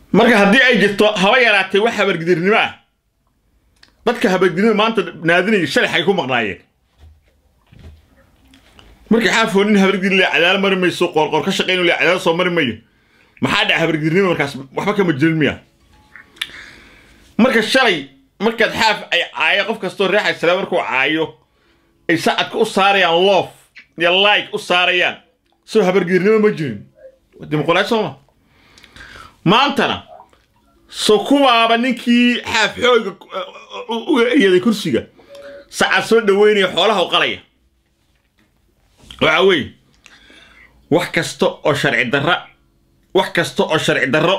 marka haddii ay jirto haba yaraatee wax habargidirnimo ah dadka habargidirnimo maanta naadinaya shalay xay ku maqnaayeen markii xaafoo nin habargidir le cadaalo mari mayso qoorqoor ka shaqayn le cadaalo soo mari mayo maxaa dhaca habargidirnimo markaas waxba kama jirin miya marka shalay markaad xaaf ay caayo qof kastoo reexay sale markuu caayo ay sacadka u saarayaan loof iyo like u saarayaan soo habargidirnimo ma jirin dimuqraadi sooma maantana so kuwaaba ninkii xaaf xooga u eyaday kursiga sacad soo dhaweynaya xoolaha u qalaya waxa weeye wax kasta oo sharci darra wax kasta oo sharci darro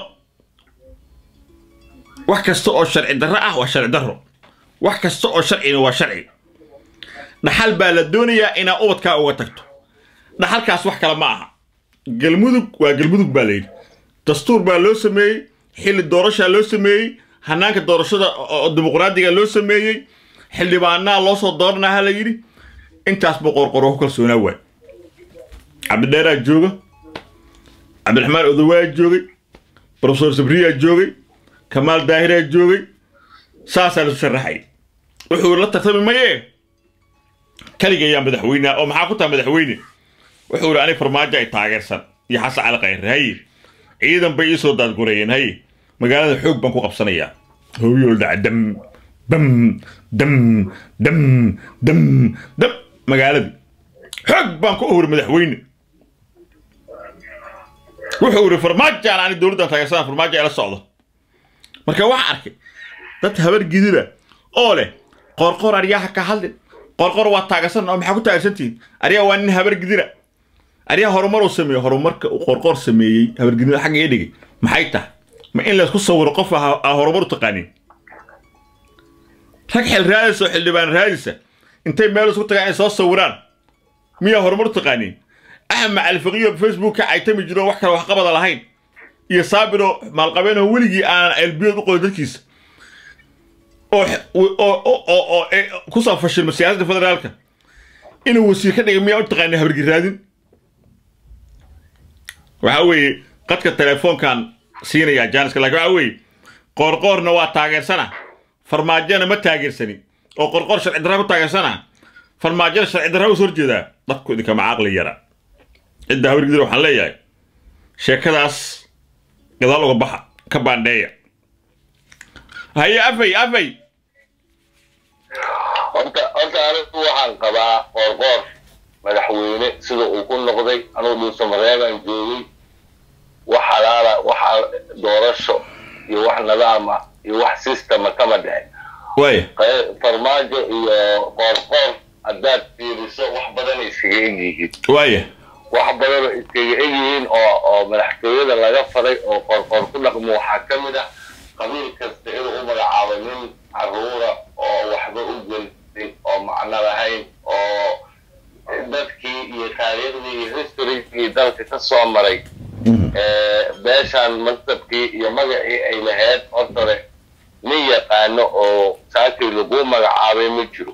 wax kasta oo sharci darro ah waa sharci darro wax kasta oo sharcina waa sharci dhaxal baa la doonayaa inaa ubadkaa uga tagto dhaxalkaas wax kale ma aha galmudug waa galmudug baa layidhi dastuur baa loo sameeyey xilli doorashaa loo sameeyey hanaanka doorashada oo dimuqraadiga loo sameeyey xildhibaanaa loo soo dooranaa ha la yidhi intaasba qorqoro ku kalsoonaa waay cabdidheeraa jooga cabdiraxmaan odowaa joogay brofesor sabriyaa joogay kamaal daahiraa joogay saasaa lasu sharaxay wuxuu la tartami mayee kaligayaa madaxweyneha oo maxaa ku taha madaxweyne wuxuu yidhi ani farmaajo ay taageersan iyo xasan cali khayre haye ciidan bay iisoo daadgurayeen haye magaalada xoog baan ku qabsanayaa hooyool dhaca dam bam dam dam dam dam magaaladii xoog baan ku ohuri madaxweyne wuxuu yidhi farmaajaan ani dowladdan taageersanaa farmaajo ay la socdo marka waxaa arkay dad habar gidira oo leh qorqor aryaha ka hadlin qorqor waa taageersan oo maxaa ku taageersantihiin aryaa waa nin habar gidira aryaa horumar uu sameeyey horumarka uu qorqor sameeyey habargidnida xagga ii dhigay maxay tahay ma in laysku sawiro qof aa horumar u taqaanin rag xil raadisa oo xildhibaan raadisa intay meel isku tagaan ay soo sawiraan miyaa horumar u taqaanin axmed macalifaqiyo facebook ka caytami jiro wax kale waxqabada lahayn iyo saabiro maalqabeenoo weligii aanan elbiyood u qorin dadkiisa oo ku soo fashilma siyaasadda federaalka inuu wasiir ka dhigay miyaa u taqaanin habargir raadin waxaa weeye qadka telefoonkan siinayaa jaaniska lakin waxaa weeye qoorqoorna waa taageersana farmaajona ma taageersanin oo qorqoor sharci darra ku taageersana farmaajona sharci darra us horjeedaa dadku idinkama caqli yara cidda habargidir waxaan leeyahay sheekadaas gadaal uga baxa ka baandheeya haye afay afay horta horta anigu waxaan qabaa qoorqoor madaxweyne sida uu ku noqday anugu dhuusamareebaan joogay wax halaala waxa doorasho iyo wax nidaam ah iyo wax systema kama dhicin waaya farmaajo iyo qoorqoor haddaad fiiriso wax badan iskaga egyihiin waaya wax badanoo iskaga egyihiin oo oo madaxtooyada laga faray oo qoorqoor ku dhaqmo waxaa ka mid ah qabiil kasta inuu u magacaabo nin caruura oo waxba u gelin oo macno lahayn oo dadkii iyo taariikhdii iyo historygii dalka ka soo maray beeshaan maktabkii iyo magacii ay lahayd hortore nin yaqaano oo saakii lagu magacaabay ma jiro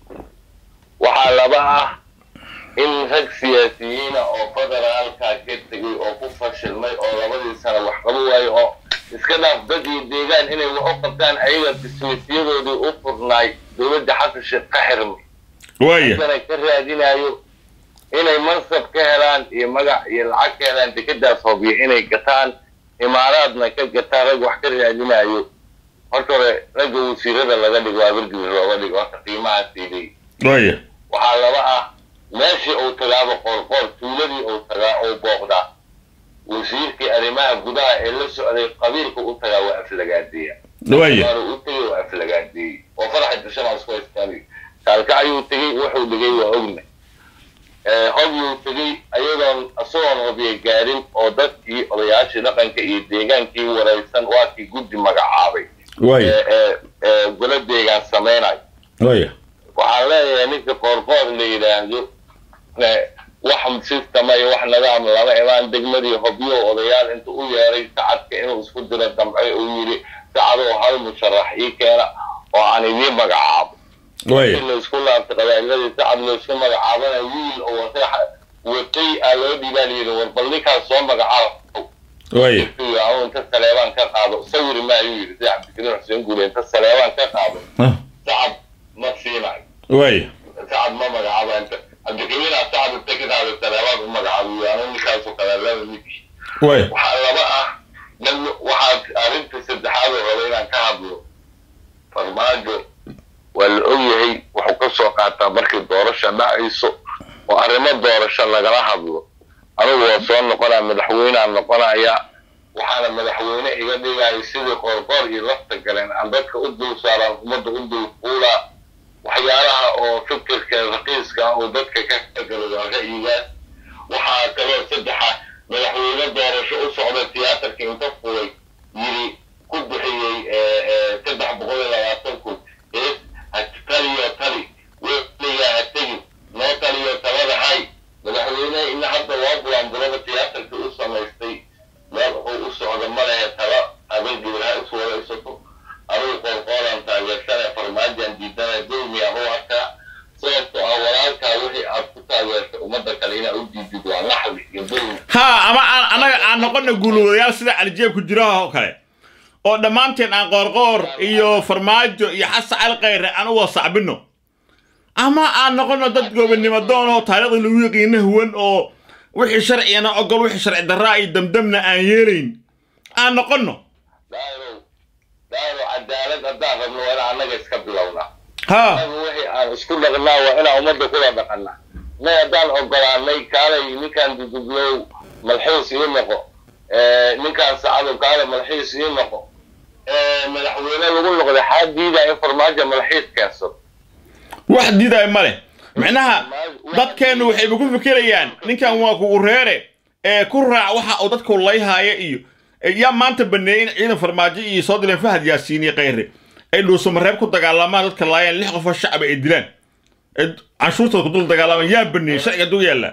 waxaa laba ah in rag siyaasiyiina oo federaalka ka tegay oo ku fashilmay oo labadii sano wax qabo waayo oo iska dhaaf dad iyo deegaan inay wax u qabtaan ayaga bismisyadoodii u furnaay dowladda xasan sheekh ka xirmay waaya kana ka raadinayo inay mansab ka helaan iyo magac iyo lacag ka helaan dekadaas hobiyo inay gataan imaaraadna ka gataan rag wax ka raadinayo horta hore ragga wasiirada laga dhigo abargibir looga dhigo horta qiimahaasiiday waaya waxaa laba ah meeshii uu tagaaba qoorqoor tuuladii uu tagaa uu booqdaa wasiirkii arrimaha gudaha ee la socday qabiilka u tagaa waa aflagaadeeya waaya waana u tegey waa aflagaadeeyey oo faraxa dashana isku haystaan kaalka ayuu tegey wuxuu dhigay waa ogna hobyuu tegey ayadoon isagoon hobye gaarin oo dadkii odayaashii dhaqanka iyo deegaankii waraysan waa kii guddi magacaabay waaya ee ee golo deegaan samaynayo waaya waxaan leeyahay ninka qoorqoor la yidhaahdo wax sistema iyo wax nidaam lama imaan degmadii hobyo odayaal inta u yeeray sacadka inuu isku diro damce uu yidhi sacadoo hal musharax ii keena oo aan idiin magacaabo waaya in laisku laabtay qabaa'iladii sacad laisku magacaabana wiil oo watay watay aa loo dhiibaa layidhi war bal ninkaas soo magacaabo waaya anu inta saleebaan ka qaado sawiri ma ayuu yidhi sida cabdikariim xuseen guule inta saleebaan ka qaado Ah, sacab ma siinayo waaya sacab ma magacaaba inta cabdikariimna sacab inta ka qaado saleebaan u magacaabiyo anu ninkaasoo kale laba ninkii waaya waxaa laba ah dan waxaa arrinta saddexaad oo raba inaan ka hadlo farmaajo waa la ogyahay wuxuu ka soo qaataa markii doorasha dhacayso oo arrimo doorasho lagala hadlo anigu waa soo noqonaa madaxweynaan noqonaya waxaana madaxweyne iga dhigaya sidii qorqor iyo lafta galeen aan dadka u dul saaraan ummadda u dul fuula waxyaalaha oo fikirka raqiiska ah oo dadka ka kagalo waa ra'yigaas waxaa kaloo saddexa madaxweyne doorasho u socda tiyaatarka inta fulay yiri ku bixiyey saddex boqol iyo labaatan kun ees ha taliyo tali weligaa ha tegin noo taliyo talada hay madaxweyne ina hadda waa bulanburada tiyaatarka u samaystay meel wuxuu u socda ma lehe tala habeenkiiba ha is waraysato adigu qorqooran taageersana farmaajaan diidana dulmi ah u arkaa sababtoo ah walaalkaa wixii aad ku taageertay ummadda kale inaad u diidid waa naxwi iyo dulmi ha ama aan annaga aan noqono guulwadayaal sida calijeeb ku jiraha oo kale oo dhammaanteen aan qoorqoor iyo farmaajo iyo xasan cali khayre aan u wada sacbino ama aan noqono dad gobonnimo doon oo taariikhda lagu yaqiina huwan oo wixii sharcigana ogol wixii sharci darraa iyo damdamna aan yeelayn aan noqono daairow daairow cadaalad haddaan rabno waa inaan annaga iska bilownaa ha annaga wixii aan isku dhaqnaa waa inaan ummadda kula dhaqanaa nay haddaan ogolaanay kaalay ninkaan dudublow malxiis ii noqo ninkaan sacado kaale malxiis ii noqo madaxweyne lagu noqday xaa diidaa in farmaajo malxiis keensado wax diidaya ma leh micnaha dadkeennu waxayba ku fikirayaan ninkan waa kugu reere ee ku raac waxa uu dadku layhaaya iyo yaa maanta baneeyey in ciidan farmaajo iyo soo dileen fahad yaasiin iyo khayre ay dhuusamareeb ku dagaalamaan dadka laayaan lix qofoo shacaba ay dilaan ee canshuurtooda ku dul dagaalamaan yaa baneeyey sharciga duu yaallaa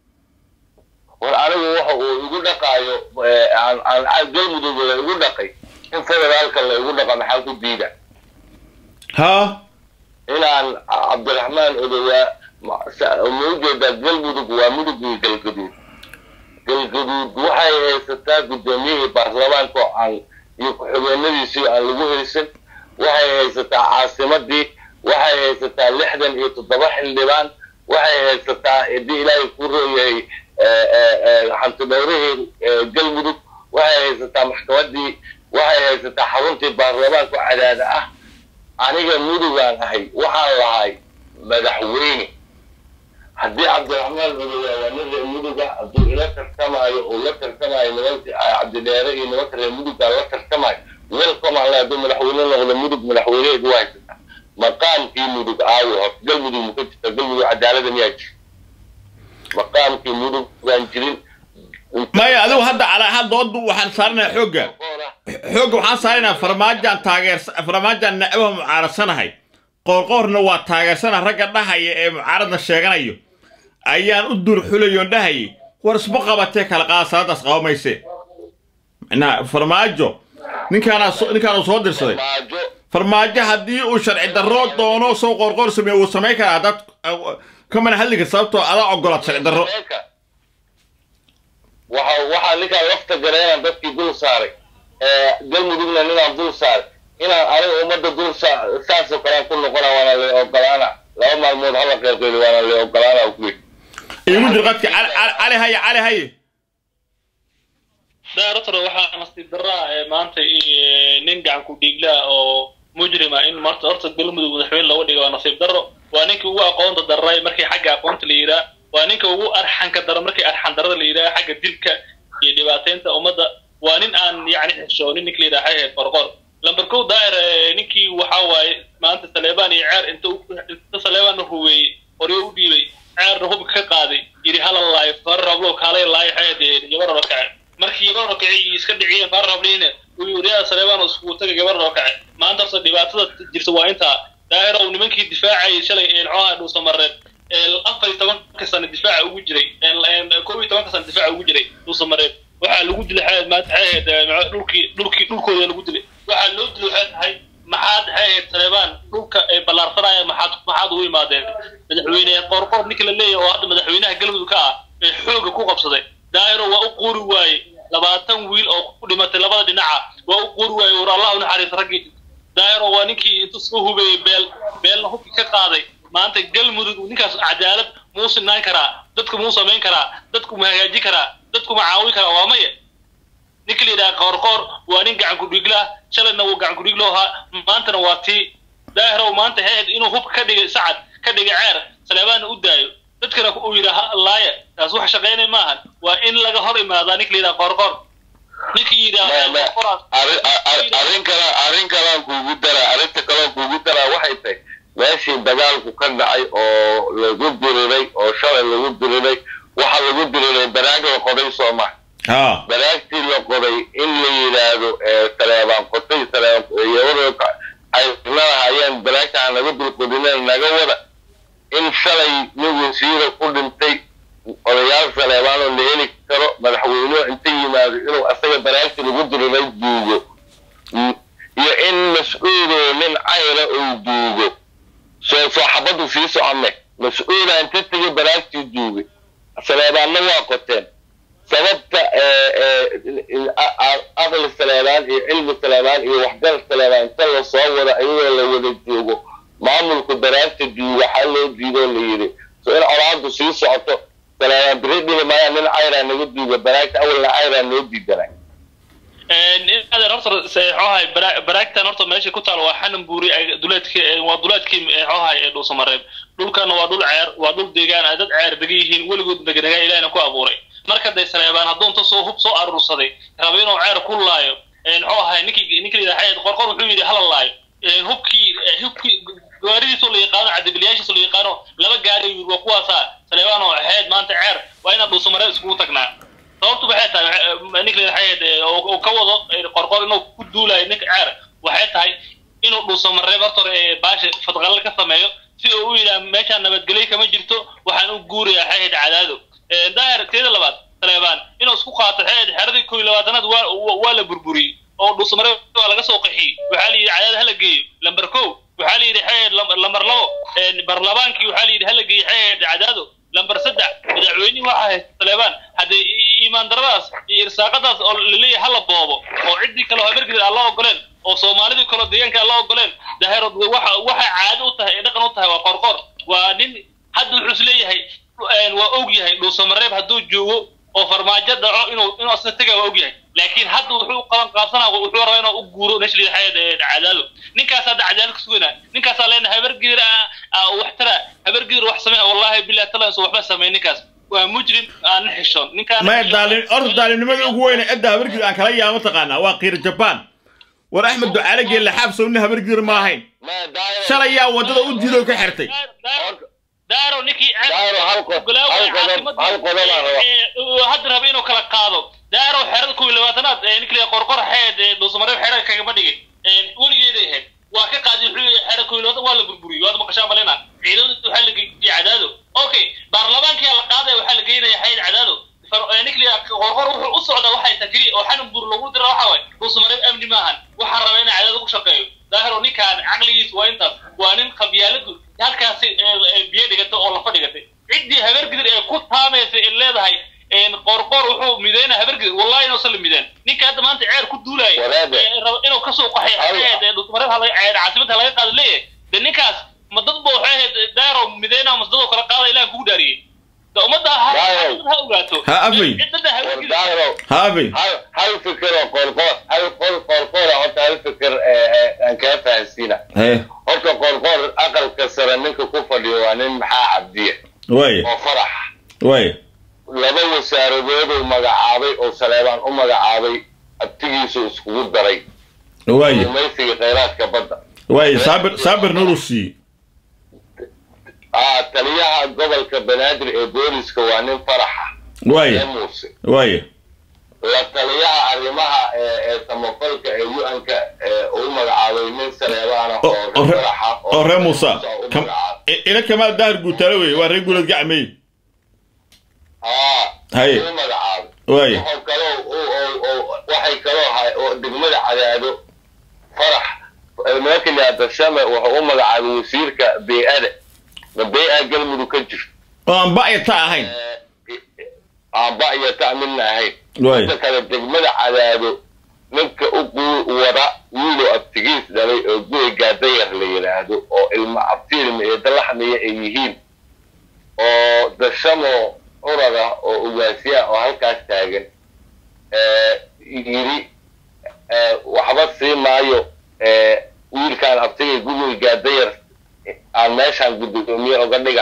war anigu waxa uu igu dhaqaayo aan aan galmudug la igu dhaqay in federaalka la igu dhaqa maxaa ku diida haa inaan cabdiraxmaan odowaa ma ujeedaa galmudug waa mudug iyo galgaduud galgaduud waxay haysataa guddoomiyihii baarlamaanka oo aan iyo ku-xigeenadiisii aan lagu haysan waxay haysataa caasimadii waxay haysataa lixdan iyo toddoba xildhibaan waxay haysataa haddii ilaahay ku rooyahay xantidhowrihii galmudug waxay haysataa maxkamadii waxay haysataa xaruntii baarlamaanka cadaada ah aniga mudugaan ahay waxaan lahay madaxweyne haddii cabdiraxmaan muduga waa nin reer muduga hadduu ila tartamaayo oo la tartamaayo nimanka cabdidheere iyo nimanka reer muduga la tartamaayo welcome aan le hadduu madaxweyne noqdo mudug madaxweyneheedu waa haysataa maqaamkii mudug aawo hor galmudug ma ka jirta galmudug cadaalada miyaa jira maqaamkii mudug baan jirin maya adigu hadda calaa hal doodu waxaan saaranayaa xoogga xoogga waxaan saaranayaa farmaajaan taageersa farmaajaan nacabaha mucaaradsanahay qoorqoorna waa taageersana ragga dhahaya ee mucaaradna sheeganayo ayaan u dur xulayoon dhahayay war isma qabatee kala qaada salaadaas qaba mayse macnaha farmaajo ninkaana ninkaanu soo dirsaday maajo farmaajo haddii uu sharci darro doono soo qoorqoor sameeyo wuu samayn karaa haddaad kamana hadli kar sababtoo adaa ogolaad sharci darro waxa waxaa ninkaan lafta gareenaan dadkii dul saaray galmudugna ninaan dul saaray inaan aniga ummadda dul saa saasoo kalean ku noqona waana la ogolaana laba maalmood hala qeylqeyli waana la ogolaana ku yidhi iigu jir qadka cali cali- cali haye cali haye daaratore waxaa nasiib daraa ee maanta i- nin gacan ku dhiiglaa oo mujrima in marta horta galmudug madaxweyne looga dhiga waa nasiib darro waa ninka ugu aqoonta daray markii xagga aqoonta la yidhaah waa ninka ugu arxanka daro markii arxan darada la yidhaah xagga dilka iyo dhibaateynta ummadda waa nin aan yacni xishoonin ninka la yidhaha waxay ahayd qorqor lamber kow daa'ir ee, ninkii waxaa waaye maanta saleebaan iyo ceer inta u- inta saleebaanna huweeyey qoryo u dhiibay ceerna hubka ka qaaday yidhi hala laayo far rablo kaalay laayo xeedee gabarna kace markii gabarna kacay iska dhiciyeen far rabliina uu yuriyaa saleebaan iskugu taga gabarna kace maanta horta dhibaatada jirta waa intaa daa'ir oo nimankii difaacayay shalay ee muxuaha dhuusamareed ee afar iyo tobanka sano difaaca ugu jiray ee koob iyo tobanka sano difaaca ugu jiray dhuusamareed waxaa lagu dilay xeed maanta waxay ahayd ee, muxuu- dhulkii dhulkii dhulkooda lagu dilay waxaa loo dilay waxay tahay maxaad waxay ahayd saleebaan dhulka ay ballaarsanaya maxaad maxaad ugu imaadeen madaxweyne qoorqoor ninka la leeyahay oo hadda madaxweynaha galmudug ka ah ee xooga ku qabsaday daa'iro waa u quuri waaye labaatan wiil oo ku dhimatay labada dhinaca waa u qori waaye war allah u naxariis raggii daayaro waa ninkii intuu soo hubeeyey beel beelna hubki ka qaaday maanta galmudug ninkaas cadaalad muu sinaan karaa dadku muu samayn karaa dadku ma hagaajin karaa dadku ma caawin karaa waa maya ninka la yidhaha qoorqoor waa nin gacan kudhigla shalayna wuu gacan kudhiglo ahaa maantana waa tii daahirow maanta heed inuu hubka ka dhigay sacad ka dhigay ceer saleebaanna u daayo dadkana uu yidhaha laaya taas wax shaqaynay maahan waa in laga hor imaadaa ninka la yidhaha qoorqoor ninkii yidhaha qoraas arrin kale arrin kalaan kuugu daraa arrinta kaleoo kuugu daraa waxay tahay meeshii dagaalku ka dhacay oo lagu diriray oo shalay lagu diriray waxaa lagu diriray banaag la qoday sooma ha banaagtii la qoday in la yidhaahdo saleebaan qotay saleebaan ay lahayeen banaagta aan naga dulqodineen naga wada in shalay nin wasiira ku dhintay odayaal saleebaan oo la heli karo madaxweynuhu inta yimaado inuu asaga banaagtii lagu diriray duugo iyo in mas-uuloo nin cayna uu duugo soo soo xabaddu sii soconne mas-uula inta tegay banaagtii duugay saleebaanna waa qoteen sababta aqli saleebaan iyo cilmi saleebaan iyo waxgal saleebaan inta la soo wada ayagoo la wada joogo maamulku banaagta duuga waxaa loo diidoo la yidhi so in colaadu sii socoto saleebaan biri dhihi maayaan nin cayraa naga duuga banaagta awalna cayraa noo diidanay adeer horta xohay baraagtan horta meesha ku taal waa xanan buuri duleedki waa duleedkii xohay ee dhuusamareeb dhulkana waa dhul ceer waa dhul deegaan ay dad ceer degan yihiin weligood deganagaa ilahina ku abuuray marka day saleebaan hadduu inta soo hub soo aruursaday raba inuu ceer ku laayo muxuu ahay ninkii ninkii yidhaha qorqor wuxuu yidhi hala laayo hubkii hubkii gaaridiisoo la yaqaano cadabilayaashiisoo la yaqaano laba gaari yiri waa kuwaasaa saleebaan oo xeed maanta ceer waa inaan dhuusamareeb iskugu tagnaa sababtu waxay tahay ninka xayd oo ka wado qorqor inuu ku duulayo ninka ceer waxay tahay inuu dhuusamareeb horta hore baasha fadqalle ka sameeyo si uu u yidhaha meeshaan nabadgelyo kama jirto waxaan u guurayaa xayd cadaado daahir teeda labaad saleebaan inuu isku qaato xayd xeradii koo iyo labaatanaad waa waa la burburiyey oo dhuusamareeb waa laga soo qaxiyey waxaa la yidhi cadaado hala geeyo lamber kow waxaa la yidhi xayd lamber labo barlamaankii waxaa la yidhi hala geeyo xayd cadaado lamber saddex madaxweynihii waxaa haysta saleebaan haddee iimaan daradaas iyo irsaaqadaas oo laleeyahay hala boobo oo ciddii kale oo habargidid aan la ogoleen oo soomaalidii kaleo deegaanka aan la ogoleen daheerod waxa waxay caado u tahay ee dhaqan u tahay waa qorqor waa nin hadda wuxuu is leeyahay waa og yahay dhuusamareeb hadduu joogo oo farmaajo dhaco inuu inuu asna tega waa og yahay laakiin hadda wuxuu qaban qaabsanaa wuxuu rabaa inuu u guuro meesha lidaxayad cadaado ninkaas hadda cadaalo ka suganaa ninkaasaa leenahay habargidir wax tara habargidir wax samey wallahi billahi taala insu waxba samey ninkaas waa mujrim aan xishoon ninkaan maya daalim orda daalimnimada ugu weyne cidda habargidir aan kala yaama taqaanaa waa qiir jabaan war axmed ducaale geelle xaabsow nin habargidir ma ahayn shalay yaa waddada u diidoo ka xirtay daaro ninkii Daaro, hal qodob- hal qodob- hal qodob aan rabaa. hadda raba inuu kala qaado daaro xerada kuwi labaatanaad ee ninkii qorqor xeed ee dhuusamareeb xerada kagama dhigin weligeeday ahayd waa ka qaadi wuxuu yahay xerada kuwi labaatan waa la burburiyey waad maqashaa malena ciidamada waxaa la geeyey cadaado okay baarlamaankiyaa la qaadaya waxaa la geynaya xeyd cadaado ninkii qorqor wuxuu u socdaa waxay takri oo xanan buur lagu dira waxa waay dhuusamareeb amni maahan waxaa raba inay cadaado ku shaqeeyo daahiro ninkaan caqligiis waa intaas waa nin qabyaaladu halkaasi biyo dhigatay oo lafa dhigatay ciddii habargidir ee ku taamaysay ee leedahay qorqor wuxuu mideyna habargidir wallahi inuusan la mideen ninka hadda maanta ceer ku duulaya Walaade. ee raba inuu kasoo qaxay Hal- ee dhuusamareeb hala- ee caasimadda laga qaado leeyahay de ninkaas ma dad ba waxay ahayd daahiro mideyna mas dadoo kala qaada ilaah kugu dhaariyey de ummadda ha Daahiro. ha ogaato Ha afay. ciddada habargidir daahiro haabay hal hal fikir oo qoorqoor hal qol qoorqoora horta hal fikir ee aan kaa fahansiina hee horta qoorqoor aqalka sare ninka ku fadhiyo waa nin maxaa cabdiya waaya oo farax waaya laba wasaaradooduu magacaabay oo saleebaan u magacaabay abtigiisu iskugu daray waaya gumaysiga khayraadka badda waaya saabir saabir nuru siiye ah taliyaha gobolka banaadir ee booliska waa nin faraxa ee waaya muuse waaya la taliyaha arrimaha ee ee samafalka ee u-anka ee uu magacaabay nin saleebaana oo oo oo reer ree- faraxa oo reer muusa u Kam- magacaabay i- ina kamaal daahir guutaale weye waa reer guuleed gacmey aa Haye. uu magacaabay waaya wuxuu kaloo uu- uu- uu- waxay kaloo hay oo degmada cadaado farax nimanka liada shame wuxuu u magacaabay wasiirka bey-ada ma bey-a galmudug ka jirto oo aan ba'ya ta ahayn aamba iyo ta midna ahayn waay inta kale degmada cadaado ninka u guu wada wiilo abtigiis dhalay oo guy gaadayar la yidhaahdo oo ilma abtiilma iyo dalaxmiya ay yihiin oo dashamo urada oo ugaasiya oo halkaas taagan ee, yidhi ee, waxba sii maayo ee, wiilkaan abtigay gugoy gaadayar aan meeshaan guddoomiye oga dhiga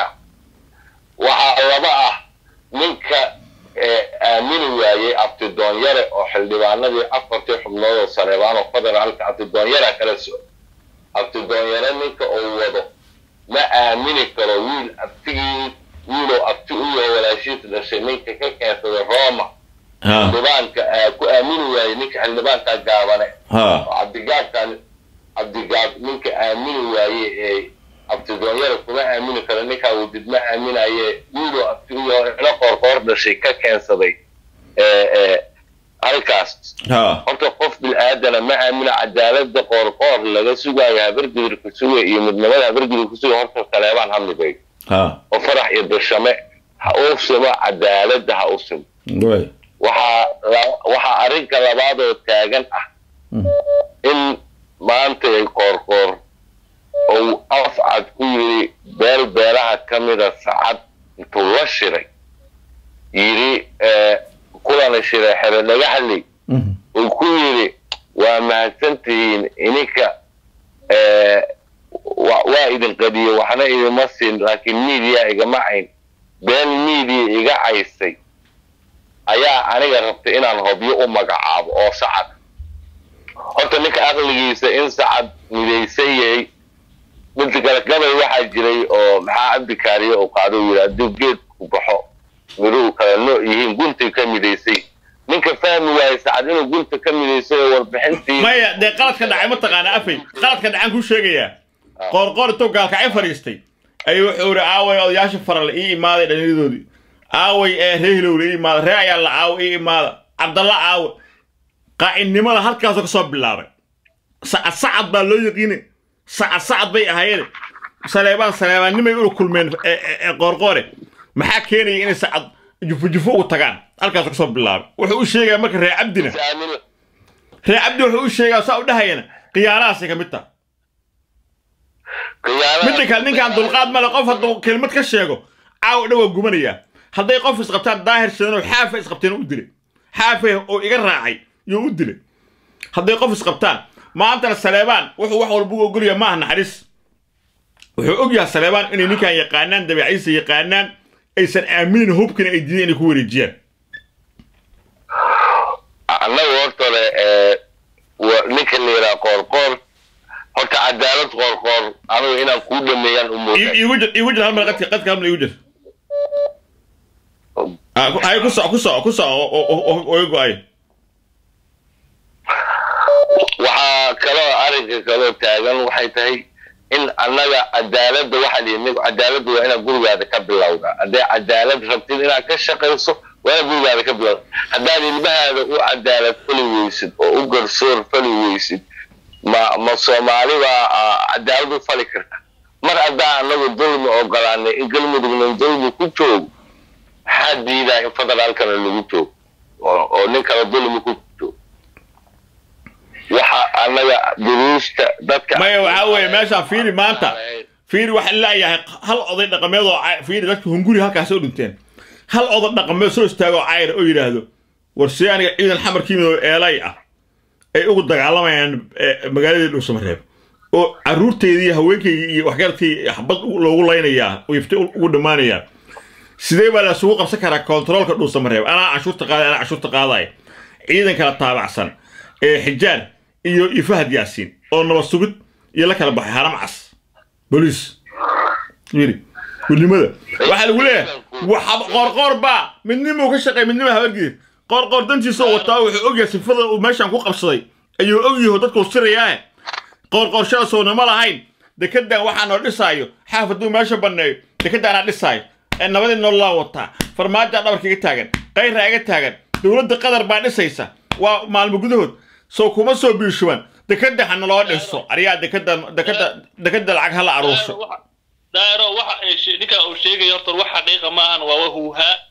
waxaa laba ah ninka ee, aamini waayey abtidoonyare oo xildhibaanadii afartii xubnood oo sareebaan oo federaalka abtidoonyara kala soco abtidoonyare ninka uu wado ma aamini karo wiil abtigii wiiloo abti u yaho walaashiis dhashay ninka ka keensaday roma ha xildhibaanka aa ku aamini waayey ninka xildhibaanka gaabane ha oo cabdigaabkan cabdigaab ninka aamini waaye ee abtidoonyara kuma aamini karo ninkaa wadid ma aaminaye wiiloo abti u yaho ilo qoorqoor dhashay ka keensaday ee ee halkaas ha horta qof bil-aadana ma aamina cadaalada qoorqoor laga sugaayo habargidirka suga iyo midnimada habargidirka suga horta kaleebaan hadlibay ha oo farax iyo dashame ha u simo cadaalada ha u simo waay waxaa la- waxaa arrinka labaadoo taagan ah in maanta ay qoorqoor ou afcad ku yidhi beel beelaha ka mida sacad intuu la shiray yidhi ee, kulana shiray xero dhagaxley uu ku yidhi waa mahadsantihiin ininka ee, wa- waa idin qadiye waxna idima siin laakiin miidiya igama cayn been miidiya iga caysay ayaa aniga rabtay inaan hobyo u magacaabo oo sacad horta ninka aqligiisa in sacad midaysan yahay midka kale gabay waxaa jiray oo maxaa cabdikaariye uu qaado uu yidhi hadduu geedku baxo midhuhu kala nooc yihiin guntay ka midaysay ninka fahmi waayey sacad inuu gunta ka midaysay oo warbixintii maya dee qaladka dhacay ma taqaana afay qaladka dhacaan kuu sheegayaa qoorqoor intuu gaalkacay fadhiistay ayuu wuxuu yidhi aaway odayaasha faral ii imaaday dhallinyadoodii aaway ee ree hilowle ii imaada ree ayaa la aawo ii imaada cabdalla aawe qaacidnimada halkaasoo ka soo bilaabay sacad sacad baa loo yaqiine sacad sacad bay ahaayeen saleebaan saleebaannimay ula kulmeen ee- ee ee qoorqoore maxaa keenaya inay sacad jufo jufo ugu tagaan halkaasoo ka soo bilaabay wuxuu u sheegayaa marka ree cabdina Aamin- ree cabdi wuxuu u sheegaa saa u dhahayana khiyaanahaasay ka mid taha khiyaanada- midda kale ninkaan dulqaad male qof hadduu kelmad ka sheego caawa dhan waa gumanayaa hadday qof isqabtaan daahir shidanoo xaafa isqabteen u dilay xaafa oo iga raacay yuu u dilay hadday qof isqabtaan maantana saleebaan wuxuu wax walba u ogolyahay maaha naxariis wuxuu ogyahay saleebaan inay ninkan yaqaanaan dabeecadiisa yaqaanaan aysan aaminin hubkina ay diideen inay ku wareejiyaan annagu hortore ee wa- ninka la yidhaha qoorqoor horta cadaalad qoorqoor anigu inaan kuu dhameeyaan u I- moodaa iigu jir iigu jir hal mar qadka qadka hal mar iigu jir Ah, ku- ay ku soco ku soco ku soco oo- oo oo- oo iga go-ay waxaa kaloo arrinka kaloo taagan waxay tahay in annaga cadaaladda waxaa la yidhi cadaaladda waa inaad gurigaada ka bilowda hadday cadaalad rabtid inaad ka shaqayso waa inaad gurigaada ka bilowda haddaad ilmahaada u cadaalad fali weysid oo u garsoor fali weysid ma ma soomaali baa ah, cadaalad u fali karta mar haddaa annagu dulmi ogolaanay in galmudugna dulmi ku joogo maxaa diidaa in federaalkana lagu joogo oo oo nin kale dulmi ku joogo waxa annaga duruusta dadka maya waxaa weeye meeshaan fiiri maanta fiiri waxa laayahay hal oday dhaqameed oo cay- fiiri dadka hunguri halkaas u dhinteen hal oday dhaqameed soo istaago oo cayr oo yidhaahdo war si aniga ciidan xamarkii midoo eelay ah ay ugu dagaalamayaan eh, magaaladii dhuusamareeb oo carruurteydii haweenkaygii iyo waxgaradkii xabad u- loogu laynayaa oo ifti ugu dhammaanayaa sidee baa lasugu qabsan karaa kontaroolka dhuusamareeb anaa canshuurta qaaday anaa canshuurta qaadaay ciidan kala taabacsan ee xijaar iyo iyo fahad yaasiin oo nabad sugid iyo la kala baxay haram cas boliis yiri gudnimada waxaa lagu leeyahay waxa qoorqoor baa midnimuu ka shaqeey midnima habargidir qoorqoor dantiisa oo wataa wuxuu ogyahay sifada uu meeshan ku qabsaday ayuu ogyaho dadkuu sirayaahe qoorqoorshada sownimo lahayn dekedan waxaa noo dhisaayo xaaf hadduu meesha banneeyo dekedaanaa dhisaayo ee nabadii noolaa wataa farmaajaa dhabarka iga taagan qayraa iga taagan dowladda qatar baa dhisaysa waa maalmo gudahood soo kuma soo biishuban dekeda ha naloo dhiso ariyaa dekeda dekeda dekeda lacag hala aruursho daaro waxa ay she- ninka uu sheegayo horta wax xaqiiqa maahan waa wahuuhaa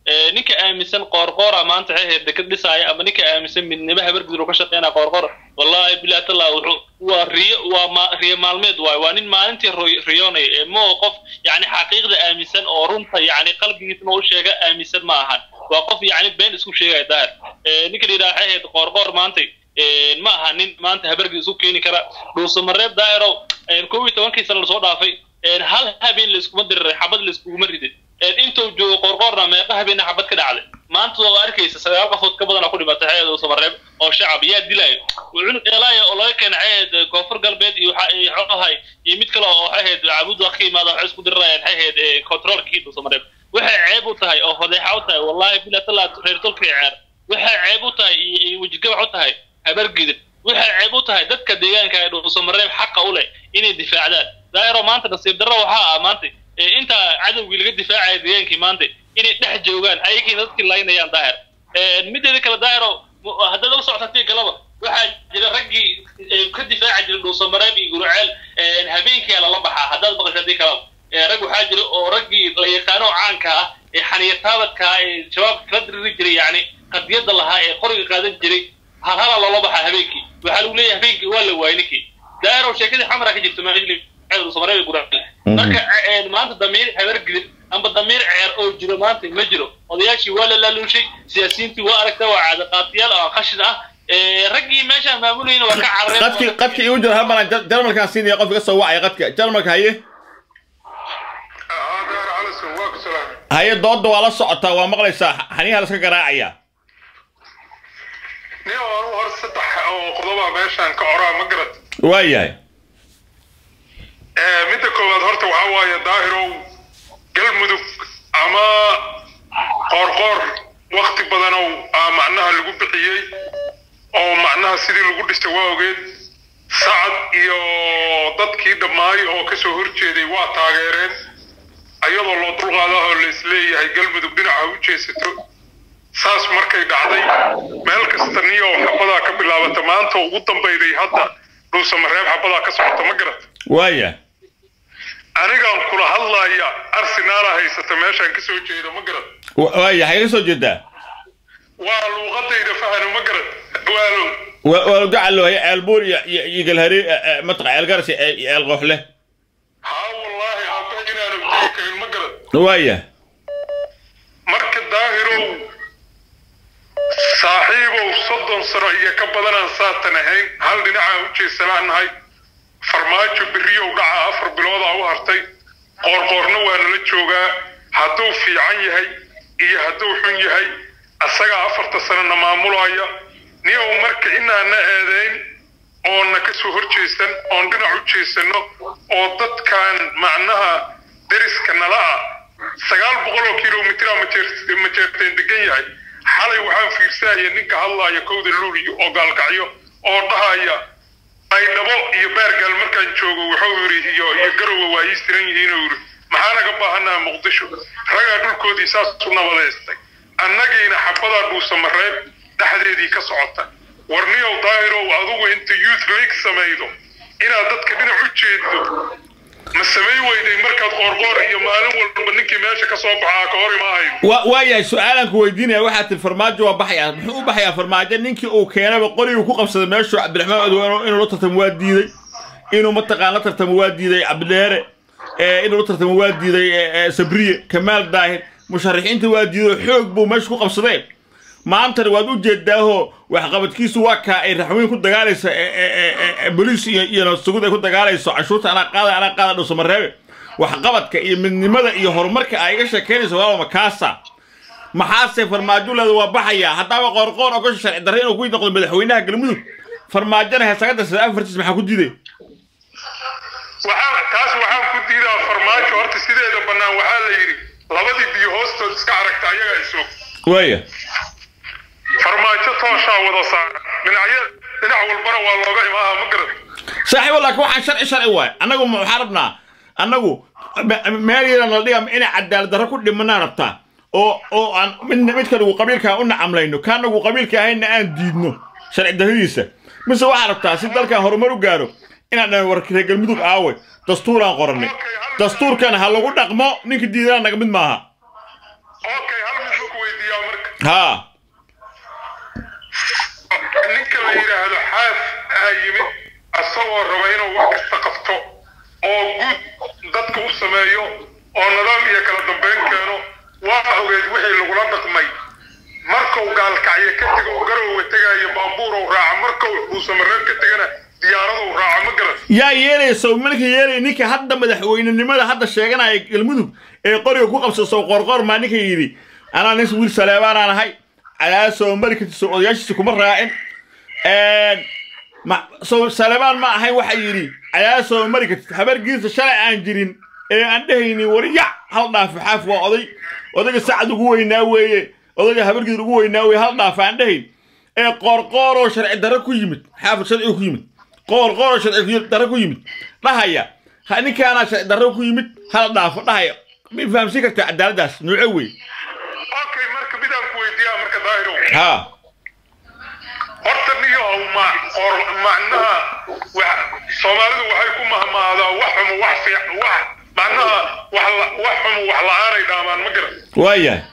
ninka aaminsan qoorqoora maanta waxay ahayd dekad dhisaaya ama ninka aaminsan midnimo habargudro ka shaqeynaya qoorqoor wallahi bilahi tallah wuxuu waa riyo waa ma riyo maalmeed waayo waa nin maalintii roy- riyoonaya ee moo qof yacni xaqiiqda aaminsan oo runta yacni qalbigiisna u sheega aaminsan ma ahan waa qof yacni been isku sheegaya daahir ninka la yidhaha waxay ahayd qoorqoor maantay ma aha nin maanta habargid isku keeni kara dhuusamareeb daahirow kow iyo tobankii sana lasoo dhaafay hal habeen layskuma diriray xabad layskuguma ridin intuu joogo qorqoorna meeqa habeena xabad ka dhacday maanta waa arkaysa sagaal qofood ka badan oo ku dhimatay xeed dhuusamareeb oo shacab yaa dilaayo cunug eelaaya oo laga keenay xeed koonfur galbeed iyo xoahay iyo mid kale oo xaheed cabuud ka yimaada waxay isku dirirayaan xaheed controlkii dhuusamareeb waxay ceeb u tahay oo fadeexa u tahay wallahi bilahi tallah reer tolkii ceer waxay ceeb u tahay iyo wejigabax u tahay habargidin waxay ceeb u tahay dadka deegaanka ee dhuusamareeb xaqa u leh inay difaacdaan daa'iro maanta nasiib darro waxaa ah maanta inta cadowgii laga difaacaya deegaankii maanta inay dhex joogaan ayagiina dadkii laynayaan daahir mideeda kale daahiro haddaad la socotatii kaleba waxaa jira raggii ka difaaci jiray dhuusamareeb iyo guruceel habeenkii lala baxaa haddaad maqashatii kaleba rag waxaa jira oo raggii la yaqaano caanka ah ee xaniyataabadka ah ee shabaabka kala diriri jiray yacni qadiyadda lahaa ee qoriga qaadan jiray halhala loola baxaa habeenkii waxaa lagu leeyahay habeenkii waa la waayay ninkii daahiro sheekadii xamara ka jirto maajli dhuusamareeb guruceel marka maanta damiir habargidin amba damiir ceer oo jiro maanta ma jiro odayaashii waa la laaluushay siyaasiyiintii waa aragta waa caadaqaatiyaal oo qashin ah raggii meeshaan maamulayna waa ka carareen qadki qadki igu jira halmaran jarmalkaan siinaya qofka ka soo wacaya qadka jarmalka haye haye dooda waa la socotaa waa maqlaysaa xaniyaha la iska garaacaya nin aan hor saddex oo qodoba meeshaan ka coraa ma garad waayahay midda koowaad horta waxaa waaye daahirow galmudug ama qoorqoor wakti badanow aa macnaha lagu bixiyey oo macnaha sidii lagu dhistay waa ogeed sacad iyo dadkii dhammaay oo ka soo horjeeday waa taageereen ayadoo loo dulqaadaho laisleeyahay galmudug dhinaca u jeesato saas markay dhacday meel kasta niyo xabadaa ka bilaabata maanta ugu dambayday hadda dhuusamareeb xabadaa ka socota ma garat waaya anigaan kula hadlaaya arsenaala haysata meeshaan ka soo jeeda ma garad waaya xagee ka soo jeedaa waa luuqadayda fahano ma garad waalow waa gacalo haye ceelbuur iyo iyo iyo galhari mataqa ceelgaras iyo ceel qooxle haa wallaahi aabba inaanu jiri karin ma garad waaya marka daahirow saaxiibow soddon sano iyo ka badanaan saatan ahayn hal dhinacaa u jeesanaanahay farmaajo beriyow dhaca afar biloodaa u hartay qoorqoorna waa nala joogaa hadduu fiican yahay iyo hadduu xun yahay asagaa afarta sanana maamulaya niyow marka inaana eedayn oonna ka soo hor jeesan oon dhinac u jeesanno oo dadkan macnaha deriska nala ah sagaal boqol oo kilomitira majeerteen degan yahay xalay waxaan fiirsahaya ninka hadlaaya kowda luuliyo oo gaalkacyo oo dhahaya aydhabo iyo beergaal markaan joogo wuxuu yidhi iyo iyo garowa waa ii siran yihiinuu yidhi maxaa naga baahanaa muqdisho ragaa dhulkoodii saas u nabadaystay annagiina xabadaa dhuusamareeb dhexdeedii ka socota warniyow daahirow adugu inta youth league samaydo inaad dadka dhinac u jeeddo ma samay weyday markaad qoorqoor iyo maalin walba ninkii meesha ka soo baxaa ka hor imaahayn wa waayahay su-aalaan ku weydiinaya waxaa tiri farmaajo waa baxaya muxuu u baxayaa farmaajo ninkii uu keenaba qoriguu ku qabsaday meeshuu cabdiraxmaan odwaan inuu la tartamo waa diiday inuu mataqaan la tartamo waa diiday cabdidheere inuu la tartamo waa diiday sabriye kamaal daahir musharaxiinta waa diiday xoog buu meesha ku qabsadee maantana waad u jeedaaho waxqabadkiisu waa kaa ay raxweyn ku dagaalaysa boliis iyo iyo nabadsugud ay ku dagaalayso cashuurta anaa qaada anaa qaada dhuusamareebe waxqabadka iyo midnimada iyo horumarka ay iga sheekaynayso waa makaasa maxaase farmaajo leeda waa baxayaa haddaaba qoorqoor ogasha sharci darre inuu ku noqdo madaxweynaha galmudug farmaajona heesaga darsada afartiis maxaa ku diiday waxaan taas waxaan ku diidaa farmaajo horta sideeda bannaan waxaa la yidhi labadii biyo hoostood iska aragta ayagaa isog waaya farmaajo tooshaa wada saara dhinacyo dhinac walbana waa looga imaaha ma garad saaxiibo laakiin waxaan sharci sharci waay annagu waxaan rabnaa annagu meel yadan la dhiga inay cadaalad darro ku dhimanaan rabtaa oo oo aan mid midka nagu qabiilka u nacamlayno kaa nagu qabiilka ahayna aan diidno sharci darradiisa mise waxaa rabtaa si dalkan horumar u gaaro inaan dhan war reer galmudug aawe dastuuraan qorannay dastuurkan ha lagu dhaqmo ninka diidana naga mid maaha okay hal mid ma ku haa ninka la yidhaahdo xaaf aa yimid asagoo raba inuu wax kasta qabto oo guud dadka u sameeyo oo nidaam iyo kala dambeyn keeno waa ogeed wixii lagula dhaqmay markuu gaalkacyo ka tego garowga tegaayo baabuurow raaca markuu dhuusamareeb ka tegana diyaaradow raaca ma garan yaa yeelayso marka yeelay ninka hadda madaxweynenimada hadda sheeganaya galmudug ee qoriga ku qabsaso qorqor maa ninka yidhi anaa nin wiil saleebaanaan ahay cadaasoo mari kartiso odayaashiisa kuma raacin ma so saleebaan ma ahayn waxa yidhi cadaasoo mari kartid habargiisa shalay aan jirin ee aan dhehaynin wari yac hal dhaafo xaaf waa oday odayga sacad ugu weynaa weeye odayga habargiis ugu weynaa weeye hal dhaafo aan dhehayn ee qoorqooroo sharci darro ku yimid xaafid sharciga ku yimid qoorqooroo sharci darro ku yimid dhahaya ha ninkaanaa sharci darro ku yimid hal dhaafo dhahaya ma fahamsin kartaa cadaaladdaas nuuco wey okay marka midaan ku weydiiyaa marka daahirow haa horta niyahow ma or macnaha wax soomaalidu waxay ku mahmaadaa wax xumo wax fiic wax macnaha wax la- wax xumo wax la-aanay dhaamaan ma garan waayahay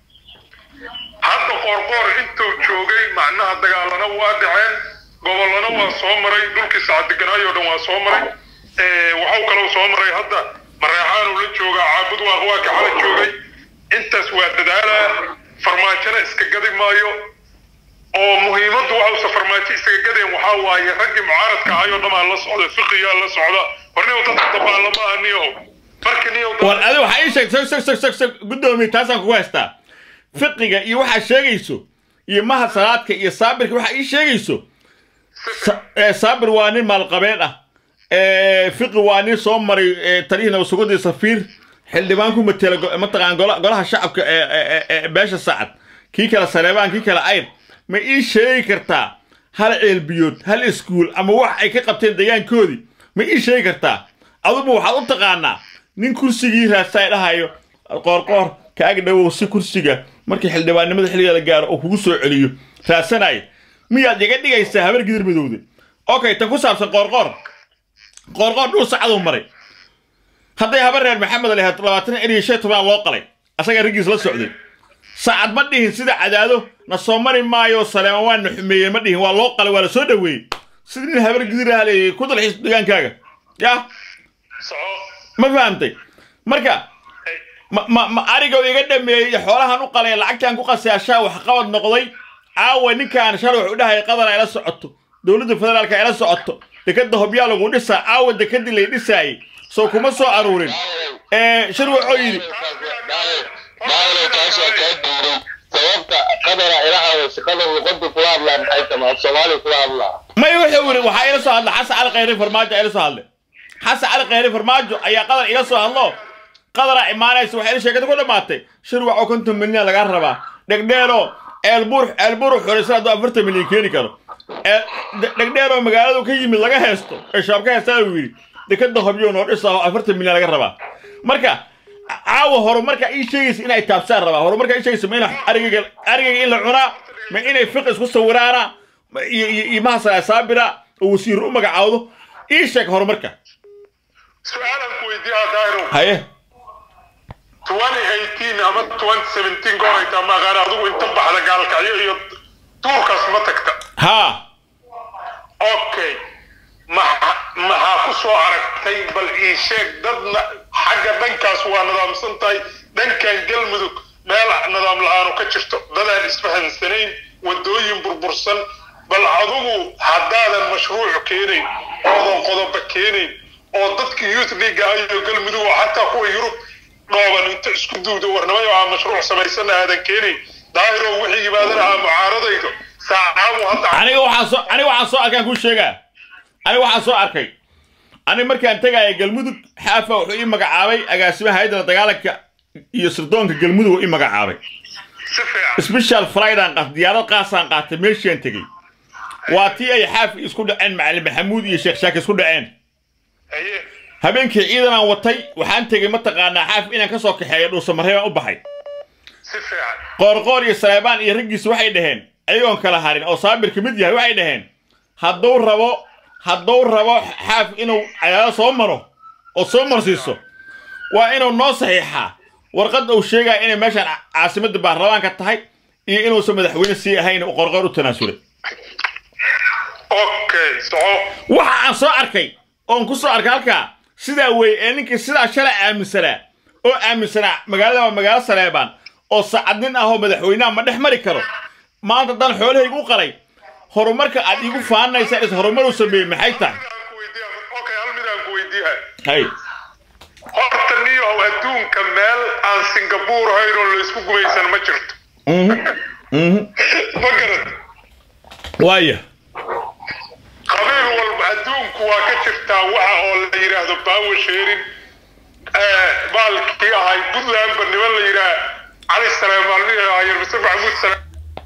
hadda qoorqoor intuu joogay macnaha dagaalana waa dhaceen gobollana waa soo maray dhulkii sacadeganaayoo dhan waa soo maray Eh, waxuu kaloo soo maray hadda mareexaanuu la joogaa caabud waa waa kaxala joogay intaas waa dadaalaa farmaajona iska gadi maayo oo muhiimaddu waxausa farmaajo isaga gadeen waxaa waaye raggii mucaaradka ahayoo dhamaa la socda fiqiyaa la socda horniyow dadka dabaala ma aha niyahow marka niyow dad- war adi waxaa ii sheeg sag sag sag sag sag guddoomiye taasaan kugu haystaa fiqiga iyo waxaa sheegayso iyo mahad salaadka iyo saabirka waxaa ii sheegayso Sa- ee, saabir waa nin maalqabeen ah ee, fiqi waa nin soo maray ee, talihii nabadsugadii safiir xildhibaan ku matela go- mataqaan gola- golaha shacabka ee ee- ee- ee beesha sacad kii kale saleebaan kii kale ayr ma ii sheegi kartaa hal ceelbiyood hal iskuul ama wax ay ka qabteen deegaankoodii ma ii sheegi kartaa adugu waxaad u taqaanaa nin kursigii raadsaay dhahayo qoorqoor kaaga dhawow si kursiga markii xildhibaannimada xilliga la gaaro oo kugu soo celiyo raadsanaya miyaad iga dhigaysaa habar gidir midowde okay tan ku saabsan qoorqoor qoorqoor dhul sacaduu maray hadday habar reer maxamed lahayd labaatan eriyo shan toban loo qalay asaga raggiis la socday saacad ma dhihin sida cadaado na soo mari maayo saleeman waa na xumeeyeen ma dhihin waa loo qalay waa la soo dhoweeyey sida nin habar gidir ah leeyay ku dalxiis degaankaaga yaa soco ma fahamtay marka ma ma ma ariga iga dhameeyey xoolahan u qalay lacagtaan ku qasaashaa wax qabad noqday caawa ninkaan shalay wuxuu dhahay qadar ay la socoto dowladda federaalka ay la socoto dekada hobyaa lagu dhisaa caawa dekadii lay dhisaayey soo kuma soo aruurin ee shir wuxuu yidhi daahiro taasoo kaa duuray sababta qadara ilaha shaqada luqada kula hadlaa maxay tamaa soomaali kula hadlaa may wuxuu yidhi waxaa ila soo hadla xasan cali khayre farmaajo ila soo hadlay xasan cali khayre farmaajo ayaa qadar ila soo hadlo qadara imaanaysa waxay ila sheekada ku dhammaatay shir waxoo konton milyan laga rabaa dhegdheero eelbuur eelbuur xoreysan hadduu afartan milyan keeni karo ee de- dhegdheeroo magaaladu ka yimid laga heesto ee shabaab ka heestaa uu yidhi dekada hobyo noo dhisa oo afartan milyan laga rabaa marka caawa horumarka ii sheegaysa inay taabsaan rabaa horumarka ii sheegaysa ma ina arigayga arigayga in la cunaa ma inay fiq isku sawiraana ma- iyo iyo iyo mahasala saabira oo wasiir u magacaawdo ii sheeg horumarka su-aalan ku weydiiyaa daahiro haye 2018 ama 2017 goor ay taa maaqaan adigu inta baxda gaalkacyo iyo duurkaas ma tagta haa okay maxa maxaa ku soo aragtay bal ii sheeg dadna xagga dhankaas waa nidaamsan tahay dhankan galmudug meel nidaam la-aanu ka jirto dadaan isfahansanayn wadooyin burbursan bal adigu haddaadan mashruuc keenayn oodan qodoba keenayn oo dadka youth league ayo galmudug oo xataa kuwa yurub dhooban inta isku duudo warnamayo aa mashruuc samaysana aadan keenayn daahiro wixii yimaadana aa mucaaradaydo saacaabu hadda aniga waxaan soo aniga waxaan soo arkaan kuu sheegaa aniga waxaan soo arkay aniga markaan tegaya galmudug xaafa wuxuu ii magacaabay agaasimaha hayadda la dagaalanka iyo sirdoonka galmudug uu ii magacaabay si fiican special fridan qaat diyaarad qaasaan qaatay meeshaan tegey waa tii ay xaaf isku dhaceen macalin maxamuud iyo sheekh shaaki isku dhaceen haye habeenkii ciidanaan watay waxaan tegey mataqaanaa xaaf inaan ka soo kaxeeyo dhuusamareebaan u baxay si fiican qoorqoor iyo saleebaan iyo raggiisa waxay dhaheen ayagoon kala harin oo saabir ka mid yahay waxay dhaheen hadduu rabo hadduu rabo xaaf inuu cadaalo soo maro oo soo marsiiso waa inuu noo saxiixaa warqadda uu sheegaya inay meeshaan ca- caasimadda baarlamaanka tahay iyo inuusan madaxweyne sii ahayn uu qorqor u tanaasulay okay soco waxa aan soo arkay oon ku soo arkay halkaa sidaa weeye ee ninkii sidaa shalay aaminsanaa oo aaminsanaa magaalada waa magaalo saleebaan oo saacadnin ah oo madaxweynaha ma dhex mari karo maanta haddaan xoolahaygu u qalay horumarka aad iigu faanaysaa is horumar u sameeyey maxay tahay midaan ku weydiiya okay hal midaan ku weydiiya hay horta niyow adduunka meel aan singabuur ahayn oo laysku gumaysan ma jirto ma garad waaya qabiil walba adduunku waa ka jirtaa waxa oo la yidhaahdo power sharing baalkii ahay puntlandba niman la yidhaah cali saleemaan nin ahaa mise maxamuud saleem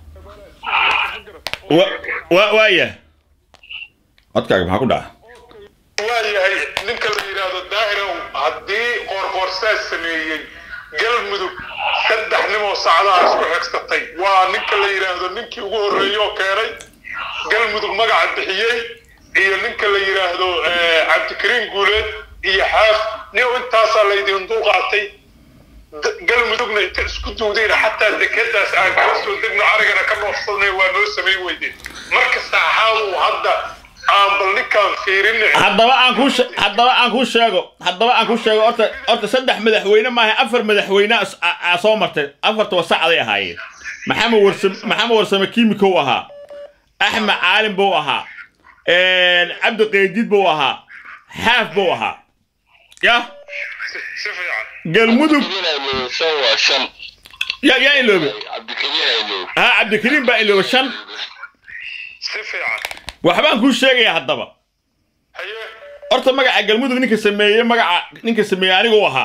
wa- wa- waaya codkaaga maxaa ku dhaca waayahay ninka la yidhaahdo daahirow haddii qoorqoorsaas sameeyey galmudug saddex nimoo sacdaha isku xigsatay waa ninka la yidhaahdo ninkii ugu horreeyey oo keenay galmudug magaca bixiyey iyo ninka la yidhaahdo eh, cabdikariim guuleed iyo xaaf nin intaasaa laydin dulqaatay D- galmudugna inta isku duudeen xataa dekedaas aan kala soo degno arigana ka noofsanay waa noo samayn weydeen marka saaxaadu hadda aan bal ninkaan fiirin haddaba aan kuu she- haddaba aan kuu sheego haddaba aan kuu sheego horta horta saddex madaxweyne maaha afar madaxweyne as- a- aa soo martay afartaba sacday ahaayeen maxamed warsame maxamed warsame kiimikow ahaa axmed caalim buu ahaa cabdi qeydid buu ahaa xaaf buu ahaa yah si fiican galmudug cabdikariin shan waa shan ya yaa iloobe cabdikariin aylow ha cabdikariim baa iloobe shan si fiican waxbaan kuu sheegayaa haddaba haye horta magaca galmudug ninka sameeyey magaca ninka sameeyey anigu ahaa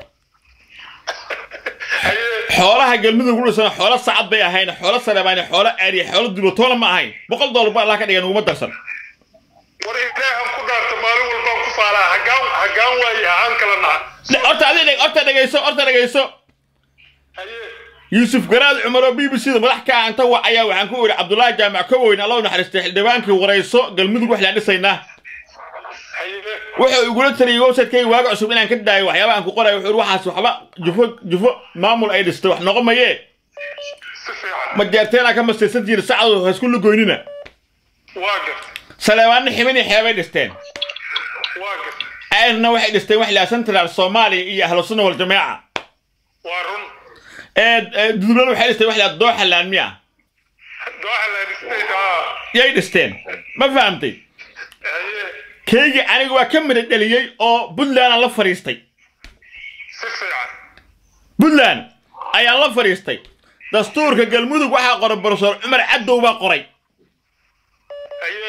haye xoolaha galmudug u dhisan xoolo sacad bay ahayn xoolo sareebaan xoolo aariya xoolo dubatoona ma ahayn boqol dollar ba allah ka dhigan uguma darsan war ilaahan ku dhaarta maalin walbaan ku faalaa hagaan hagaan waaye haaan kala naha Le- horta adi dheg- horta dhegayso horta dhegayso haye yuusuf garaad cumar oo b b c da madax ka ah inta wacaya waxaan ku idhi cabdullaahi jaamac kowoyn allah u naxariistay xildhibaankii warayso galmudug wax laan dhisaynaa haye wuxuu igula taliyey website-kayga waaga cusub inaan ka daayo waxyaaba aan ku qorayo wuxuu ihi waxaas waxba jufo jufo maamul ay dhistay wax noqon mayee si fiican ma jeerteenaa ka mastaysan jirin sacadu ha isku lugoynina waa gart saleebaanna xibin iyo xeebay dhisteen waa gart ayrna waxay dhisteen wax ilaa central soomaaliya iyo ahlu sunna wal jameeca waa run dudublana waxay dhisteen wax ilaa dooxa laanmiya dooxaland state aa yay dhisteen ma fahamtay haye keygii aniga waa ka midha dheliyey oo puntlandaan la fadhiistay si fiican puntland ayaan la fadhiistay dastuurka galmudug waxaa qoray profesor cumar cadow baa qoray haye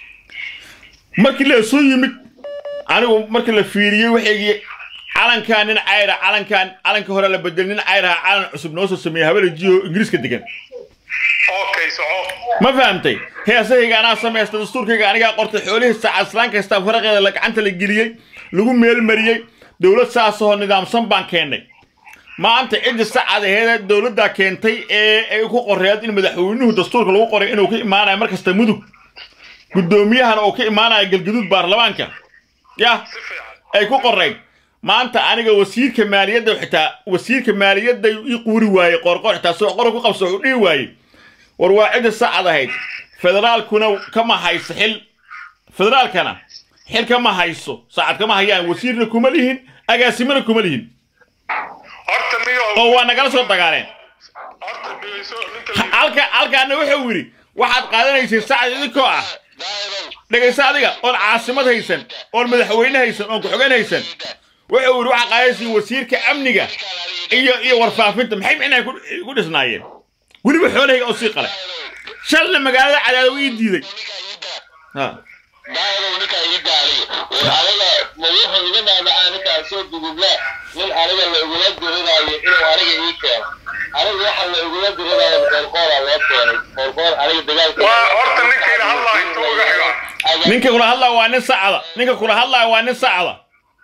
markii la soo yimid anigu markii la fiiriyey waxaygii calankaa nin cayra calankaan calanka hore la bedel nin cayraha calan cusub noo soo sameeyey habela jiyo ingiriiska degan okay soco ma fahamtay heesahayga anaa samaystay dastuurkayga anigaa qortay xoolihii saaca islaan kasta faraqeeda la gacanta la geliyey lagu meelmariyey dowlad saasahoo nidaamsan baan keennay maanta ciddi sacad aheedee dowladdaa keentay ee ay ku qoreed in madaxweynuhu dastuurka lagu qoray inuu ka imaanayo mar kasta mudug guddoomiyahana uu ka imaanayo galgaduud baarlamaanka yah si fiican ay ku qorayd maanta aniga wasiirka maaliyadda xitaa wasiirka maaliyadda ii quuri waayey qoorqoor xitaa soo qora ku qabso wuxuu dhihi waayey war waa cidda sacad ahayd federaalkuna kama hayso xil federaalkana xil kama hayso sacad kama hayaan wasiirna kuma lihin agaasimana kuma lihin horta niyo oo waa nagala soo dagaaleen horta dhegeyso ninka la halka halkaana wuxuu yidhi waxaad qaadanaysay sacad idinkoo ah dhegayso adiga oon caasimad haysan oon madaxweyne haysan oon ku-xigeen haysan wuxuu yidhi waxaad qaadanaysay wasiirka amniga iyo iyo warfaafinta maxay micnaha ku- ku dhisnaayeen weliba xoolahayga oo sii qalay shalna magaalada cadaado ii diiday ha daahirow ninkaa ii gaaliyo war aniga ma wuxuu iga dhaadhacaa ninkaa soo dugublaa nin aniga la igula diriraayo inuu aniga ii keeno aniga waxa la igula diriraayo qoorqooraa loo keenay qoorqoor aniga dagaalka waa horta ninkayna hadlaa intuu uga xigaa ninka kula hadlaya waa nin sacda ninka kula hadlaya waa nin sacda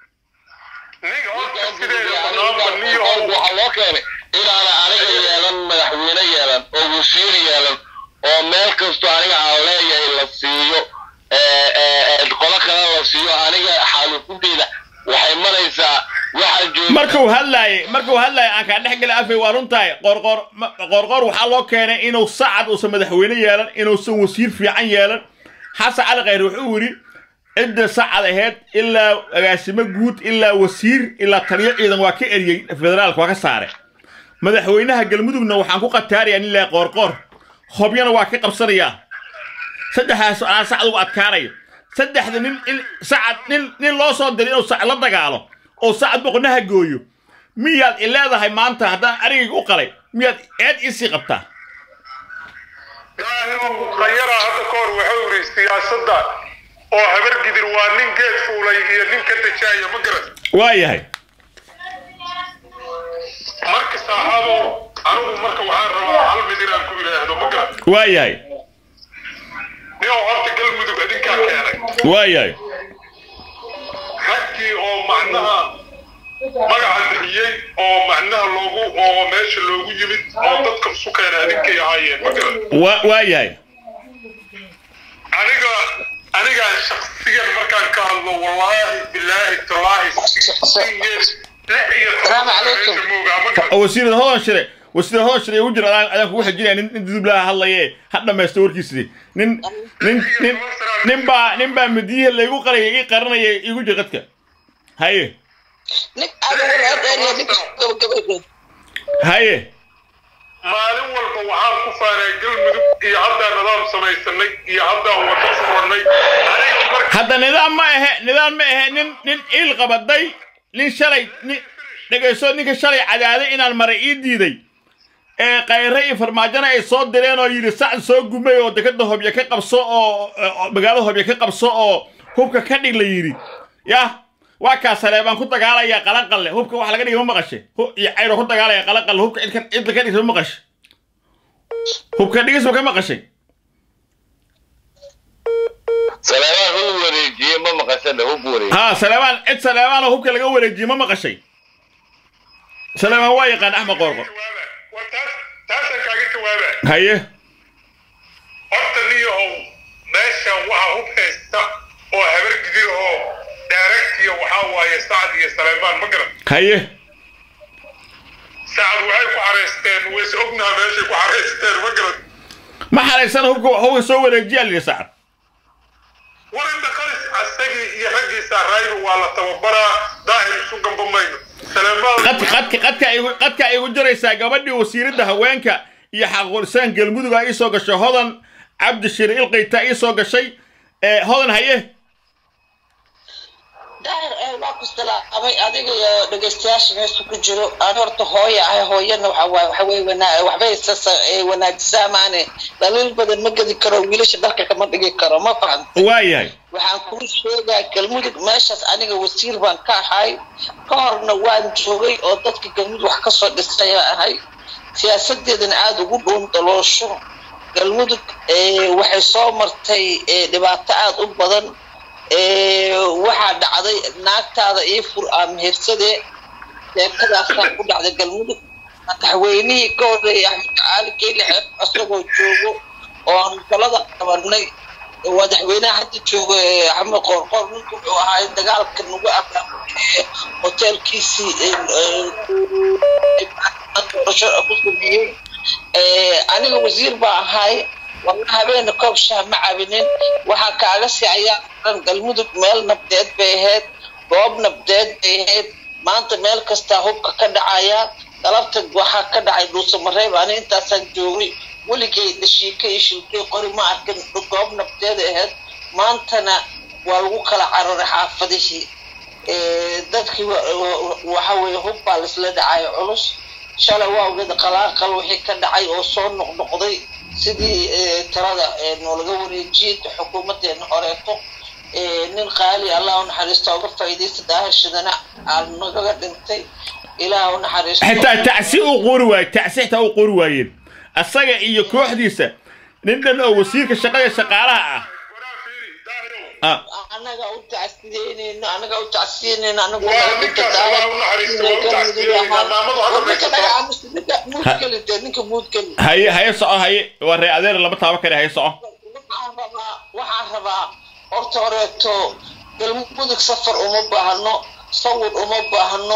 ninka horta sideeda banaanba niyo waxaa loo keenay inaana aniga yeelan madaxweyne yeelan oo wasiir yeelan oo meel kastoo aniga aan leeyahay la siiyo ee, ee, ee, qolo kale la siiyo aniga xaalufunteyda waxay maraysaa waxaan markuu hadlaayay markuu hadlaayay aan kaa dhex gala afay waa runtahay qorqor ma- qorqor waxaa loo keenay inuu sacad uusan madaxweyne yeelan inuusan wasiir fiican yeelan xasan cali khayre wuxuu yidhi cidda sacad ahayd ilaa agaasimo guud ilaa wasiir ilaa taliyo ciidan waa ka eriyey federaalka waa ka saare madaxweynaha galmudugna waxaan ku qataarayaa nin laa qoorqoor hobyana waa ka qabsanayaa saddexdaas aan sacad ugu adkaanayo saddexda nin in sacad nin nin loo soo diray inuu sacad la dagaalo oo sacad boqonaha gooyo miyaad i leedahay maanta haddaan arigayga u qalay miyaad eed isii qabtaa khayara hadda ka hor wuxuu yidhi siyaasadda oo habar gidir waa nin geed fuulay iyo nin ka dajaaya ma garan waa yahay marka saaxaabo anigu marka waxaan rabaa hal mid inaan ku idhaahdo ma garan waa yahay nin oo horta galmudug idinkaa keenay waa yahay raggii oo macnaha magaca bixiyey oo macnaha loogu oo meesha loogu yimid oo dadka isu keenay idinkay ahaayeen ma garan waa waa yahay aniga anigaa shaksiyan markaan ka hadlo wallaahi bilaahi tallaahi Salaamu calaykum. wasiirada hodan shire wasiirada hodan shire ugu jira adaan adaan kugu xijinaya nin nin dudublaha hadlaye ha dhamaysto warkiisii nin nin nin nin baa nin baa midiyihii laygu qaraya ii qaranaya igu jira qadka haye nin aad ugu reereeriya ninka gabagabadeed haye maalin walba waxaan ku faanay galmudug iyo haddaan nidaam samaysanay iyo haddaan wado furannay aniga marka hadda nidaam ma ahe nidaam ma ahe nin nin iil qabaday nin shalay nin dhegayso ninka shalay cadaaday inaan maray ii diiday ee kayre iyo farmaajona ay soo direen oo yidhi sacd soo gumay oo dekada hobyo ka qabso oo oo magaalada hobyo ka qabso oo hubka ka dhig la yidhi yah waa kaa saleebaan ku dagaalaya qalanqalle hubka wax laga dhigay ma maqashe Hu- iyo cayro ku dagaalaya qalanqalle hubka cid ka- cid ka dhigsa ma maqashe hubka dhigis ma ka maqashay salaamaha uu wareejiyey ma maqashada hub wareejiye ها سليمان عد سليمان هو كلا جوا رجي ما مقشي سليمان واي قان احمد قرقر jawaaba war taas taasaan kaaga jawaaba هيه horta niyahow meeshan waxa hub haysta oo habar gidir oo daaragtiya waxaa waaye sacad iyo saleymaan ma garan هيه sacad waxay ku xaraysteen ways ognaha meeshay ku xaraysteen ma garan ما حد سنة هو هو سوى رجي اللي سعد war inta qaris asagii iyo raggiisa rayba waa la tababaraa daahir isu gamba mayno saleymaan قد قد قد قد كا يقول جريسا قبل وسير ده هوانك يا حقول سان قلمود جا إيسو قش هذا عبد الشريع القيتا إيسو قشي هذا هيه daahir ee waa ku salaamay adiga iyo dhegeystayaasha meesha ku jiro aan horta hooya ahay hooyana waxa waaye waxa weye wanaa waxbay sasa ee wanaajisaa maane dhaliil badan ma gedi karo wiilasha dharka kama dhigi karo ma fahanta واي waxaan kuu sheegaa galmudug meeshaas aniga wasiir baan ka ahay ka horna waan joogay oo dadka galmudug wax kasoo dhisaya ahay siyaasadeedana aada ugu dhuun daloosho galmudug eh, waxay soo martay eh, dhibaato aada u badan eh, waxaa dhacday naagtaada ii fur aa mehersadee sheekadaasaa ku dhacday galmudug madaxweynihii ka horreeyay axmed caali keyle xeeb asagoo joogo oo aan galada qabanay madaxweynaha hadda jooga ee axmed qoorqoor ninka wuxuu ahaa dagaalka nagu abaabuliyey hoteelkiisii doorasho ku sameeyey aniga wasiir baa ahay wala habeena koob shaah ma cabinin waxaa kaaga sii ayaa dhan galmudug meel nabdeed bay ahayd goob nabdeed bay ahayd maanta meel kastaa hubka ka dhacaya galabta waxaa ka dhacay dhuusamareeb ani intaasaan joogay weligay dhashiika iyo shilkay qori ma arkin goob nabdeed ahayd maantana waa lagu kala cararay xaafadihii Eh, dadkii wa- wa- waxa weeye hub baa laisla dhacayo culus shalay waa ogeed qalaaqal wixii ka dhacay oo soo noqnoqday sidii eh, talada eh, noolaga wareejiyey xukuumadeena horeeto Eh, nin qaali allah u naxariisto uga faa'iidaysta daahir shidana aa nagaga dhintay ilaah u naxariisto حتى تعسي قوري واي تعسي حتى قوري وايد أصلا إيو كوح ديسة نندن أو وسيرك الشقاية شقالها waraa fiiri daahirow آه anaga u tacsiyeyneyno anaga u tacsiyeyneyno anagu Waa naga ninkaas dhinta waa u naxariisto, waa u tacsiyeyneyna, maamadu hadda maysato. muudkeli dee ninka muudkeli هاي هاي صعو هاي وري أذير لما تابا كده هاي صعو waxaan rabaa waxaan rabaa horta horeeto galmudug safar uma baahno sawir uma baahno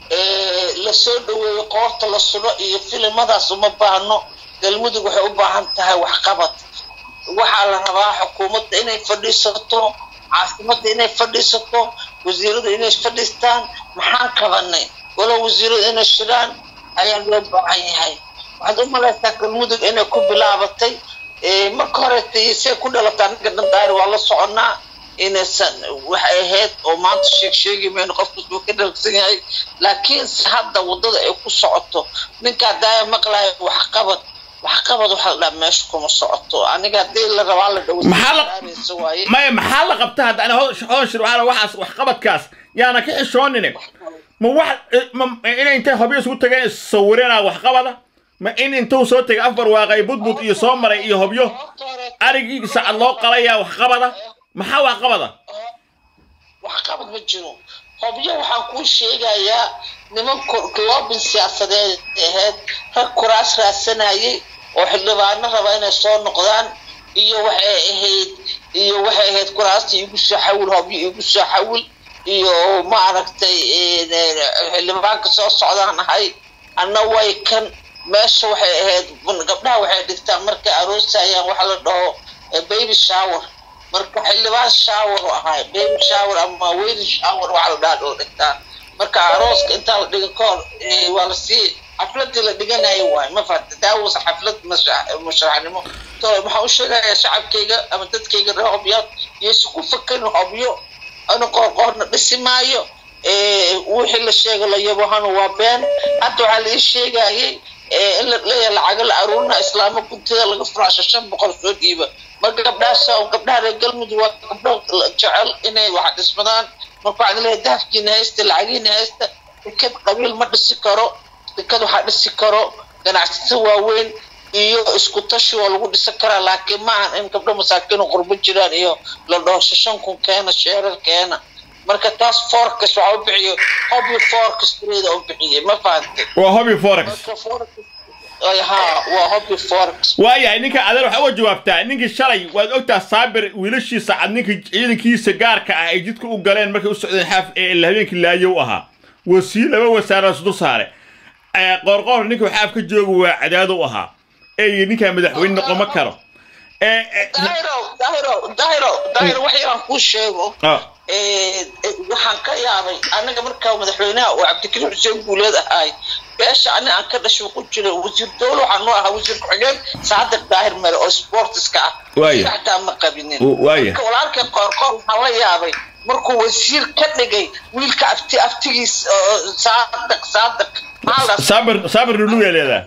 la soo dhaweeyo qoorta la sulo iyo filimadaas uma baahno galmudug waxay u baahan tahay waxqabad waxaa la rabaa xukuumadda inay fadhiisato caasimada inay fadhiisato wasiiradu inay fadhiistaan maxaan qabanay walow wasiiradu inay shiraan ayaa loo baahan yahay waxaad u malaysaa galmudug inay ku bilaabatay marka hore say ku dhalataa ninka dhandaari waa la soconaa inaysan waxay ahayd oo maanta sheeg sheegi mayno qofkas buu ka dhalagsan yahay laakiinse hadda waddada ay ku socoto ninkaa daaya maqlayo waxqabad waxqabad waxa la dhaha meesha kuma socoto aniga haddii la rabaa la dhawsa waaye maya maxaa la qabta hadda ani hoonshir waxaa waxaas waxqabadkaas yaana ka xishoonine ma wax ma inay intay hobyo isugu tageen sawireenaa waxqabada ma in intuu soo tegay afar waaqay budbud iyo soo maray iyo hobyo arigii sacad loo qalayaa waxqabada maxaa waxqabada waxqabad ma jiro hobyo waxaan kuu sheegayaa niman loobin siyaasadeed ahayd rag kuraas raadsanayay oo xildhibaano raba inay soo noqdaan iyo waxay ahayd iyo waxay ahayd kuraasta igu soo xawil hobyo igu soo xawil iyo maaragtay xildhibaanka soo socdaan ahay anna way kan meesha waxay ahayd gabdhaha waxay dhigtaan markay aroosayaan waxa la dhaho baby shower marka xildhibaan shower u ahay baby shower ama weyn shower waxa la dhaha loo dhigtaa marka arooska intaa la dhigan ka hor waa la sii xafladii la dhiganayo waay ma fahanta daawasa xaflad musharaxnimo to waxaan u sheegayaa shacabkayga ama dadkayga reer hobyaad yeesu ku fakan hobyo ana qoorqoorna dhisi maayo wixii la sheega la yabohana waa been hadda waxaa la ii sheegayay in la leeyahay lacago la aruurina islaamo guntida laga furaasho shan boqol soo dhiiba marka gabdhahaas gabdhaha reer galmudug waa gabdho jecel inay wax dhismadaan marka waxaan leeyahay daafkiina haysta lacagiina haysta dekad qabiil ma dhisi karo dekad waxaa dhisi karo ganacsato waaweyn iyo isku tashi waa lagu dhisan karaa laakiin maahan in gabdho masaakiin oo qurbo jiraan iyo la dhaho shan kun keena sheerar keena marka taas forex waxaa u bixiyo hobby forex trade u bixiyay ma fahantay waa hobby forex ha waa hobby forex waayahay ninka adeer waxaa uga jawaabtaa ninkii shalay waad ogtaa saabir wiilashiisa cad ninka ciidankiisa gaarka ah ay jidka u galeen markay u socdeen xaaf ee habeenkii laayo u ahaa wasiir laba wasaara isdul saare qoorqoor ninka xaaf ka jooga waa cadaado u ahaa ee ninkaa madaxweyne noqon ma karo daahiro daahiro daahiro daahiro wax yaraan kuu sheego waxaan ka yaabay anaga markaa madaxweynaha oo cabdikariim xuseen guuleed ahaay beesha ani aan ka dhashay ku jira wasiir dowle waxaan noo ahaa wasiir ku-xigeen saadir daahir mere oo sportiska ah xataa ma qabinin marka walaalkay qoorqoor waxaan la yaabay markuu wasiir ka dhigay wiilka afti aftigiis saadaq saadaq saabir saabir luluga leedaa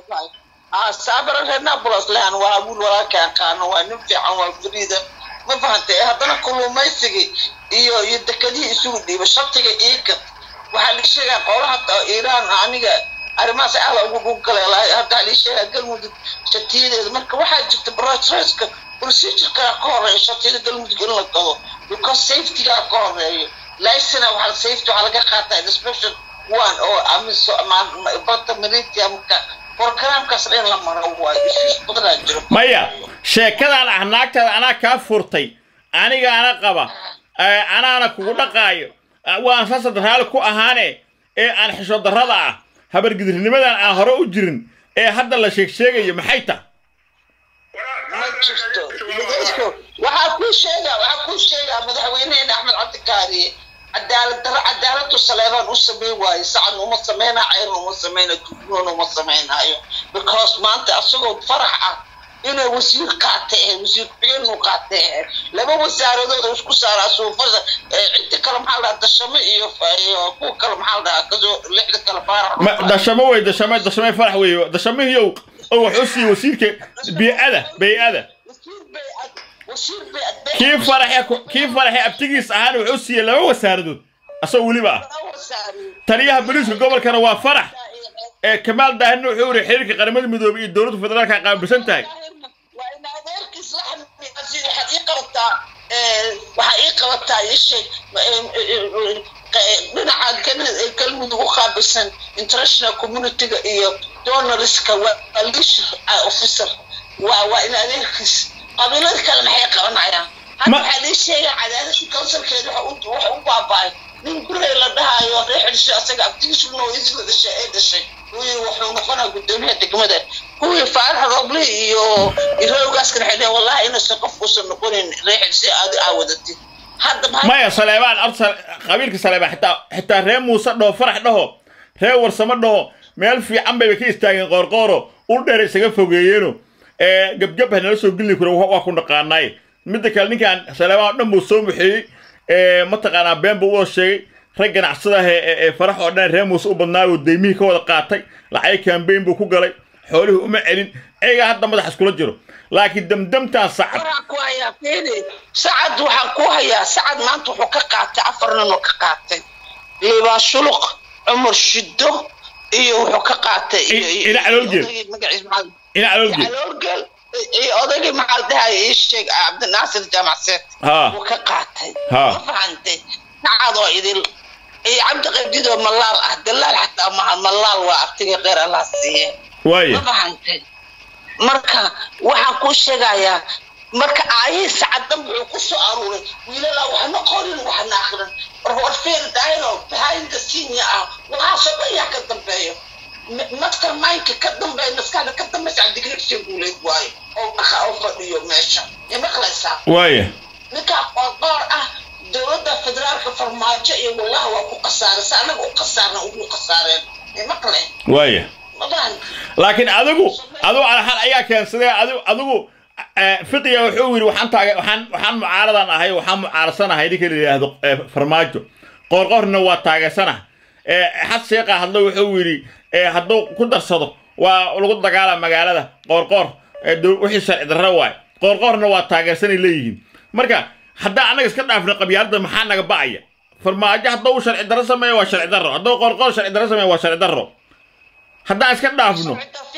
saabir reer nabolos lehan waa wiil walaalkay aqaano waa nin fiican waa fariida ma fahantay hadana kalluumaysigii iyo iyo dekadihii isugu dhiiba shatiga iiga waxaa lii sheegaa qolaha iiraan aniga arrimahaas aala ugu dhuggalay hadda lii sheegaa galmudug shatiyadeeda marka waxaa jirta brosreska procedurkaa ka horeeya shatiyada galmudug in la gado because safetygaa ka horeeyo licena waxaa safety waxaa laga qaataa inspection one oo amiso bada maritiamka programkaas dhan la maro waayo issues badanaa jiro maya sheekadan ah naagtaada anaa kaa furtay anigaana qaba anaana kugu dhaqaayo waan saasad raali ku ahaane ee aan xisho darrada ah habargidirnimadan aan hore u jirin ee hadda la sheeg sheegayo maxay ta ma jirto waxaa kuu sheegaa waxaa kuu sheegaa madaxweyneheena axmed cabdikaariye cadaalad darro cadaaladu saleebaan u samayn waayo sacan uma samayna ceyrna uma samayna dugnoona uma samaynayo because maanta asagoo farax ah inay wasiir qaatay ahayd wasiir ku-xigeennu qaatay ahayd laba wasaaradood oo isku saaraa suufada cidda kale maxaa la dhahaa dashamo iyo kuwa kale maxaa la dhahaa kasoo lixda kale faarax dashamo wey dashame dashame farax wey dashamihiyow oo wuxuu siiyey wasiirka bii'ada bay-ada kii faraxe kii faraxe abtigiis ahaana wuxuu siiyey laba wasaaradood asagoo weliba ah taliyaha booliiska gobolkana waa farax ee kamaal daahirna wuxuu yiri xiriirka qaramada midoobay iyo dowladda federaalka qaabilsan tahay waxaa ii qabataa ii sheeg dhinaca galmudug u qaabilsan international communityga iyo donoriska waa leader officer waa waa in adeerkiis qabiilada kale maxay qabanayaan hadda waxaa lii sheegaa cadaadada councilkeeda waxa u baaba'ay nin gurey la dhahayo reer celiso asaga abtigiisu nooyadii la dhashay ee dhashay wii wuxuu noqonaa gudoomiyaha degmada kuwii faarax roble iyo irowgaaskana waxay dheheen wallahi inuusan qofkuusan noqonin reexil si aad aa wadatid hadda maxay maya saleebaan horta qabiilka saleebaan xitaa xitaa reer muuse dhaho farax dhaho reer warsamo dhaho meel fiican bayba ka istaageen qoorqooro ul dheer isaga fogeeyeeno ee gebgab ha nala soo geli karo waa ku dhaqaanaay midda kale ninkan saleebaan oo dhan buu soo muxeeyey ee mataqaanaa been buu u sheegay rag ganacsada ah ee ee farax oo dhan reer muuse u badnaa buu deymihii ka wada qaatay lacag kambeyn buu ku galay xoolihii uma celin ayagaa hadda madax iskula jiro laakiin damdamtaan sacad waxaan ku hayaa fiiri sacad waxaan ku hayaa sacad maanta wuxuu ka qaatay afar nin oo ka qaatay liibaan shuluq cumar shiddo iyo wuxuu ka qaatay iyo- iyo- Ina Caloolgeel. odaygii magaciisa maxaa- ina caloolgeed caloolgeel iyo odaygii maxaa la dhahay ii sheeg cabdinaasir jaamacseed Ha. wuu ka qaatay Ha. ma fahantay sacad oo idil iyo cabdi qabdid oo malaal ah dalaal xataa maha malaal waa artiga qeyr allah siiye waaya ma fahantay marka waxaan kuu sheegayaa marka aayihii sacaddan wuxuu ku soo aruuray wiilalaa waxna qorin waxna akrin warfeer daayno behind the scene ah waxaasoo dhan yaa ka dambeeyo master mindka ka dambeeya maskaxda ka dambeysa cabdigrigsi guuleed waayo oo dhaqa oo fadhiyo meesha ya maqlaysaa waaya ninkaa qoorqoor ah dowladda federaalka farmaajo iyo wallahi waa ku khasaaraysa anaga u khasaarna ugu khasaareen ya maqle waaya ma fahan laakiin adigu adigu alxal ayaa keensaday adigu adigu eh, fiqiga wuxuu yidhi waxaan taaga waxaan waxaan mucaaradan ahay waxaan mucaarasanahay ninka la yidhaahdo eh, farmaajo qoorqoorna waa taageersanah eh, xad sheeqa hadlo wuxuu yidhi eh, hadduu ku darsado waa lagu dagaala magaalada qoorqoor eh, dow- wixii sharci darro waay qoorqoorna waa taageersanay leeyihiin marka haddaan annaga iska dhaafno qabyaaladda maxaa naga ba'aya farmaajo hadduu sharci darro sameeyo waa sharci darro hadduu qoorqoor sharci darro sameeyo waa sharci darro haddaan iska dhaafno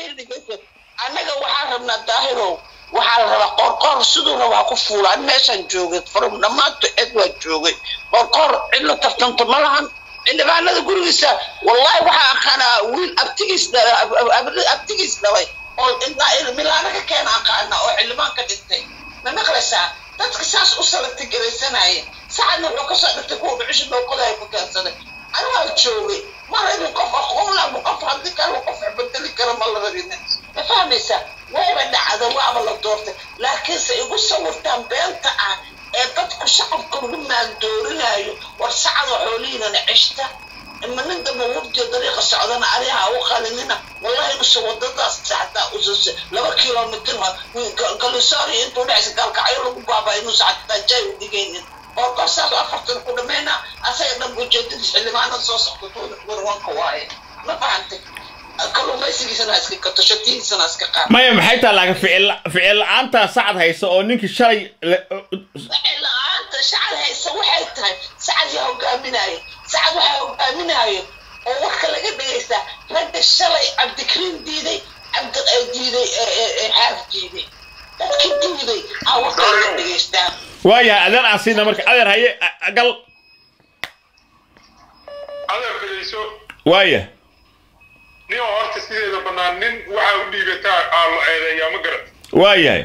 annaga waxaan rabnaa daahirow waxaa la rabaa qorqoor siduu rabaa ku fuula an meeshaan joogay from dhammaanto cid waa joogay qorqoor cid la tartanto ma lahan xildhibaanada gurigiisa wallahi waxaa aqaanaa wiil abtigiis dhalay ab- ab- ab- abtigiis dhalay oo ilaa milaana ka keena aqaana oo xildhibaan ka dhintay ma maqlaysaa dadka saas u salagta garaysanaya sacadna wuxuu kasoo dhigtay kuwa dhucisha dhooqodaay ku keensaday anaa joogay ma rabin qof aqoon labu qof haddii kale qof bedeli kara ma la rabinin ma fahmaysaa wayba dhacda waaba la doortay laakiinse igu sawirtaan beenta ah ee dadku shacabka lagu maandoorinayo war sacada xoolihiinana cishta ima nin damba wurdiyo dariiqa socdana ariha u qalinina wallahi inuusan wadadaas xataa usus laba kilomitr galisoori intuu dhexsa gaalkacyo lagu baabaa inuusan xataa jay u dhigaynin oo korsaas afartan ku dhamayna asaga dhan ujeedadiis xildhibaanada soo socda warwanka waaye ma fahantay kalluumaysigiisana ha iska gato shatihiisana ha iska qaado maya maxay tahay laakiin ficil ficil la-aantaa sacad haysa oo ninkii shalay la- la-aanta sacad haysa waxay tahay sacad yaa hogaaminayo sacad waxaa hogaaminayo oo warka laga dhagaystaa ragga shalay cabdikariim diiday cabdi eh, diiday eh, eh, eh, xaaf diiday dadkii diiday aa warka laga dhagaystaa waayahay adeer aan siina marka adeer haye a- a- gal adeer dhegayso waaya nin oo horta sideeda bannaan nin waxaa u dhiibataa aa la eedeeyaa ma garat waayahay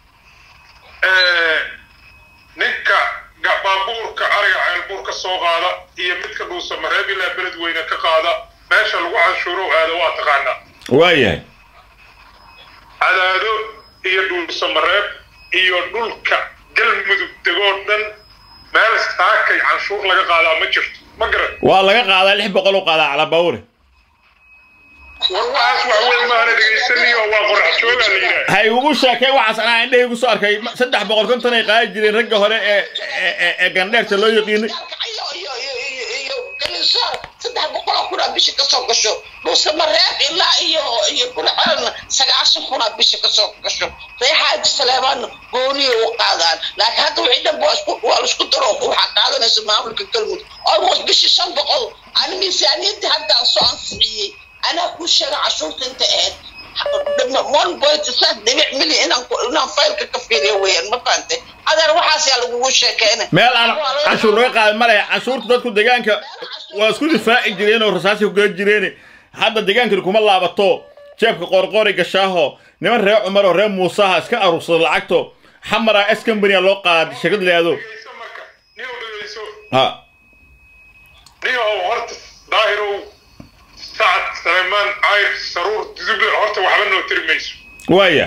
ninka ga- baabuurka ariga ceelbuur ka soo qaada iyo midka dhuusa mareeb ilaa beled weyne ka qaada meesha lagu canshuuro aado waa taqaanaa waayahay cadaado iyo dhuusa mareeb iyo dhulka galmudug degoo dhan meel saakay canshuur laga qaadaa ma jirto ma garan waa laga qaadaa lix boqol u qaadaa calabawre war waxaas wax weyn maana dhegaysaniyo waa qorax joogaa la yidhaah ha igugu sheekay waxaas anaa indhahii gu soo arkay ma- saddex boqol konton ay qaadi jireen ragga hore ee ee- ee- ee gandheerta loo yaqiinay iyo iyo iyo iyo iyo galisoor saddex boqoloo kunaa bisha kasoo gasho dhuuse mareeb ilaa iyo iyo gurcaan sagaashan kunaa bisha kasoo gasho reexaaji saleebaanna gooniya u qaadaan laakiin hadda wixii dhanba waa isku waa la isku daro waxaa qaadanaysa maamulka galmudug almost bishi shan boqol ani miisaaniyadii haddaan soo ansixiyey anaa kuu sheega cashuurta inta ahayd one point five dhibic milyan inaan ku- inaan faylka ka fiiriyo weeyaan ma fahantay adeer waxaas yaa lagugu sheekeynay meel aan canshuur laga qaadan ma lehe canshuurta dadku deegaanka waa isku difaaci jireen oo rasaasi ku gala jireen hadda deegaankani kuma laabato jeebka qoorqoori gashaaho niman reer cumar oo reer muusaha iska aruursada lacagto xamara s company loo qaada shirkad leado dhegayso marka nin oo dhegayso ha nin oo horta daahir daahirow sacad saleymaan cayr saruur duduble horta waxba noo tiri mayso waaya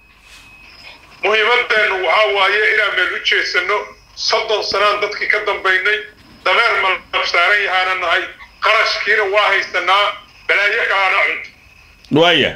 muhiimadeennu waxaa waaye inaan meel u jeedsano soddon sanaan dadkii ka dambaynay dameer malab saaran yahaana nahay qarashkiina waa haysanaa balaayo kalana cunto waaya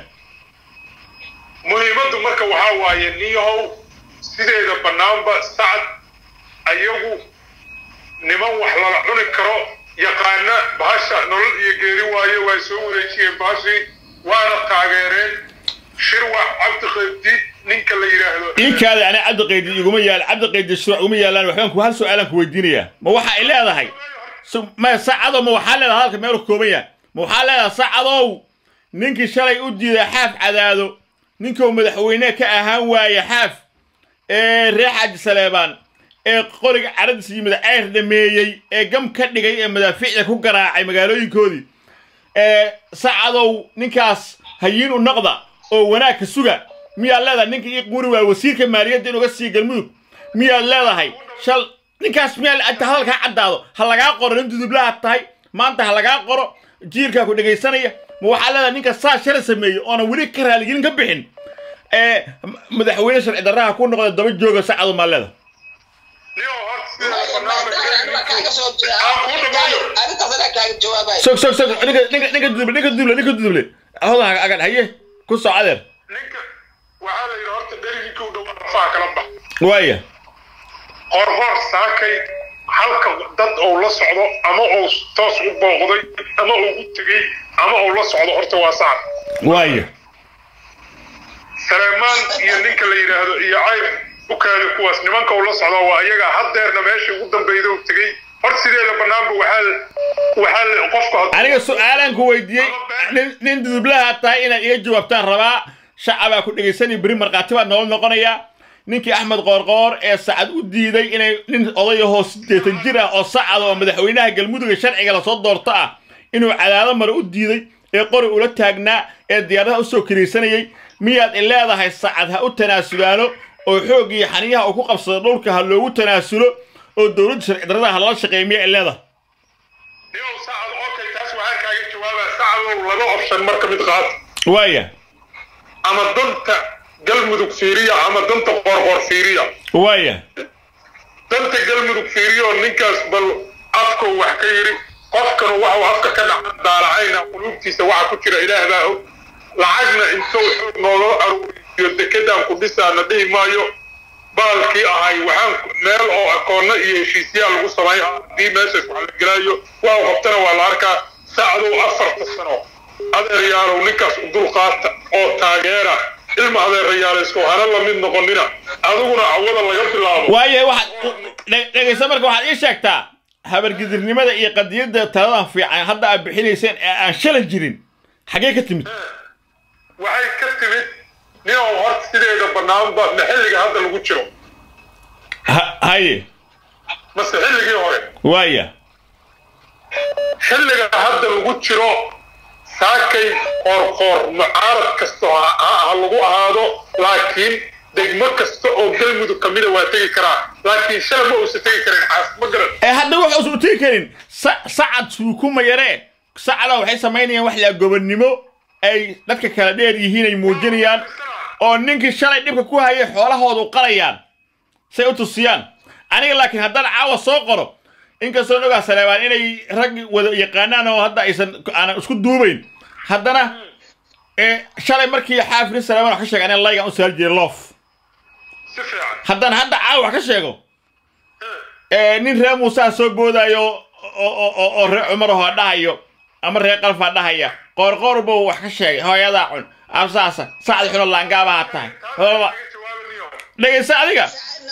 muhiimaddu marka waxaa waaye niyahow sideeda bannaanba sacad ayagu niman wax lala cuni karo yaqaana bahasha nolol iyo geeri waaye waa soo wareejiyeen bahashii waana taageereen shirwax cabdiqaydiid ninka la yidhaahdo inkaada ana cabdiqaydi iguma yaal cabdiqaydi shuruuc iguma yaalaan waxbaan ku hal su-aalaan ku weydiinayaa ma waxa ay leedahay so- ma sacadow ma waxaa leedahay halka meel kooban yahay ma waxaa leedahay sacadow ninkii shalay u diiday xaaf cadaado ninkuu madaxweyne ka ahaan waaye xaaf ee reer xaaji saleebaan ee qoriga caradiisa yimid ceyr dhameeyey ee gam ka dhigay ee madaafiicda ku garaacay magaalooyinkoodii ee sacadow ninkaas hayiin u noqda oo wanaag ka suga miyaad leedahay ninka ii quri waa wasiirka maaliyadda inuga sii galmudug miyaad leedahay shal ninkaas miyaa inta hadalkaa caddaado ha lagaa qoro nin dudublaha tahay maanta ha lagaa qoro jiirkaa ku dhegaysanaya ma waxaa leedahay ninka saa shalay sameeyey oona weli ka raaligelin ka bixin ee madaxweyne sharci darraha ku noqda daba jooga sacadow maa leedahay niyow horta sideeda bannaanba aan kuu dhamaayo arrintaas anaa kaaga jawaabaya sog sog sog ninka ninka ninka duduble ninka duduble ninka duduble ahoda agan haye ku soo adeer ninka waxaa la yidhi horta dherigii u dhawaa rafaa kala bax waaya qorqor saakay halka dad uu la socdo ama uu toos u booqday ama uu u tegey ama uu la socdo horta waa sacad waaya saleemaan iyo ninka la yidhaahdo iyo cayr u kaada kuwaas nimanka uu la socdo waa iyaga haddeerna meesha ugu dambeyda uu tegey horta sideeda bannaanba waxaa waxaa la- qofku hadduu- aniga su-aalaan ku weydiiyey nin nin dudublaha tahay inaad iga jawaabtaan rabaa shacabaa ku dhegaysanaya beri markhaati baad nolol noqonayaa ninkii axmed qoorqoor ee sacad u diiday inay nin odayahoo siddeetan jir ah oo sacad oo madaxweynaha galmudug ee sharciga lasoo doorto ah inuu cadaado mare u diiday ee qori ula taagnaa ee diyaaradaha usoo kiraysanayay miyaad i leedahay sacad ha u tanaasudaano oo xoog iyo xaniyaha uu ku qabsado dhulka ha loogu tanaasulo oo dowladda sharci darrada ha lala shaqeeya miyaa i leedahay niyow sacad okay taas waxaan kaaga jawaabaa sacadow laba option marka mid qaad waaya ama danta galmudug fiiriya ama danta qorqor fiiriya waaya danta galmudug fiiriyo ninkaas bal afkuu wax ka yidhi qofkanu waxuu afka ka dhaca daalacayna quluubtiisa waxa ku jira ilaah baa og lacagna intuu xoog nooga aruuriyo dekedaan ku dhisaana dhihi maayo baalkii ahay waxaan meel oo akoonna iyo heshiisyaal lagu samay haddii meeshaas wax la gelaayo waxu qabtana waa la arkaa sacdow afarta sano adeeryaalow ninkaas u dulqaata oo taageera ilma adeerayaaleysku hana la mid noqonina adiguna cawada laga bilaabo waaye waxaad dhe- dhegaysta marka waxaad ii sheegtaa habargidirnimada iyo qadiyadda taladan fiican hadda aad bixinayseen ee aan shalan jirin xaggee ka timid waxay ka timid ninow horta sideeda bannaanba ma xilliga hadda lagu jiro Ha- haye mase xilligii hore waaya xilliga hadda lagu jiro saakay qoorqoor mucaarad kasta ha ha lagu ahaado laakiin degmo kasta oo galmudug ka mida waa tegi karaa laakiin shala ma uusan tegi karin xaas ma garan ee hadda wax uusan u tegi karin sa- sacad suukuma yaree sacada waxay samaynayaan wax la gobonnimo ay dadka kala dheer yihiin ay muujinayaan oo ninkii shalay dhibka ku hayay xoolahoodu qalayaan say u tusiyaan aniga laakiin haddaan caawa soo qoro inkastoo ogaa saleebaan inay rag wada yaqaanaan oo hadda aysan aanan isku duubayn haddana ee shalay markii xaafiri saleebaan wax ka sheega aniga laygan u saari jiray loof si fiican haddaan hadda caawa wax ka sheego ee nin reer muusaa soo boodaayo oo oo oo oo reer cumar ahoo dhahayo ama reer qalfaa dhahaya qoorqoor buu wax ka sheegay hooyadaa cun absaasa sacdi xuno laangaabaha tahay Walba- Laga jawaabanayo. dhegaysa adiga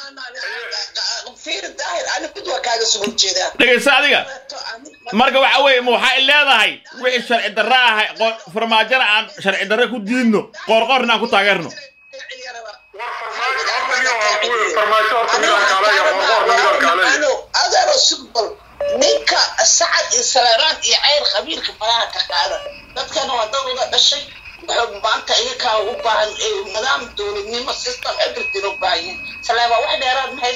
fiir daahir ani mid waa kaaga soo horjeedaa dhegaysa adiga marka waxa weeye ma waxay leedahay wixii sharci darro ah qo- farmaajona aan sharci darro ku diidno qoorqoorna aan ku taageerno war farmaajo horta niyo waa kuwe farmaajo horta midaan kaaleeya qoorqoorna midaan kaaleeya adeero sugbal ninka sacad iyo saleeraan iyo ceyr qabiilka faraha ka qaada dadkana waa dad wada dhashay wuxuu maanta iyakaa u baahan ee nidaam dowladnimo system everything u baahan yihin saleebaa wax dheeraad ma haysta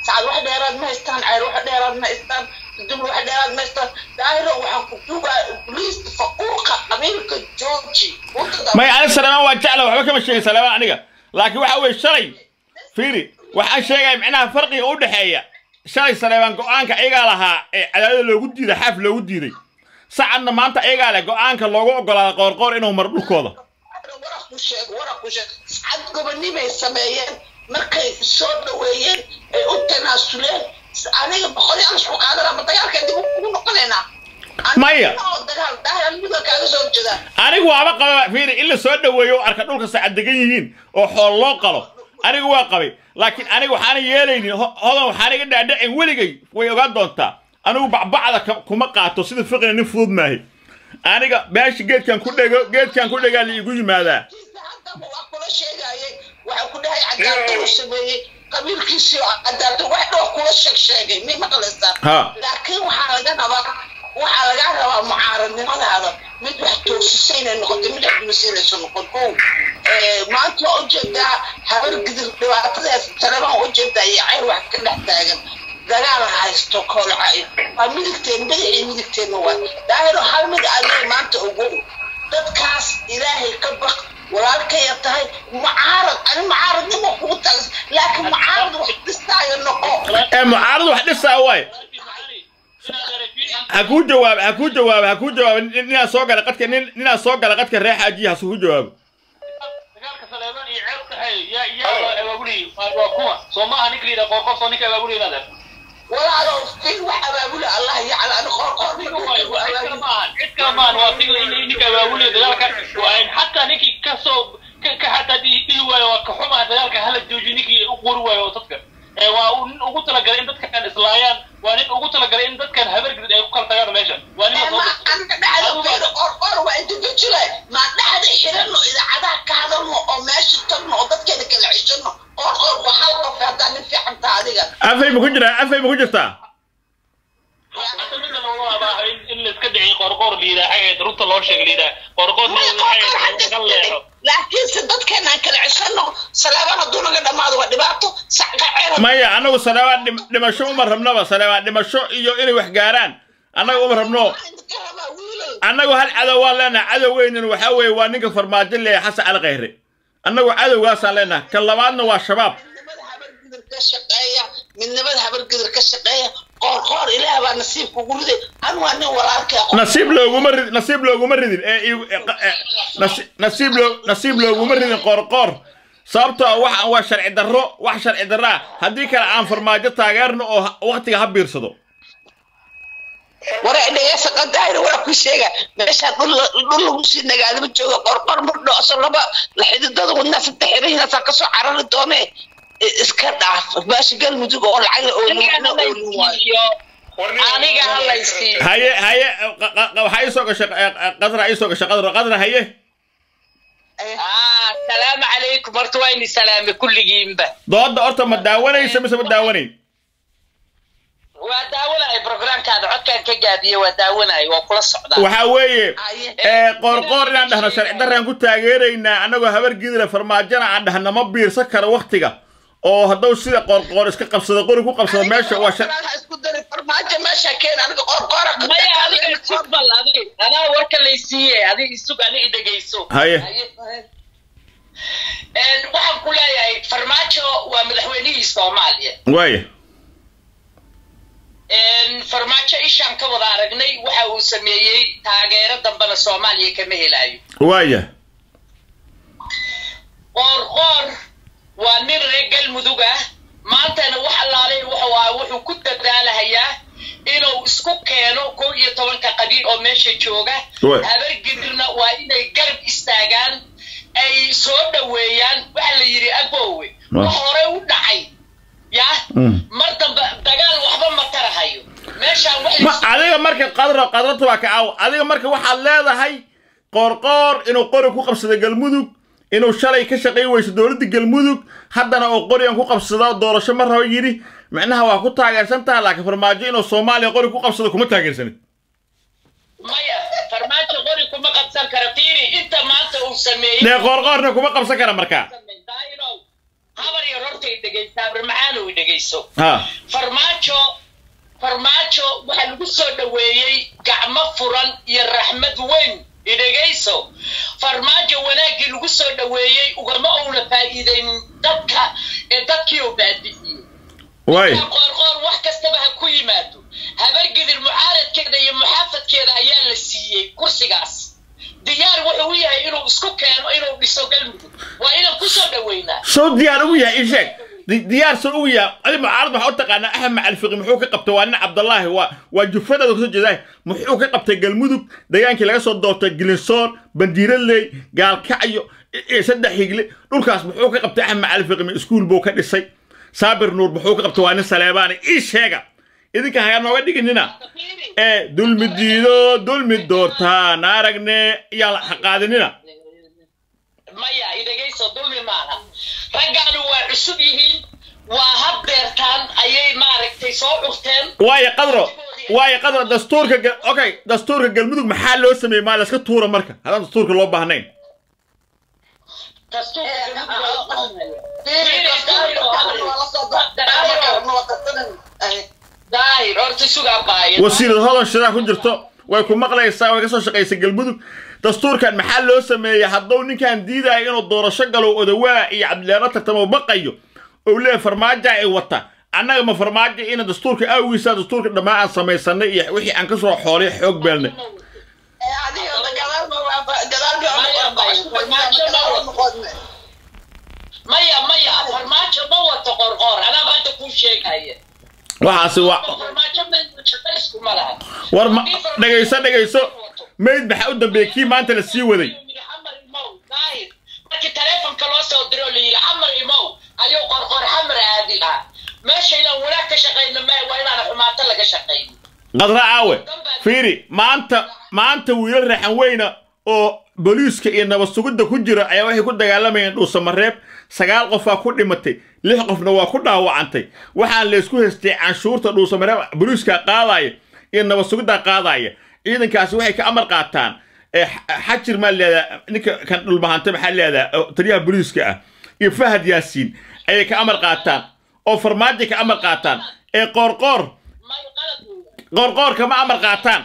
sacad wax dheeraad ma haystaan ceyr wax dheeraad ma haystaan dubl wax dheeraad ma haystaan daahiro waxaan ku duugaa liist faquuqa qabiilka jooji maya ani saleemaan waa jecla waxba kama sheegin saleemaan aniga laakiin waxa weeye shalay fiiri waxaan sheegaya micnaha farqiga u dhexeeya shalay saleebaan go-aanka ayagaa lahaa ee cadaadada loogu diiday xaaf loogu diiday sacadna maanta ayagaa leh go-aanka loogu ogolaada qoorqoor inuu maro dhulkooda waraq ku sheeg waraq ku sheeg sacad gobonimay sameeyeen markay soo dhaweeyeen ay u tanaasuleen aniga boqolyaal isku qaadanaa ma dagaalka dib ugu noqonaynaa Maya. dagaal daahirnimada kaaga soo jeeda anigu waaba qaba fiiri in la soo dhaweeyo oo arka dhulka sacad degan yihiin oo xool loo qalo anigu waa qabay laakiin aniga waxaana yeelaynin ho- hodan waxaan iga dhaadhacin weligay way ogaan doontaa anigu bacbacda ka- kuma qaato sida fiqina nin fudud maahay aniga meesha geedkan ku dhego geedkan ku dhegaa la igu yimaadaa haddaba waa kula sheegayay waxaa ku dhahay cadaalad uu sameeyey qabiilkiisii oo cadaalad wax dhoo kula sheeg sheegay mi maqlaysaa Ha. laakiin waxaa laga rabaa waxaa laga rabaa mucaaradnimadaada mid wax toosisa inay noqoto mid waxdumisinayso noqon o maanta waa ujeedaa habar gidir dhibaatadaas taleban ujeedaa iyo cayr wax ka dhex taagan dagaal haysto koolcay waa midigteen bidixii midigteenna waa daahiro hal mid adiga maanta ogow dadkaas ilaahay ka baq walaalkaya tahay mucaarad ani mucaaradnimo kugu tagas laakiin mucaarad wax dhistaayo noqo ee mucaarad wax dhisaa waay ha kuu jawaab ha kuu jawaab ha kuu jawaab nin- ninaa soo gala qadka nin ninaa soo gala qadka reer xaajiya ha kuu jawaabo dagaalka saleeban iyo ceeb dhaxeeya yaa yaa abaabuliyey waa kuma soo maaha ninka la yidhaha qoorqoor soo ninka abaabuliyey inaad walaalo fiil wax abaabula allah yacla ani qoorqoor cid kale maahan cid kale maahan waa tig ninka abaabuliyey dagaalka waa xataa ninkii kasoo ka ka xataa dhihi dhihi waayo waa ka xumaa dagaalka hala jooji ninkii u qori waayo oo dadka ee waa uu nin ugu talagalay in dadkan islaayaan waa nin ugu talagalay in dadkan habargrid ay ku kala tagaan meesha waa nin la soo aniga dhexda fiil qoorqoor waa inta jira ma dhexda xirano idaacadaha ka hadalno oo meesha tagno oo dadkeena kala ceshano qoorqoor waa hal qof haddaa nin fiican taa adiga afay ma ku jiraa afay ma ku jirtaa Hadda midda lagu abaaho in in la iska dhiciyo qoorqoor la yidhaha xageed runta loo sheega la yidhaha qoorqoor Maya qoorqoor laga leexo hadda laakiinse dadkeena aan kala ceshano salaabaan hadduu naga dhammaado waa dhibaato sacka ceer maya annagu saleebaan dhim- dhimasho uma rabnaba saleebaan dhimasho iyo inay wax gaaraan annaga uma rabno ka rabaa wiilal annagu hal cadow waan leenahay cadowgeynan waxaa weeye waa ninka farmaajo leeyahay xasan cali khayre annagu cadowgaasaan leenahay kan labaadna waa shabaab midnimada habargidir ka shaqeeya midnimada habargidir ka shaqeeya qoor qoor ilaah baa nasiibka ugu riday an waa nin walaalkee nasiib looguma rid nasiib looguma ridin ee igu- ee qa- ee nasi- nasiib loo nasiib looguma ridin qoorqoor sababtoo ah waxaan waa sharci darro wax sharci darro ah haddii kale aan farmaajo taageerno oo ha- waqtiga ha biirsado wara dhegeysa qadaayna waa ku sheega meeshaan dhul dhul lagu sii nagaadama jooga qorqor mardhooso laba la xididada wadnaa saddex xirihiinaasaa kasoo carari doone I- iska dhaaf meesha galmudug oo lacag oo nuucna oo nin waayo aniga halaysiiyo haye haye qa- qa- qa- waxaa ii soo gashay eh, eh, qadra ii soo gashay qadra qadra haye ah salaamu calaykum horta waa ini salaame kulligiinba dooda horta ma daawanaysa mise ma daawanayn waa daawanaya programkaada codkaan ka gaabiye waa daawanaya waa kula socdaa waxaa weeye ee qoorqoor inaan dhahno sharci darraan ku taageeraynaa annagoo habar gidila farmaajana aan dhahna ma biirsan karo waktiga oo hadduu sida qoorqoor iska qabsado qori ku qabsado meesha waa shar ha isku dari farmaajo meesha keen aniga qorqora maya adiga isug bal adig anaa warka laysiiye adig isug ani idhegayso haye Een, waxaan ku leeyahay farmaajo waa madaxweynihii soomaaliya waaya Een, farmaajo ishaan ka wada aragnay waxa uu sameeyey taageero dambena soomaaliya kama helayo waaya qoor qoor waa nin reer galmudug ah maantana wax allaalay wuxuu ahaa wuxuu ku dadaalahayaa inuu isku keeno kow iyo tobanka qabiil oo meesha jooga Waay. habargidirna waa inay garab istaagaan ay soo dhoweeyaan waxa la yidhi abowe Waay. wax hore u dhacay ya Mm. mar dambe dagaal waxba ma tarahayo meeshaan wax ma adiga marka qadro qadrata waa ka caaw adiga marka waxaad leedahay qoorqoor inuu qori ku qabsado galmudug inuu shalay ka shaqayn weyso dowladda galmudug haddana uu qorigan ku qabsado doorasho ma rabo yidhi micnaha waa ku taageersan taha laakiin farmaajo inuu soomaaliya qori ku qabsado kuma taageersanid maya farmaajo qori kuma qabsan kara fiiri inta maanta uu sameeyey dee qoorqoorna kuma qabsan kara markaa habar yar horta i dhegaysaa barmacaano i dhegayso ha farmaajo farmaajo waxaa lagu soo dhoweeyey gacmo furan iyo raxmad weyn i dhegayso farmaajo wanaaggii lagu soo dhoweeyey ugama ouna faa'iidaynin dadka ee dadkii oo baadi'iyey waay qoorqoor wax kastaba ha ku yimaado habargedir mucaaradkeeda iyo muxaafadkeeda ayaa la siiyey kursigaas diyaar wuxuu u yahay inuu isku keeno inuu dhiso galmudug waa inaan kusoo dhoweynaa soo diyaar ugu yahay ii sheeg Di- diyaar soo ugu yahay adi mucaarad waxaa u taqaanaa axmed alfiqi muxuu ka qabtay waa nin cabdallaahi waa waa jufadaada kasoo jeedaay muxuu ka qabtay galmudug degaankii laga soo doortay gilinsoor bandiiraley gaalkacyo i- i- saddex higle dhulkaas muxuu ka qabtay axmed alfiqi ma iskuul buu ka dhisay saabir nuur muxuu ka qabtay waa nin saleebaani ii sheega idinka hayaa nooga dhiginina ee dulmi diido dulmi doortaan aragne yaa ha qaadinina maya idhegayso dulmi maaha raggaanu waa cusub yihiin waa hab beertaan ayay maaragtay soo curteen waayo qadro waayo qadro dastuurka gal- okay dastuurka galmudug maxaa loo sameeyey maa laska tuura marka haddaan dastuurka loo baahnayn daahir horta sugaa baaya wasiirad hodan shidaa ku jirto way ku maqlaysaa way ka soo shaqaysay galmudug dastuurkan maxaa loo sameeyey hadduu ninkan diidaya inuu doorasho galo odawaa iyo cabdileeno tartamo baqayo ou leeyahay farmaaja ay wata annaga ma farmaajo ina dastuurka awgiisa dastuurka dhammaan aan samaysanay iyo wixii aan ka soo xoolay xoog beelnay maya maya farmaajo ma wato qorqoor anaaba hadda kuu sheegaya waxaasi waa farmaajo ma shaqo iskuma laha war ma dhegayso dhegayso mayd maxaa u dambeeyey kii maanta la sii waday xamar imow daahir markii taleefonka loo soo diro la yidhi xamar imow ayuu qorqoor xamar aadi lahaa meesha inaan wanaag ka shaqayno ma waa inaan xumaato laga shaqayno qadra aawe fiiri maanta maanta wiilal raxan weyna oo booliiska iyo nabad sugidda ku jira ayaa waxay ku dagaalamayeen dhuusamareeb sagaal qofaa ku dhimatay lix qofna waa ku dhaawacantay waxaan laysku haystay canshuurta dhuusamareeb booliiska qaadaya iyo nabad sugidda qaadaya ciidankaasi waxay ka amar qaataan ee X- xajir maa leedaha ninka kan dhulmahanta maxaa leedaha oo taliyaha booliiska ah iyo fahad yaasiin ayay ka amar qaataan oo farmaajo ka amar qaataan ee qoorqoor may qalad weeye qoorqoor kama amar qaataan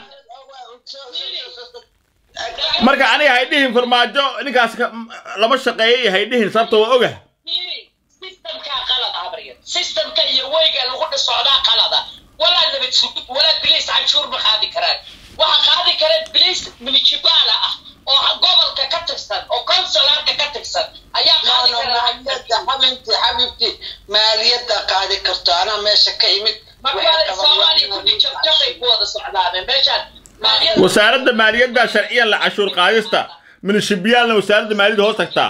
marka aniga hay dhihin farmaajo ninkaas ka- lama shaqeeyay hay dhihin sababta waa ogah fiiri systemkaa qalada habaryar systemka iyo weyga lagu dhisocdaa qalada walaa nabad sugid walaa bilis canshuur ma qaadi karaan waxa qaadi kara bilis municipaala ah oo ha- gobolka ka tirsan oo consulaarka ka tirsan ayaa qaadi kara xabibti xabibti maaliyadda qaadi karto anaa meesha ka imid marka soomaaliya kudi jabjabay ku wada socdaane meeshaan maaliyadda wasaaradda maaliyadda sharciyan la cashuur qaadista munishibiyaalna wasaaradda maaliyadda hoos tagtaa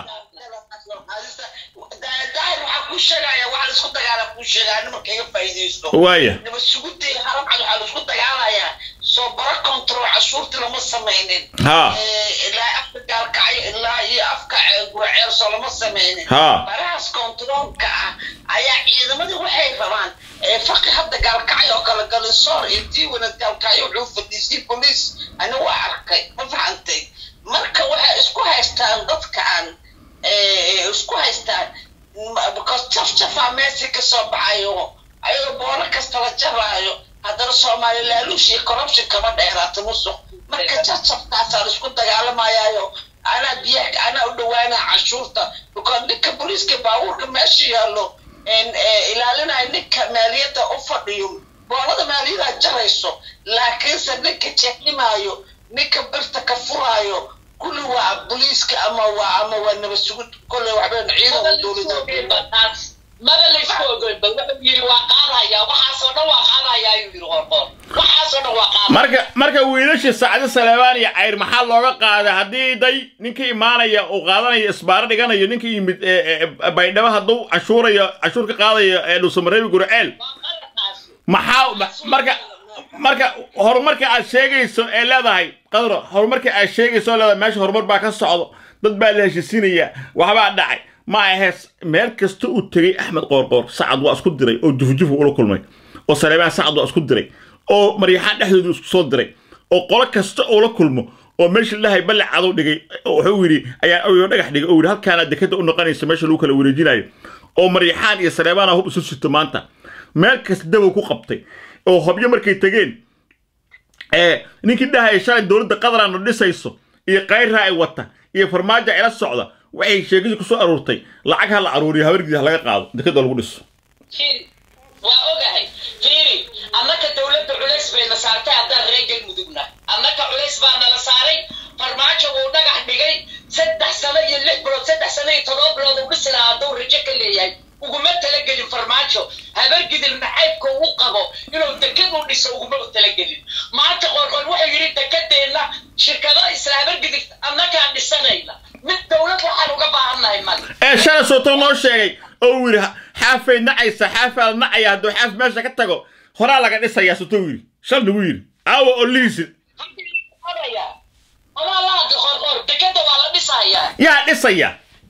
daahir waxaa kuu sheegaya waxaa laisku dagaala kuu sheegaya nimanka iga faa'iidaysto waaya nabad sugudii haram cad waxaa laisku dagaalayaa soo bara control cashuurtii lama samaynin ha Eh, ilaa afka gaalkacyo ilaa iyo afka eh, guraceerso lama samaynin Ha. barahaas controlka ah ayaa ciidamadii waxay rabaan eh, faqi hadda gaalkacyo oo kale galinsoor iyo diiwana gaalkacyo wuxuu fadhiisay boliis ana waa arkay ma fahantay marka waxay isku haystaan dadkaan eh, isku haystaan ma- because jafjafaa meesii ka soo baxayo ayagoo boolo kasta la jaraayo haddana soomaali laaluush iyo corruption kama dheeraata musuq marka jafjafkaasaa la isku dagaalamayaayo anaa biyaha anaa u dhawaana cashuurta because ninka booliiska baabuurka meesha yaallo en, eh, ilaalinaya ninka maaliyadda u fadhiyo boolada maaliyaddaa jarayso laakiinse ninka jeeximaayo ninka birta ka furaayo kulli waa booliiska ama waa ama waa nabad sugid kolley waxbeen ciidan dowladda maba laysku ogoynba wuxuu yidhi waa qaadaya waxaasoo dhan waa qaadaya ayuu yidhi qorqoor waxaasoo dhan waa qaadaya marka marka wiilashii sacdi saleebaan iyo cayr maxaa looga qaaday haddii day ninka imaanaya uu qaadanayo isbaaro dhiganayo ninka yimid ee, ee, baydhabo hadduu cashuurayo cashuur ka qaadayo ee dhuusamareebi gurceel waa qaladkaasi maxaa ma- marka marka horumarka aad sheegayso ee leedahay qadro horumarka aad sheegayso oo leedahay meesha horumar baa ka socdo dad baa la heshiisiinaya waxbaa dhacay ma ahees meel kasta uu tegey axmed qoorqoor sacad waa isku diray oo jufjufu ula kulmay oo saleebaan sacad waa isku diray oo maryaxaan dhexdoodu isku soo diray oo qolo kasta oo la kulmo oo meesha lahay ballac cadow dhigay oo wuxuu yidhi ayaa ayuu dhagax dhigay oo yidhi halkaana dekada u noqonaysa meesha lagu kala wareejinayo oo maryaxaan iyo saleebaana hub isu sito maanta meel kasta dabow ku qabtay oo hobyo markay tegeen ee ninkii dhahaya shalay dowladda qatarana dhisayso iyo kayraa ay wata iyo farmaajo ila socda waxay sheekadii kusoo aruurtay lacag ha la aruuriyo habargiisa laga qaado dekada lagu dhiso fiiri waa ogahay fiiri annaka dowladda culays bayna saartay haddaan reer galmudugna annaka culays baa nala saaray farmaajo wuu dhagax dhigay saddex sano iyo lix bilood saddex sano iyo todoba bilood uu dhisi lahaa hadduu rajo ka leeyahay uguma talagelin farmaajo habargidil nacaybka uu qabo inuu dekad u dhiso uguma u talagelin maanta qorqor wuxuu yidhi dekadeenna shirkado isla habargidil annakaan dhisanayna mid dowlad waxaan uga baahannahay male ee shalay sooto noo sheegay oo uu yidhi xaafay nacaysa xaafaad nacaya hadduu xaaf meesha ka tago horaa laga dhisayaa soto uu yidhi shal nagu yidhi aawa oo liisi omaa la hadli qorqor dekada waa la dhisayaa yaa dhisaya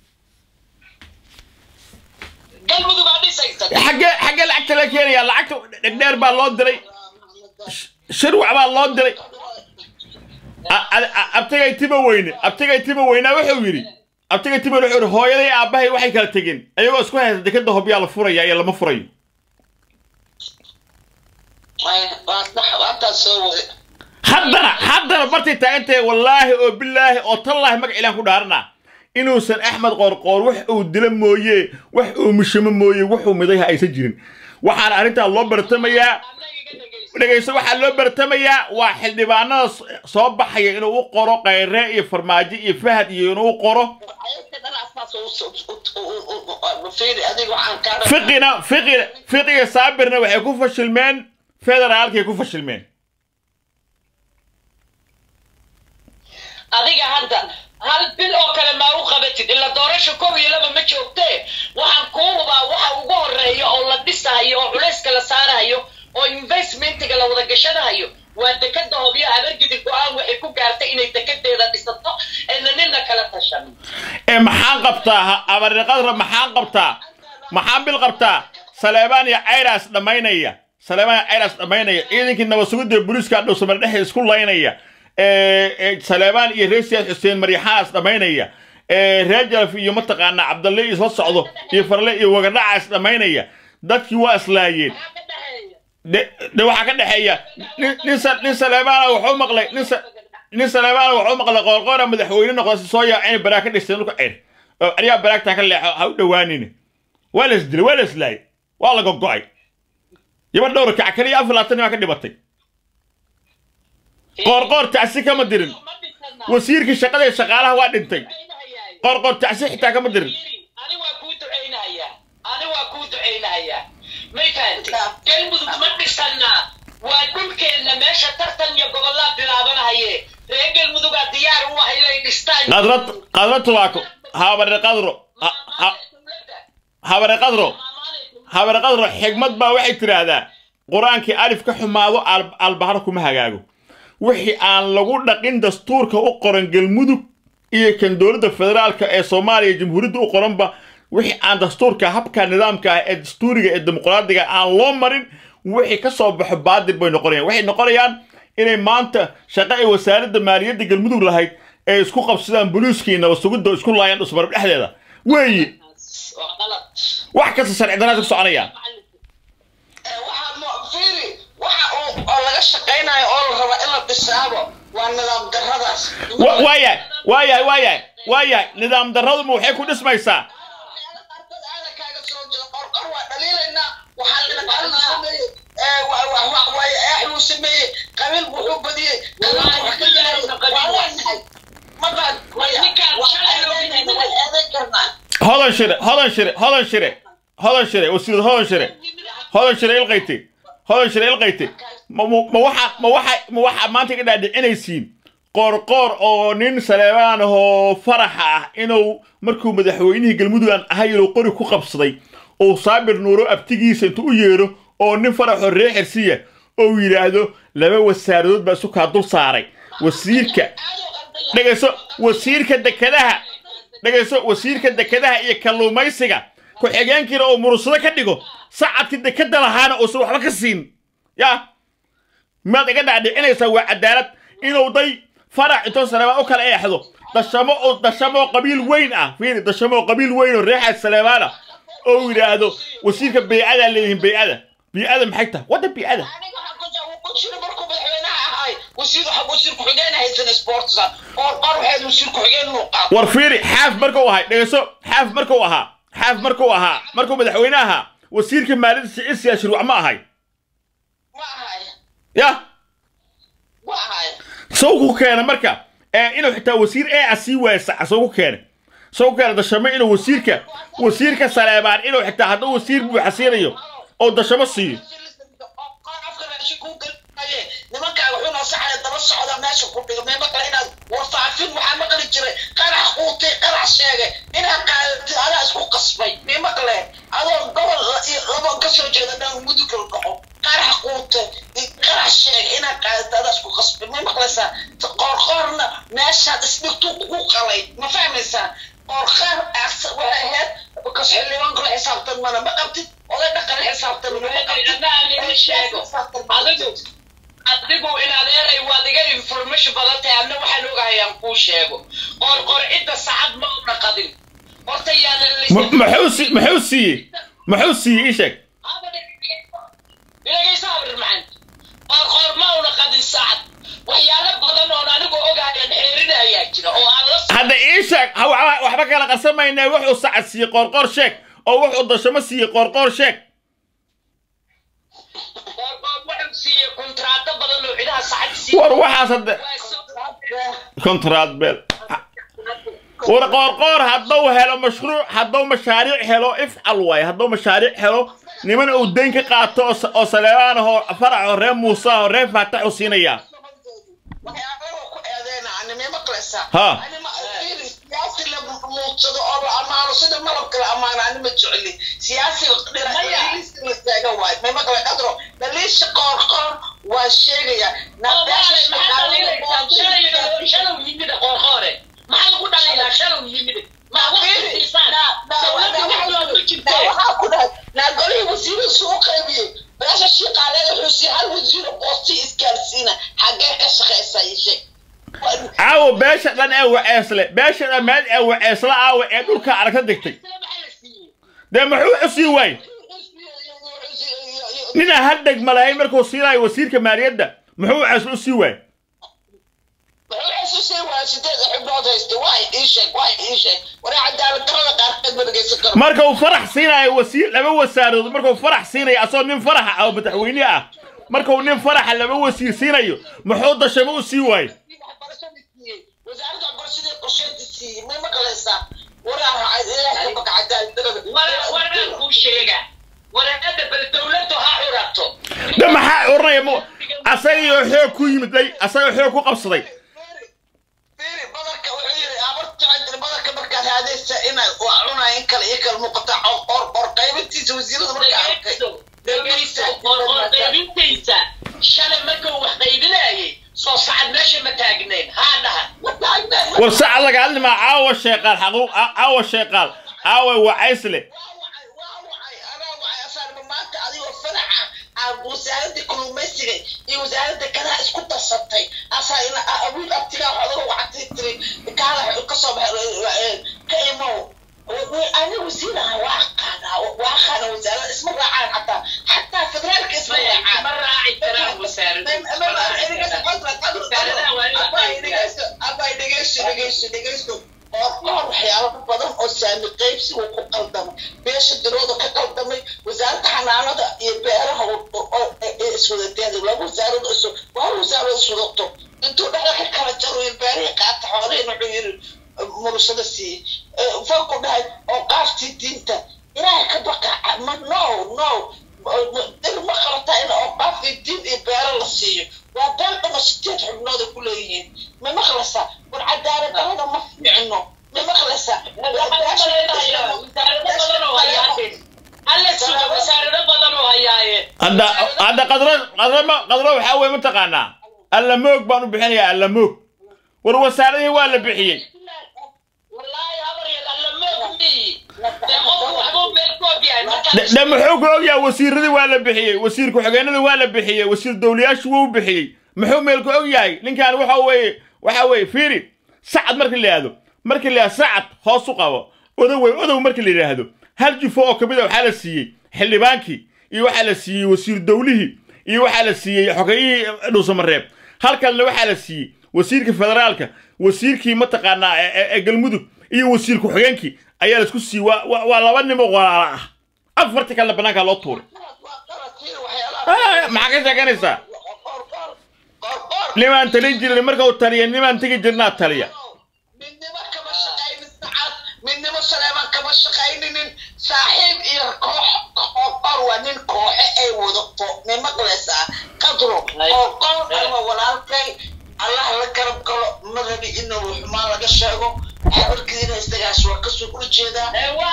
galmudug baa dhisaysa xaggee xaggee lacagta la keenaya lacagta dhegdheer baa loo diray shirwac baa loo diray A- a- a- abtigay tima weyne abtigay tima weynaa wuxuu yidhi abtigay tima wuxuu yidhi hooyaday aabbahay waxay kala tegeen ayagoo isku haysta dekada hobyaa la furaya iyo lama furayo waantaa soo wada haddana haddana bartay taagantahay wallaahi oo bilaahi oo tallaahi magac ilaan ku dhaarana inuusan axmed qoorqoor wax uu dilo mooye wax uu mishamo mooye wuxuu midayha aysan jirin waxaana arrintaa loo bartamayaa dhegayso waxaa loo bartamayaa waa xildhibaanada s- soo baxaya inuu u qoro kayre iyo farmaajo iyo fahad iyo inuu u qoro fiqina fiqina fiqiga saabirna waxay ku fashilmeen federaalkay ku fashilmeen adiga hadda hal bil oo kale maa u qabatid ila doorasha kow iyo laba ma joogtee waxaan kuu hubaa waxa ugu horeeya oo la dhisahayo oo culayska la saarahayo oo investmentiga la wada gashanahayo waa dekada hobyo habargidil go-aan waxay ku gaartay inay dekadeeda dhisato ayna nina kala tashan ee maxaan qabtaa ha- abariqadra maxaan qabtaa maxaan bil qabtaa saleebaan iyo cayraas dhammaynaya saleebaan iyo cayraas dhammaynaya ciidankii nabad sugidda booliiska dhowsamar dhexe isku laynaya ee ee saleebaan iyo reer siyaad xuseen maryaxaas dhammaynaya ee reer jalaf iyo mataqaanaa cabdalle isla socdo iyo farle iyo wagadhacaas dhammaynaya dadkii waa islaayeen maxaa ka dhexeeya de de waxaa ka dhexeeya nin nin sa- nin saleebaana wuxuu maqlay nin sa- nin saleebaana wuxuu maqlay qoorqoora madaxweyne noqda si soo yaacin baraag ka dhistay dhulka ceer oo aryaa baraagtaa ka leexo ha u dhowaanin waa la isdilay waa la islaayay waa la gogo'ay yaba dhowr kac kaliya afar labaatan baa ka dhibatay qoorqoor tacsi kama dirin ma dhisana wasiirkii shaqada iyo shaqaalaha waa dhintay Ducaynahayaa. qoorqoor tacsi xitaa kama dirin ani waa kuu ducaynahayaa ani waa kuu ducaynahayaa may fahanti galmudug ma dhisanaa waa dhulkeenna meesha tartan iyo gobollaa bilaabanahaye reer galmudugaa diyaar u ah inay dhistaan qadrad qadrad tubaako habare qadro ha- ha- habare qadro habare qadro xigmad baa waxay tidhaahdaa qur-aankii alif ka xumaado al- albahar kuma hagaago wixii aan lagu dhaqin dastuurka u qoran galmudug iyo kan dowladda federaalka ee soomaaliya jamhuuriyadda u qoranba wixii aan dastuurka habka nidaamka ah ee dastuuriga ee dimuqraadiga aan loo marin wixii ka soo baxo baadil bay noqonayaan waxay noqonayaan inay maanta shaqo ay wasaaradda maaliyadda galmudug lahayd ay isku qabsadaan boliiska iyo nabad sugidda oo isku laayaan dhusmarab dhexdeeda weeye waa qalad wax kasta sharci darraad ku soconayaan waxaa mo- fiiri waxa uu oo laga shaqaynayo oo la raba in la dhisaabo waa nidaam darradaas Wa- waayahay waayahay waayahay waayahay nidaam darraduma waxay ku dhismaysaa Waxyaalo qaarkood aana kaaga soo jira qorqor waa dhaliilaynaa waxaa la qalin sameeyey ee wa- wa- wa- waaye eexuu sameeyey qabiil wuxuu badiyey qabiil wax ka yahay waa leenahay ma baan Ninkaan waa shalay loo eedayn bixiyey. waa eedayn karnaa hodan shire hodan shire hodan shire hodan shire wasiirad hodan shire hodan shire ilqayte hodan shire ilqayte ma ma- ma waxa ma waxa ma waxa maanta ka dhaadhicinaysiin qoorqoor oo nin saleebaan ahoo faraxa ah inuu markuu madaxweynihii galmudug aan ahay inuu qori ku qabsaday oo saabir nuuro abtigiisa intuu u yeedho oo nin faraxoo ree xirsiya oo yidhaahdo laba wasaaradood baa isu kaa dul saaray wasiirka dhegayso wasiirka dekedaha dhegayso wasiirka dekedaha iyo kalluumaysiga ku-xigeenkiina oo murursado ka dhigo sacadkii dekeda lahaana uusan waxba ka siin ya maad iga dhaadhicinaysaa waa cadaalad inuu day farac intoo saleebaan u kala eexdo dashamo oo dashamo oo qabiil weyn ah fiiri dashamo oo qabiil weyn oo reexaad saleebaana oo uu yidhaahdo wasiirka beycadaa leeyihiin beycada beycada maxay tahay wadda beycada aniga waxaan ku jira markuu madaxweynaha ahay wasiir waxa wasiir ku-xigeen haysan sportsa oo qor waxayd wasiir ku-xigeen inuu qaato war fiiri xaaf markuu ahay dhegeyso xaaf markuu ahaa xaaf markuu ahaa markuu madaxweyne ahaa wasiirka maaliyadda siciid siyaad shirwac ma ahay ma ahay ya ma ahay soo ku keena marka ee inuu xitaa wasiir ee a sii waaya saca soo ku keena soo ku keena dashamo inuu wasiirka wasiirka saleebaan inuu xitaa hadduu wasiir buuxa siinayo oo dashamo siiyo nimankaa wuxuu noo saxaya daba socda meesha ku dhigo meema kale inaad warfaafin waxaa maqli jiray qarax quutay qarax sheegay inaad qaadatid adaa isku qasbay meema kale adoo gobol laba ka soo jeeda dhan mudug la dhaco qarax quutay qarax sheegay inaad qaadatid adaa isku qasbay meema kaleysaa qoorqoorna meeshaad isdhigtuu kugu qalay ma fahmaysaa qoorqaar waxay ahayd kas xildhibaan kula xisaabtan mana ma qabtid oday dhaqan xisaabtan ma qabtid adigu in adeeray waad iga information badan tahay adna waxaan ogahayaan kuu sheego qoor qoor cidda sacad ma una qadin horta yaanan muxuu si muxuu siiyey muxuu siiyey ii sheeg ilagaysa abrir maxan qoor qoor ma una qadin sacad waxyaalo badan oon anigu ogahayaan xeerina ayaa jira oo aan la hadda ii sheeg ha- wa- waxba kala qarsamaynaa wuxuu sacad siiyey qoorqoor sheeg oo wuxuu dashamo siiyey qoorqoor sheeg qoor qoor wuxuu siiyey kontraato badan oo cidaha sacad siiyey war waxaas hadda kontraad beel war qoorqoor hadduu helo mashruuc hadduu mashaariic helo ifcal waaye hadduu mashaariic helo niman uu dayn ka qaato oo sa- oo saleebaan ahoo farac oo reer muuse ahoo reer faatax u siinayaa waxyaalaha ku eedeena anime maqlaysaa Ha. anima fiiri siyaasi la muudsado oo la amaano sida malabka la amaano anima jecli siyaasi dhinaciisa la taaga waayo may maqlay qadro dhaliisha qoor qoor waa sheegaya waxaa ku dhahay naagolihii wasiirada suu qaybiyey meesha shiiqaaleeda xusi hal wasiiro boosti isgaarsiina xaggee ka shaqaysaa ii sheeg caawa beesha dhan ee waceesle beesha dhan meel ee waceesle aawa ee dhulka aragta degtay dee muxuu cusii waay ninaa hal dhegma lahayn markuu siinayo wasiirka maaliyadda muxuu waceesle u sii waay wuxuu xususay waa sideed xubnood haysta waay ii sheeg waay ii sheeg waraa cadaalad darada qaarkeed ma dhegaysan karo marka uu farax siinayo wasiir laba wasaarood markuu farax siinayo asoo nin faraxa ah oo madaxweyne ah markuu nin faraxa laba wasiir siinayo muxuu dashamo u sii waay waxbarashada siiyey wasaaradda waxbarashada qorsheeda siiyey may maqlaysaa waraa raacay ilaahay ka baka cadaalad darada de maxaa oranaya mu asagayoo xoog ku yimid day asagoo xoog ku qabsaday fiiri badarka wuxuu yiri abarta jira badarka markaad haadaysa inaad waa cunaa in kale iyo kale muuqata or or qaybintiisa wasiirada markaa arkay shalay markuu wax qaybinayay soo sacad meesha ma taagnayn haa dhaha war saca laga hadlimaa caawa sheeqaal xaquuq caawa sheeqaal caawa wacaysle wasaaradda kalluumaysiga iyo wasaaradda kalaha isku darsatay asaa ina awiil abtigaa xoolaha wacatay tiri kaala kasoo baxay ka imow ani wasiir aha waa aqaanaa waa aqaana wasaarada isma raacaan xataa xataa federaalka isma raacaan ma raaci karaan wasaarada abay dhegeyso dhegeyso dhegeyso oo qoor waxyaabo badan oo saami qaybsiga ku qaldamay beesha dirooda ka qaldamay wasaaradda xanaanada iyo beeraha iswadateen laba wasaarada isu waa wasaarada iswadato intuu dhexda ka kala jaro iyo beerihii qaata xoolihii wuxuu yiri murusada siiyey falku dhahay oo qaaftii diinta ilaahay ka baqa ma no no dir ma qabataa in oo qaafkii diin iyo beero la siiyo waa been dhama sideed xubnood ay ku leeyihiin ma maqlaysaa war cadaalad darada ma fiicno ma maqlaysaa hadda hadda qadro qadro ma qadro waxaa weye mataqaanaa alla moog baan u bixinayaa alla moog war wasaaradihii waa la bixiyey de de muxuu ku ogyahay wasiiradii waa la bixiyey wasiir ku-xigeenadii waa la bixiyey wasiir dowlayaashu wuu bixiyey muxuu meel ku og yahay ninkan waxa weeye waxa weeye fiiri sacad markii la yidhaahdo markii la yidhahdo sacad hoos u qabo odow wey odow markii la yidhaahdo hal jufo oo ka mid a waxaa la siiyey xildhibaankii iyo waxaa la siiyey wasiir dowlihii iyo waxaa la siiyey xogayihii dhuusamareeb halkalna waxaa la siiyey wasiirka federaalka wasiirkii mataqaanaa ee- ee ee galmudug iyo wasiir ku-xigeenkii ayaa laisku siiyey waa waa- waa laba nimo walaala ah afarti kalena bannaankaa loo tuuray Ah, maxaa ka sheeganaysaa nimaan talin jirin marka uu taliya nimaan tegi jirnaa taliya midnimo kama shaqaynin sacad midnimo saleeman kama shaqayninin saaxiib iyo koox qoor waa nin kooxe ay wadato nin maqlaysaa qadro oo qoor ama walaalkay allah la garab galo madabi inuu xumaan laga sheego xabarkiina isagaas waa kasoo horjeedaa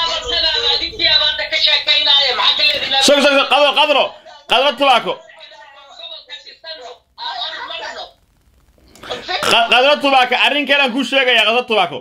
sog sog sog qadro qadro qadro tubaako Qa- qadro tubaako arrin kale aan kuu sheegayaa qadro tubaako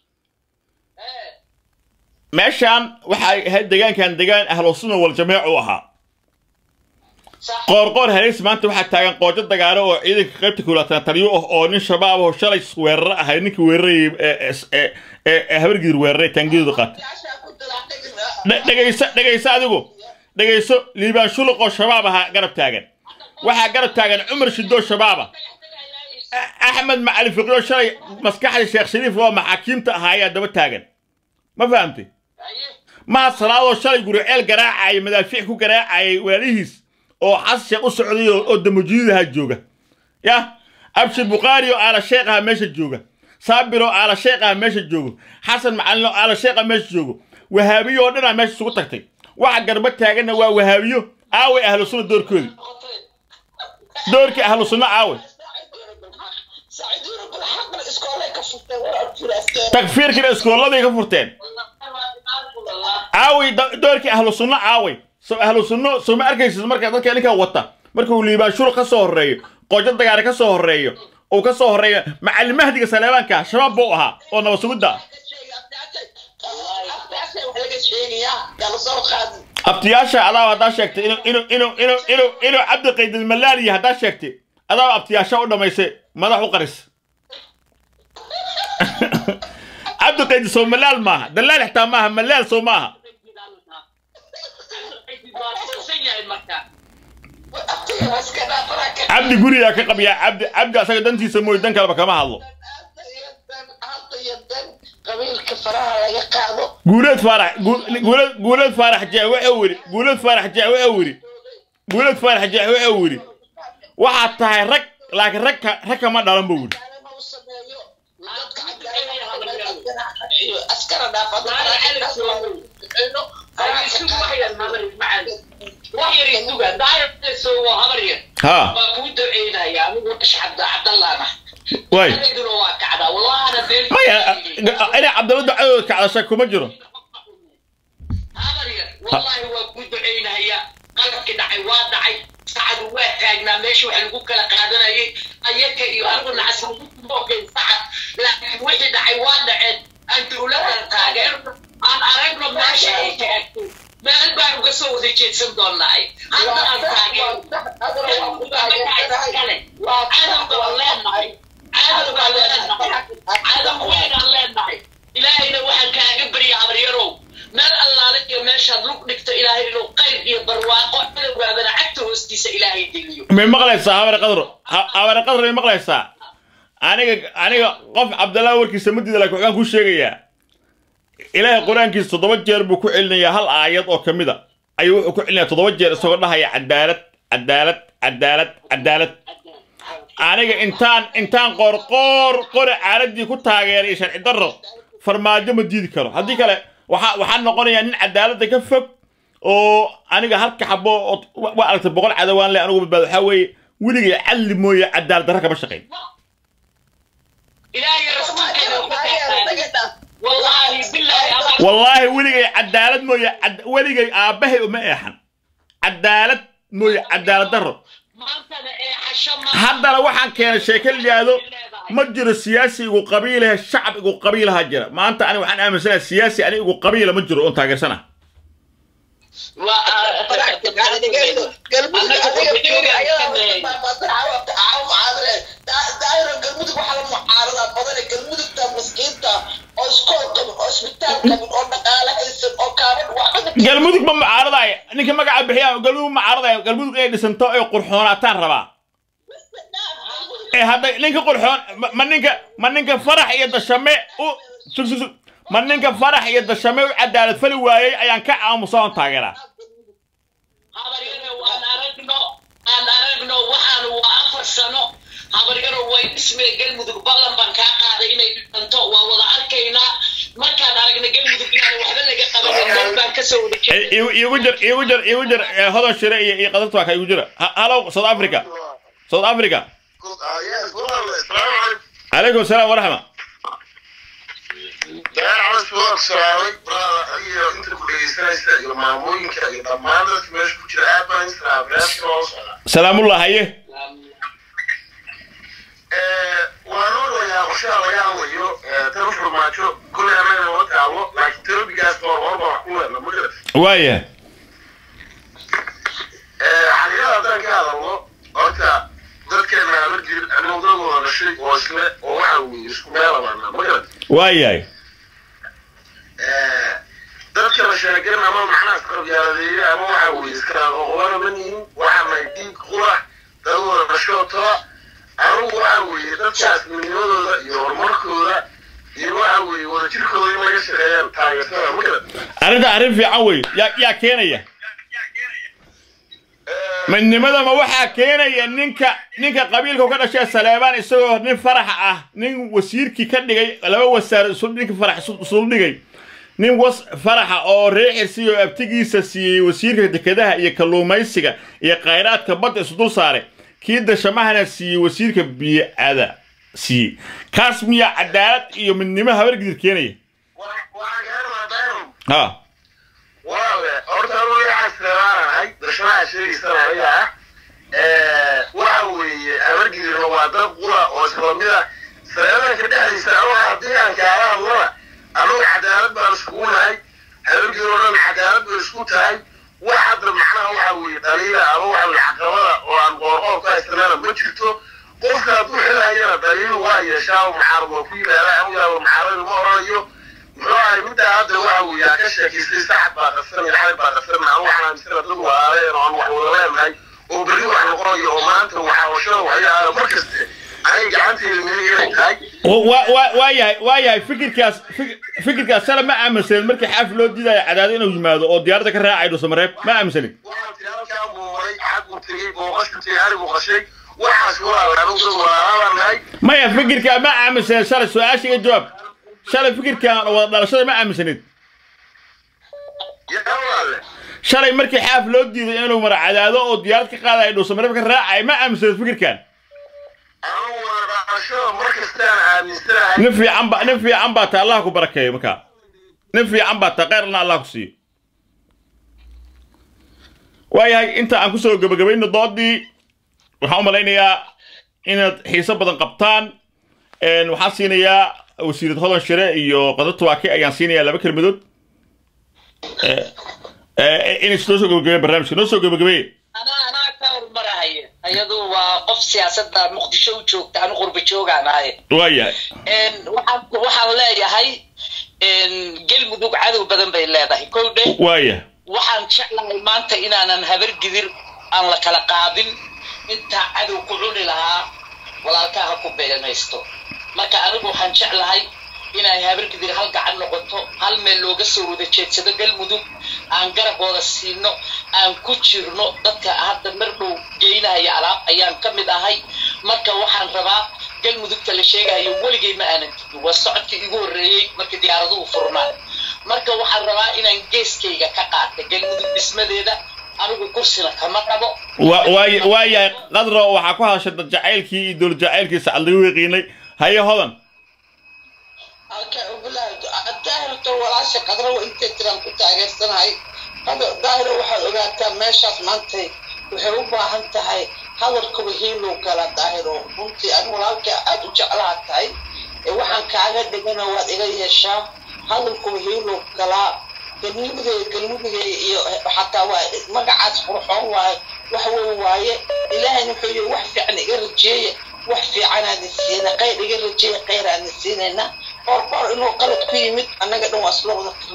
meeshaan waxay ahayd degaankan degaan ahlusunna wal jameec u ahaa qoorqoor haleys maanta waxaa taagan qoojo dagaalo oo ciidanka qaybta kulaatana taliyo ah oo nin shabaab oo shalay weeraro ahay ninkii weerarayay ee- ee- ee ee habargiir weeraray taangidooda qaatay Dhe- dhegayso dhegayso adigu dhegayso liibaan shuluq oo shabaab ahaa garab taagan waxaa garab taagan cumar shidoo shabaaba A- axmed macali fiqyo shalay maskaxda sheekh shariif oo maxaakiimta ahaa ayaa daba taagan ma fahamtay maha salaadoo shalay guriceel garaacaya madaafiic ku garaacayay walaalihiis oo xasan sheekh u socday oo oo damujiidaha jooga yah abshir bukhaari oo aala sheekh aha meesha jooga saabir oo aala sheekh aha meesha joogo xasan macalin oo aala sheekh ah meesha joogo wahaabiyo oo dhanaa meesha isugu tagtay waxa garba taaganna waa wahaabiyo aaway ahlu sunna doorkoodii doorkii ahlu sunna aaway takfiirkina iskooladay ka furteen aaway da- doorkii ahlu sunno aaway so ahlu sunno soo ma arkaysid marka dadka ninkan wata markuu liibaan shuru ka soo horreeyo qoojo dagaare ka soo horreeyo uu ka soo horreeyo macalin mahdiga saleebaanka shabaab buu ahaa oo nabad sugidda abtiyaasha adaaba haddaa sheegtay inuu inuu inuu inuu inuu inuu cabdi qaydil malaaliya haddaa sheegtay adaaba abtiyaasha u dhamaysay madax u qaris cabdi qaydil soo malaal maaha dalaal xitaa maaha malaal soo maaha cabdi gurigaa ka qabyaa cabdi cabdi asaga dantiisa mooy dan kaleba kama hadlo qabiilka faraha laga qaado guuleed faarax gu- guuleed guuleed faarax jeex wuxuu yidhi guuleed faarax jeex wuxuu yidhi guuleed faarax jeex wuxuu yidhi waxaad tahay rag laakiin rag ka rag kama dhalan buu yidhi askara dhaafado ha waay maya inay cabdalla ducadooda kacdashay kuma jiro والله وكنت عينها qalabkii dhacay waa dhacay sacadu waa taagnaa meesha waxa lagu kala qaadanayay ayaka iyo anigu nacasmoogay sacad laakiin wixii dhacay waa dhaceen aan dowladdan taageer aan aragno meesha ay taagto meel baan uga soo wada jeedsan doonaay hadda aan taageer cadowga aan leenahay cadowga aan leenahay cadow weyn aan leenahay ilaahayna waxaan kaaga barya habaryarow meel allaale iyo meeshaad lug dhigto ilaahay inuu qayr iyo barwaaqo cadowgaadana cagta hoostiisa ilaahay geliyo may maqlaysaa habare qadro Ha- habare qadro may maqlaysaa aniga aniga qof cabdallah warkiisa madiida laakiin waxaan kuu sheegayaa ilaahay qur-aankiisa toddoba jeer buu ku celinayaa hal aayad oo ka mid a ayuu wuxuu ku celinayaa toddoba jeer isagoo dhahaya cadaalad cadaalad cadaalad cadaalad aniga intaan intaan qoorqoor qore caaladii ku taageeray iyo sharci darro farmaajo ma diidi karo haddii kale waxaa waxaa noqonayaa nin cadaaladda ka fog oo aniga halka xabo oo waa aragtay boqol cadawaan leh anigu badbaado waxaa weeye weligay cadli mooye cadaalad darro kama shaqayn ilaahay rasuulkeena uga taagtaan wallaahi bilaahi abaa wallaahi weligay cadaalad mooye cad- weligay aabbahay uma eexan cadaalad mooye cadaalad darro maantana ee xasho ma haddana waxaan keenay sheeke la yidhaahdo ma jiro siyaasi igu qabiilahe shacab igu qabiilaha jira maanta ani waxaan aaminsanahay siyaasi ani igu qabiila ma jiro oon taageersana galmudug waxaa la mucaaradaa badane galmudugta maskiinta oo iskool qabin oo isbitaal qabin oo dhaqaale haysan oo kaabad waxba galmudug ma mucaaradaay ninka magaca bixiya galmudug mucaaradaay galmudug inay dhisanto ay qurxoonaataan rabaa ee hadda ninka qurxoon ma- ma ninka ma ninka farax iyo dashame u sug sug sug ma ninka farax iyo dashame u cadaalad fali waayey ayaan ka aamusa oon taageeraa habaryaro aan aragno aan aragno waxaan waa afar sano habaryaro way dhismee galmudug ballan baan kaa qaaday inay dhisanto waa wada arkaynaa markaan aragna galmudug inaan waxba laga qabanin dad baan kasoo wada Eh, jeednay igu igu jir igu jir igu jir eh, hodan shire iyo iyo qadarta waa ka igu jira Ha- hallow south africa south africa calaykum asalaam waraxma salaamullah haye waaya xaqiiqada haddaan ka hadalno horta dadkeena habar jirin anugdadooda dhashay oo isle oo waxa weeye isku meelabaana ma garan waayahay dadka la sheegan ama macnaha isqabyaaladeeye ama waxa weeye iskaqoqobana ma nihin waxaanay dhiig qula dadooda dhashoo tola anugu waxa weeye dadkaas midnimadooda iyo horumarkooda iyo waxa weeye wadajirkooda in laga shaqeeyaan taageertada ma garan arrinta arrin fiican wey yaa yaa keenaya midnimada ma waxaa keenaya ninka ninka qabiilka ka dhashay saleebaan isagoo nin farax ah nin wasiirkii ka dhigay laba wasaar isu ninka farax isu- isul dhigay nin was faraxa oo reexirsi oo abtigiisa siiyey wasiirka dekedaha iyo kalluumaysiga iyo khayraadka badda isu dul saaray kii dashamahana siiyey wasiirka biicada siiyey kaas miyaa cadaalad iyo midnimo habargidir keenaya waxaan gaarnaa dayron ha waawe horta anu waxaan isleebaanahay darshanaha sheegaysana aniga ah waxa weeye habargidirna waa dad qura oo islamida saleedanka dhexdiisa anu haddii aan kaala hadlana anugu cadaalad baan iskugu nahay habargidir oo dhan cadaalad bay isku tahay wax hadda macnaha waxa weeye dhaliila ama waxa weeye caqabada oo aan qoorqoor ka haysanana ma jirto qofka hadduu xilhayana dhaliilu waa yeeshaa oo maxaarad waa ku yimaada anigaaba maxaaradu ma oranayo muxuu ahay middaa hadda waxa weeye aa ka sheekaystay saxad baa qasan iyo xalay baa qasan anu waxaan aaminsana dad walaaleen oo aan wax wada leenahay oo berri wax noqonayo oo maanta waxaawashada waxyaala mar kaste anay gacanteeda midig inay tahay wa- wa- waayahay waayahay fikirkaas fik- fikirkaas shala ma aaminsanin markii xaaf loo diidayo cadaado inuu yimaado oo diyaaradda ka raacay dhuusamareeb ma aaminsanin waxaan tiri halkaan buu maray xaguu tegey booqashku tegey arigu qashay waxaas walaal anugu dad walaalaabaan nahay maya fikirkaa ma aaminsanin shalay su-aasha iga jawaab shalay fikirkan wada dhalashada ma aaminsanin yaa walaale shalay markii xaaf loo diiday inuu mara cadaado oo diyaarad ka qaadayo dhuusamareeb ka raacay ma aaminsanin fikirkan anugu walaashada mar kastaan aaminsanahay nin fiican ba nin fiican baa ta allah ku barakeeyo markaa nin fiican baa ta khayrna allah ku siiyo waayahay inta aan kusoo gebagabayno doodii waxaan u malaynayaa inaad xiiso badan qabtaan Een, waxaan siinayaa wasiirad hodan shire iyo qadar tuwaake ayaan siinayaa laba kelmadood Eh, eh, inay noo soo gebagabeeyaan barnaamijka noo soo gebagabeeye anaa anaa ka hormarahaya ayadu waa qof siyaasadda muqdisho u joogta anu qurba joogaan ahay waayahay Een, waxaan waxaan leeyahay een, galmudug cadow badan bay leedahay kow dheh waaya waxaan jeclahay maanta inaanan habar gidir aan la kala qaadin intaa cadow ku cuni lahaa walaalkaa ha ku beeganaysto marka anigu waxaan jeclahay inay habar gidir hal gacan noqoto hal meel looga soo wada jeedsado galmudug aan garabooda siino aan ku jirno dadka hadda mar dhow geynahaya alaab ayaan ka mid ahay marka waxaan rabaa galmudugta la sheegayo weligay ma aanan tegin waa socodkii igu horreeyey markii diyaaraduhu furnaan marka waxaan rabaa inaan geeskayga ka qaata galmudug dhismadeeda anigu kursina kama qabo Wa- waay- waayahay qadro waxaa ku hadashay dad jacaylkii iyo dowlad jacaylkiisa cad lagu yaqiinay haye hodan daahirto walaasha qadrawa intay tiraan ku taageersanahay daahiro waxaad ogaataa meeshaas maantay waxay u baahan tahay hadalkuba hiilow gala daahiro runtii ani walaalka aad u jeclaha tahay ee waxaan kaaga dhigana waad iga yeeshaa hadalkuba hiilow galaa galmudugay galmudugay iyo xataa waa magacaas qurxoon waaye wax weyn waaye ilaahayna wuxuu yiri wax fiican iga rajeeye wax fiicanaan siina qayr iga rajeeye qayraan siinayna qoor qoor inuu qalad ku yimid annaga dhan waa isla wada tirnay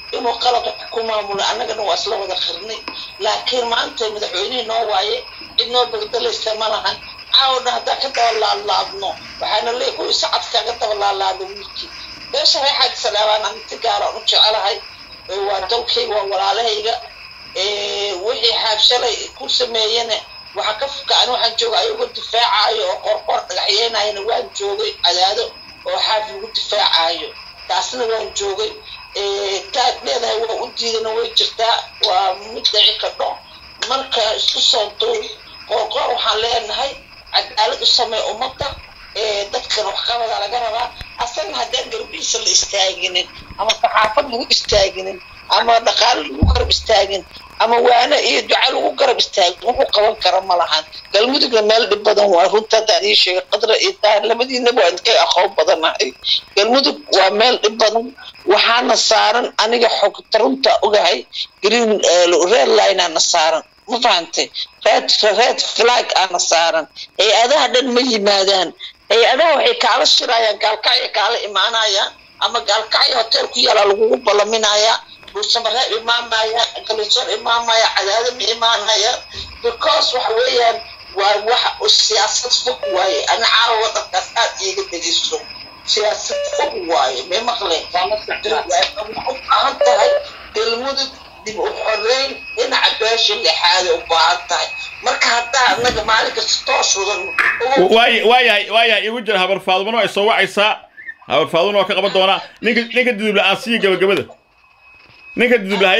inuu qalad wax ku maamulo annagana waa isla wada qirnay laakiin maanta madaxweynihii noo waaye cid noo bagdalaysa ma lahan caawna haddaan ka daba laadlaadno waxaana leey kuwii sacadka ka daba laadlaado wiilkii beesha reexaad salaabaan anti gaaraan u jecelahay ee waa dalkayga waa walaalahayga ee wixii xaabshalay ku sameeyana waxaa ka fukaan waxaan joogay ayagoo difaacayo oo qorqor dhagaxyeynayana waan joogay cadaado oo xaaf lagu difaacayo taasna waan joogay taad leedahay waa u diidana way jirtaa waa mid dhici kadho marka isku soo duub qorqor waxaan leenahay cadaalad u samee ummadda dadkan wax qabada laga rabaa asagna haddaan garbihiisa la istaaginin ama saxaafad lagu istaaginin ama dhaqaale lagu garab istaagin ama waane iyo duca lagu garab istaagin wuxuu qaban kara ma lahan galmudugna meel dhib badan waa runta haddaan ii sheegay qadra iyo taar labadiinaba waan kay aqoon badanahay galmudug waa meel dhib badan waxaana saaran aniga xogta runta ogahay green red line aana saaran ma fahantay red red flag aana saaran hay-adaha dhan ma yimaadaan hay-adaha waxay kaala shirayaan gaalkacya kaala imaanayaan ama gaalkacya hotel ku yaala lagugu ballaminayaa buusamareeb imaamaya kalisoor imaamaya cadaado ma imaanaya because waxa weeyaan waa wax siyaasad fog waaye ana caawa wadankaas aad iiga dhegeyso siyaasad fog waaye may maqleen waxay u baahan tahay galmudug dib u xoreyn dhinaca beesha lixaada u baahan tahay marka haddaa anaga maalin kasta toos wadan waay waayahay waayahay igu jira habar faadumana ay soo wacaysaa habar faadumana waa ka qaban doonaa ninka ninka dudubla aan siiya gabagabada ninka dudublahaye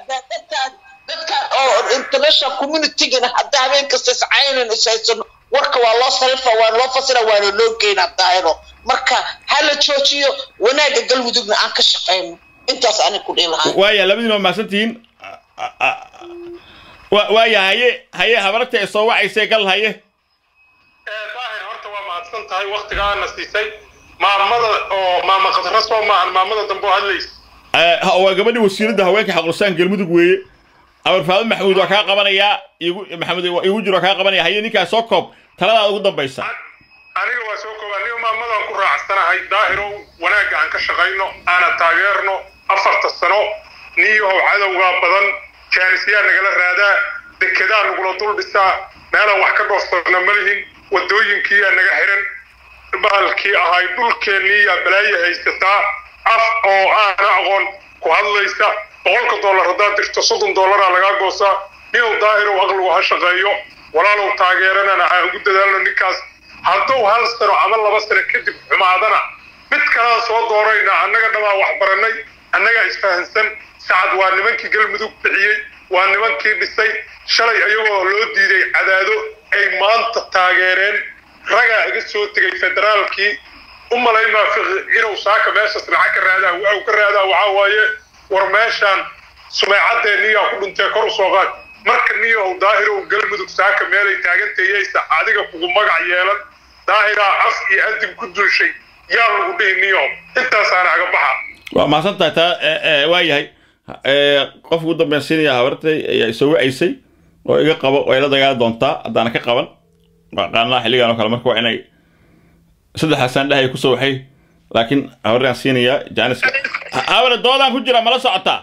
dadkan oo international communitygana hadda habeen kasta iscaynan ishaysano warka waa loo sarifa waa loo fasira waana loo geynaa daahiro marka ha la joojiyo wanaagga galmudugna aan ka shaqayno intaas anig ku dhihi lahaa waaya labadiina waa mahadsantihiin waaya haye haye habarta ay soo wacaysay gal haye daahir horta waa mahadsan tahay waktigaana siisay maamada oo maama khadra soo maahan maamada dambe oo hadlaysa waa gabadhii wasiiradda haweenka xaqlusaan galmudug weeye amar faadin maxamuud waa kaa qabanayaa igu maxamed igu jiro waa kaa qabanaya haye ninkaa soo koob taladaada ugu dambaysa aniga waa soo kooba aniga maamadan ku raacsanahay daahirow wanaagga aan ka shaqayno aana taageerno afarta sano niyahow cadowgaa badan jaanisyaa nagala raadaa dekedaa nagula dul dhisaa meelaan wax ka dhoofsano ma lihin waddooyinkiiyaa naga xiran bahalkii ahay dhulkeenniiyaa balaayo haysataa af oo aana aqoon ku hadlaysa boqolka dollar haddaad dirto soddon dollaraa lagaa goosaa ninow daahirow aqligu ha shaqeeyo walaalow taageeranana ha ugu dadaalno ninkaas hadduu hal sano ama laba sano kadib xumaadana mid kalaan soo doorayna annaga dhamaa wax barannay annagaa isfahansan sacad waa nimankii galmudug bixiyey waa nimankii dhisay shalay ayagoo loo diiday cadaado ay maanta taageereen ragaa iga soo tegay federaalkii u malaymaa inuu saaka meeshaas lacag ka raadaa waxuu ka raadaa waxaa waaye war meeshaan sumeecadee niyaa ku dhintee kor u soo qaad marka niyahow daahirow galmudug saaka meelay taagantayeysa adiga kugu magac yeelan daahiraa af iyo adin ku dulshay yaa lagu dhihi niyahow intaasaana aga baxa waa mahadsan tahay taa waa yahay qof ugu dambeyn siinaya habartay ayaa isoo wacaysay oo iga qabo oo ila dagaali doontaa haddaana ka qaban qaanaha xilligan oo kale marka waa inay saddexaasaan dhahay kusoo waxay laakiin habaraan siinayaa jaaniska habare doodaan ku jira mala socotaa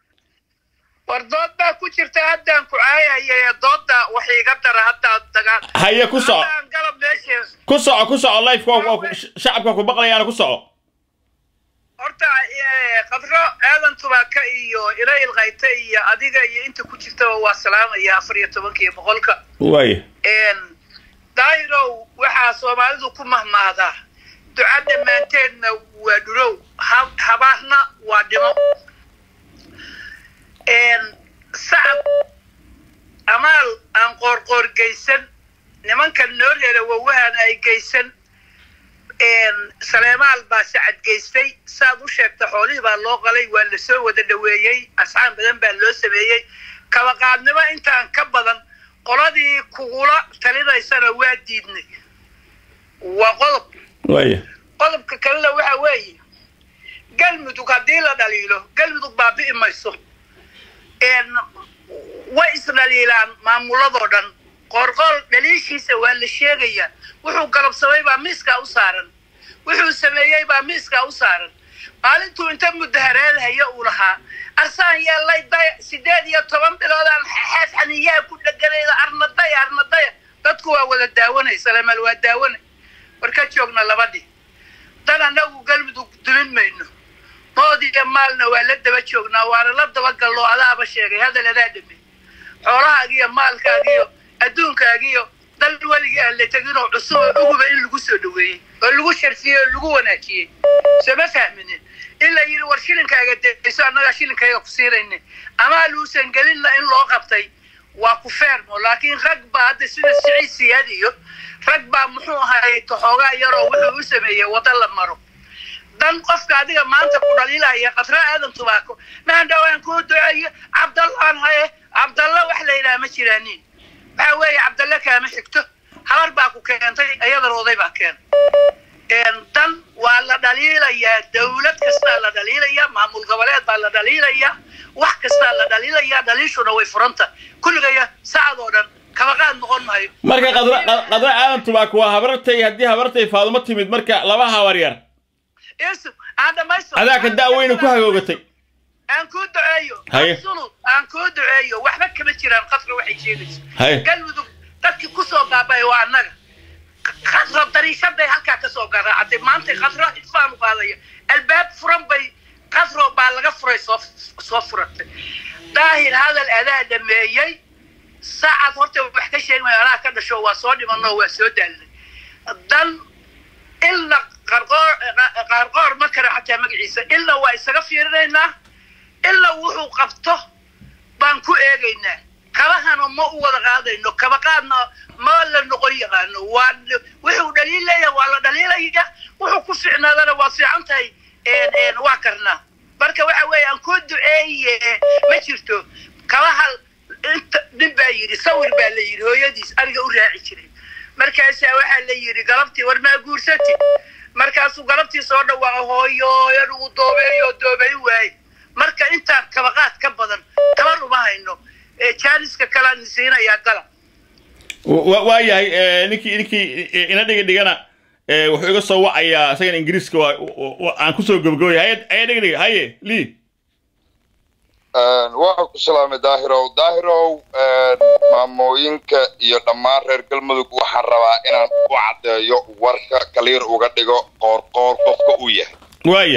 war dood baa ku jirta haddaan ku caayaya doodda wax iga dara haddaa dagaal haye ku soco haddaan galab meesha ku soco ku soco life shacabka ku baqlayaana ku soco horta qadro aadan tubaaka iyo ila ilqayta iyo adiga iyo inta ku jirtaba waa salaamaya afar iyo tobanka iyo boqolka waaya daahirow waxaa soomaalidu ku mahmaadaa duca dhammaanteedna waa dhurow habaarna waa dhimo sacab amaal aan qoorqoor geysan nimankan noo reera wawahan ay geysan saleemaal baa sacad geystay saad u sheegta xoolihii baa loo qalay waa la soo wada dhoweeyey asxaan badan baa loo sameeyey kabaqaadnimo intaan ka badan qoladii kugula talinaysana waa diidnay waa qodob waaya qodobka kalena waxa weeye galmudug haddii la dhaliilo galmudug baabi'i mayso way isdhaliilaan maamuladoo dhan qoorqool dhaliishiisa waa la sheegayaa wuxuu galabsamay baa miiskaa u saaran wuxuu sameeyey baa miiskaa u saaran maalintuu inta mudahareedhaya uu lahaa arsaan yeellay daya sideed iyo toban biloodaan xees xaniyaa ku dheganayda arnadaya arnadaya dadku waa wada daawanaysa lamal waa daawanay war ka joogna labadhii dan annagu galmudug dumin mayno mood iyo maalna waa la daba joognaa waana la dabagallo adaaba sheegay hadal adaa dhamey xoolahaagiyo maalkaagiyo adduunkaagiyo dal weligii aan la teginoo cusub oo uguba in lagu soo dhaweeyey oo lagu sharfiyey oo lagu wanaajiyey sooma fahminin in la yidhi war shilinkaaga deyso annagaa shilinkayga ku siinayna amaa luusan gelinna in loo qabtay waa ku feermo laakiin rag baa hadda sida siciid siyaad iyo rag baa muxuu ahaay toxoogaa yaroo wuxuu u sameeyey waddo la maro dan qofka adiga maanta ku dhaliilaya qatra aadan tubaako maandhawaan kuu duceeyo cabdallaan haye cabdalla wax la yidhaha ma jiraanin waxa weeye cabdalle kaama xigto habar baa ku keentay iyadana oday baa keena dan waa la dhaliilayaa dawlad kastaa la dhaliilayaa maamul goboleed baa la dhaliilayaa wax kastaa la dhaliilayaa dhaliishuna way furanta kulligaya sacad oo dhan kabaqaad noqon maayo marka qadra qad- qadra aadan tubaako waa habartay haddii habartay faadumo timid marka laba habar yar isu aan dhamaysto adaa ka daaweyna ku hagoogatay aan kuu duceeyo Haye. absolut aan kuu duceeyo waxba kama jiraan qadra waxay sheegayso Haye. galmudug dadkii kusoo baabay waa annaga qadra dariishaday halkaa kasoo garaacatay maanta qadro isfaan u qaadaya albaab furan bay qadro baa laga furay soo soo furatay daahir hadal adaa dhameeyey saacad horta wax ka sheegmaya anaa ka dhasho waa soo dhimanoo waa soo daalnay dan ilna qarqoor qaarqoor ma kara xataa magaciisa ilna waa isaga fiirinaynaa ilna wuxuu qabto baan ku eegaynaa kabahana ma u wada qaadayno kaba qaadna ma la noqon yaqaano waa wuxuu dhaliilaya waa la dhaliilaya wuxuu ku ficnaadana waa fiican tahay waa karnaa marka waxa weeye aan kuu duceeye ma jirto kabaha inta nin baa yidhi sawir baa la yidhi hooyadiis aniga u raaci jiray markaasaa waxaa la yidhi galabtii war maa guursati markaasuu galabtii soo dhawaaqa hooyo anugu doobeeyo doobeyn waaye marka intaan kabaqaad ka badan tabar uma hayno ee jaaniska kalaan siinayaa gala wa waa yahay eh, ninkii ninkii ina dhiga dhigana eh, wuxuu iga soo wacayaa isagan ingiriiska waa wa- aan kusoo gabagabay haye haye dhiga dhiga haye lii waxaan ku salaamay daahirow daahirow maamooyinka iyo dhammaan reer galmudug waxaan rabaa inaan u caddeeyo warka kaliir uga dhigo qoorqoor qofka uu yahay waaya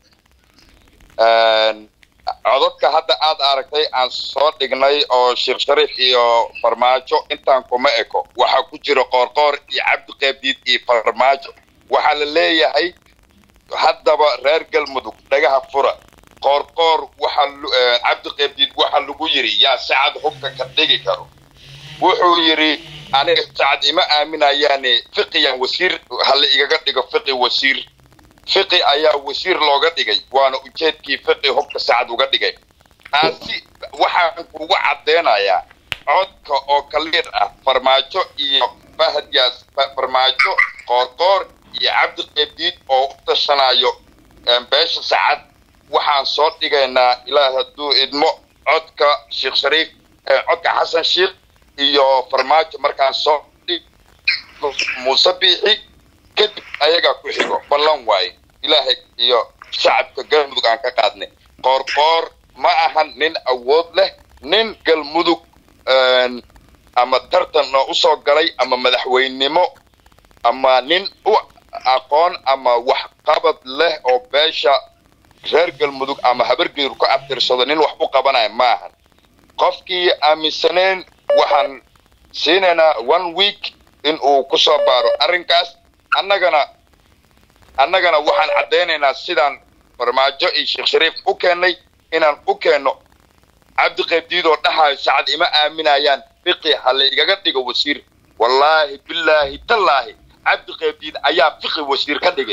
codadka hadda aad aragtay aan soo dhignay oo sheekh shariif iyo farmaajo intaan kuma eko waxaa ku jira qoorqoor iyo cabdi qeebdiid iyo farmaajo waxaa la leeyahay haddaba reer galmudug dhagaha fura qoorqoor waxaa lu- eh, cabdi qeebdiid waxaa lagu yidhi yaa sacad hubka ka dhigi karo wuxuu yidhi aniga sacad ima aaminayaane fiqiyan wasiir hala igaga dhigo fiqi wasiir fiqi ayaa wasiir looga dhigay waana ujeedkii fiqi hubka sacad uga dhigay taasi waxaan kugu caddeynayaa codka oo kaliir ah farmaajo iyo fahadyaas fa- farmaajo qoorqoor iyo cabdi qeebdiid oo u tashanayo em, beesha sacad waxaan soo dhigaynaa ilaah hadduu idmo codka sheekh shariif eh, codka xasan sheekh iyo farmaajo markaan soo dhigo muuse biixi kadib ayagaa ku xigo ballan waaye ilaahay iyo shacabka galmudug aan ka qaadnay qoorqoor ma ahan nin awood leh nin galmudug een, ama tartan oo usoo galay ama madaxweynenimo ama nin u aqoon ama waxqabad leh oo beesha reer galmudug ama habargeeru ku abtirsado nin wax u qabanaya ma ahan qofkii aaminsaneen waxaan siinaynaa one week in uu ku soo baaro arrinkaas annagana annagana waxaan caddaynaynaa sidaan farmaajo iyo sheekh shariif u keennay inaan u keenno cabdi qeybdiid oo dhahayo sacad ima aaminayaan fiqi ha la igaga dhigo wasiir wallaahi billaahi tallaahi cabdi qeybdiid ayaa fiqi wasiir ka dhigay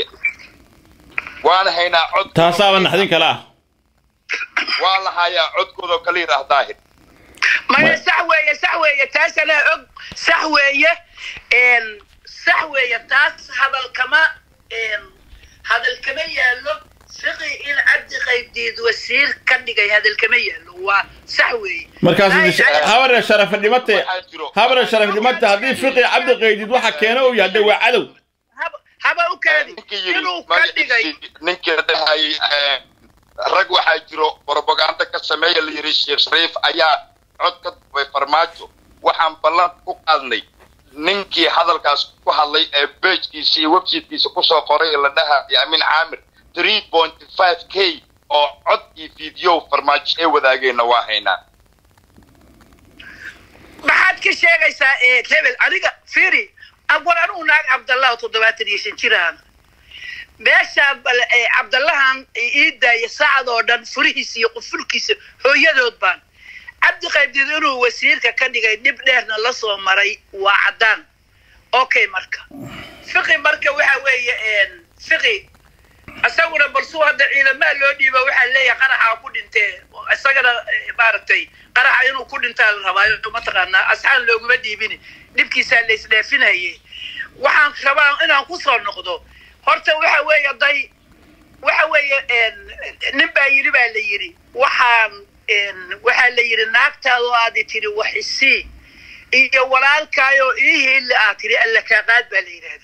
waan haynaa cod taasaaba naxdin kale ah waa la hayaa codkoodoo kaliir ah daahir maya sax weeye sax weeye taas anaa og sax weeye n sax weeye taas hadal kama n hadal kama yaallo fiqi in cabdi qaybdiid wasiir ka dhigay hadal kama yaallo waa sax weeye markaas habare sharafa dhimate waxaa jiro habare sharaf dhimate haddii fiqi cabdi qaydid waxa keena uu yahay de waa cadow Hab- haba u kaadi ninkii yidhi inuu ka dhigay magaciisii ninkii dhahay eh, rag waxaa jiro propaganda ka sameeya la yidhi sheekh shariif ayaa cod ka dubay farmaajo waxaan ballan ku qaadnay ninkii hadalkaas ku hadlay ee bejkiisa iyo websitekiisa kusoo qoray ee la dhahayo amin caamir three point five k oo cod iyo video farmaajo ee wadaageenna waa haynaa maxaad ka sheegaysaa ee hebel aniga firi awal anugu naag cabdallah oo toddobaatan iyo shan jiraan meeshaa bal ee cabdallahan ii daaya saacad oo dhan furihiisa iyo qufulkiisa hooyadood baan cabdi qaybdid inuu wasiirka ka dhigay dhib dheerna la soo maray waa caddaan okay marka fiqi marka waxa weeye fiqi isaguna balsuu hadda ciidamaa loo dhiiba waxaa leeyahay qaraxa ku dhintee isagana eh, maaragtay qaraxa inuu ku dhintaa la rabaa mataqaanaa asxaan looguma dhiibin dhibkiisaa la isdheefinaye waxaan rabaa inaan kusoo noqdo horta waxa weeye day waxa weeye nin baa yidhi baa la yidhi waxaan waxaa la yidhi naagtaadoo aadi tiri wax isii iyo walaalkaayoo ii hiili aad tiri alla kaa qaad baa la yidhahda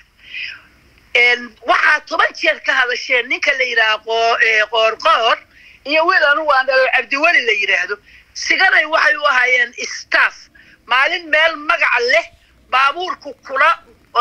waxaa toban jeer ka hadasheen ninka la yidhaha qoo- ee, qoorqoor iyo wiil anugu aan dhalo cabdiweli la yidhaahdo siganay waxay u ahaayeen staff maalin meel magaca leh baabuurku kula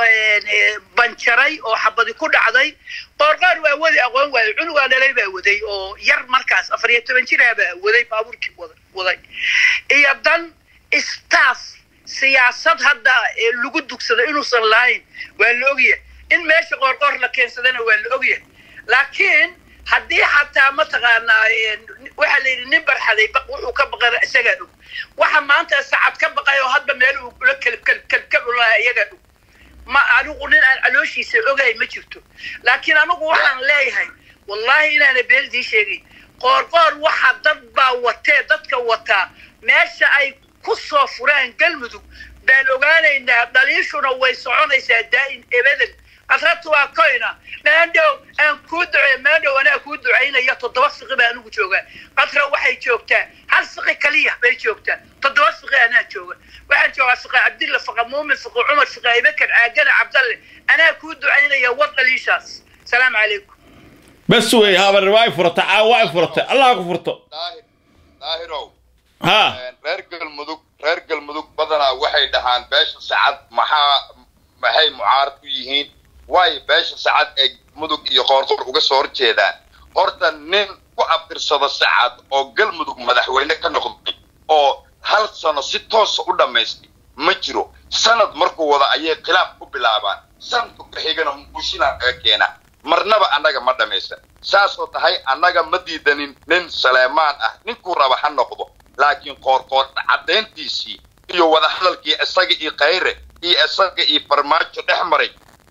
ee, banjaray oo xabadi ku dhacday qoorqoor waa wadi aqoon waayo cunugaa dhalay baa waday oo yar markaas afar iyo toban jiraa baa waday baabuurkii wada- waday iyo dan staff siyaasad hadda ee lagu dugsado inuusan lahayn waa la ogyahay in meesha qoorqoor la keensadana waa la ogyahay laakiin haddii xataa mataqaanaa ee, waxaa la yidhi nin barxaday baq wuxuu ka baqana isagaa og waxa maanta sacad ka baqay oo hadba meel uu kula kelb kelb kelb kelb ulaha iyagaa og ma anigu nin aan calooshiisa ogahay ma jirto laakiin anigu waxaan leeyahay wallahi inaana beeldii sheegay qoorqoor waxa dad baa watee dadka wataa meesha ay ku soo furaan galmudug baan ogaanaynaa dhaliishuna way soconaysaa daa'in ebadan adrabtu waa koyna maandhow aan kuu ducey maandhow anaa kuu ducaynaya toddoba fiqi baa anigu joogaa qadra waxay joogtaa hal fiqi kaliya bay joogtaa toddoba fiqi anaa jooga waxaan joogaa fiqi cabdilla fiqi muumin fiqi cumar fiqi abibakar caagana cabdalle anaa kuu ducaynaya war dhaliishaas salaamu calaykum bas wey habar waa furata caawa waa furatay allah ku furto daahir daahirow ha reer galmudug reer galmudug badanaa waxay dhahaan beesha sacad maxaa maxay mucaarad u yihiin waayo beesha sacad ee mudug iyo qoorqoor uga soo horjeedaan horta nin ku abtirsado sacad oo galmudug madaxweyne ka noqday oo hal sano si toosa u dhammaystay ma jiro sanad markuu wada ayay khilaaf ku bilaabaan sanadku ka xigana mushina kaga keena marnaba annaga ma dhammaysan saasoo tahay annaga ma diidanin nin saleemaan ah ninkuu raba ha noqdo laakiin qoorqoor caddayntiisii iyo wadahadalkii isaga iyo khayre iyo isaga iyo farmaajo dhex maray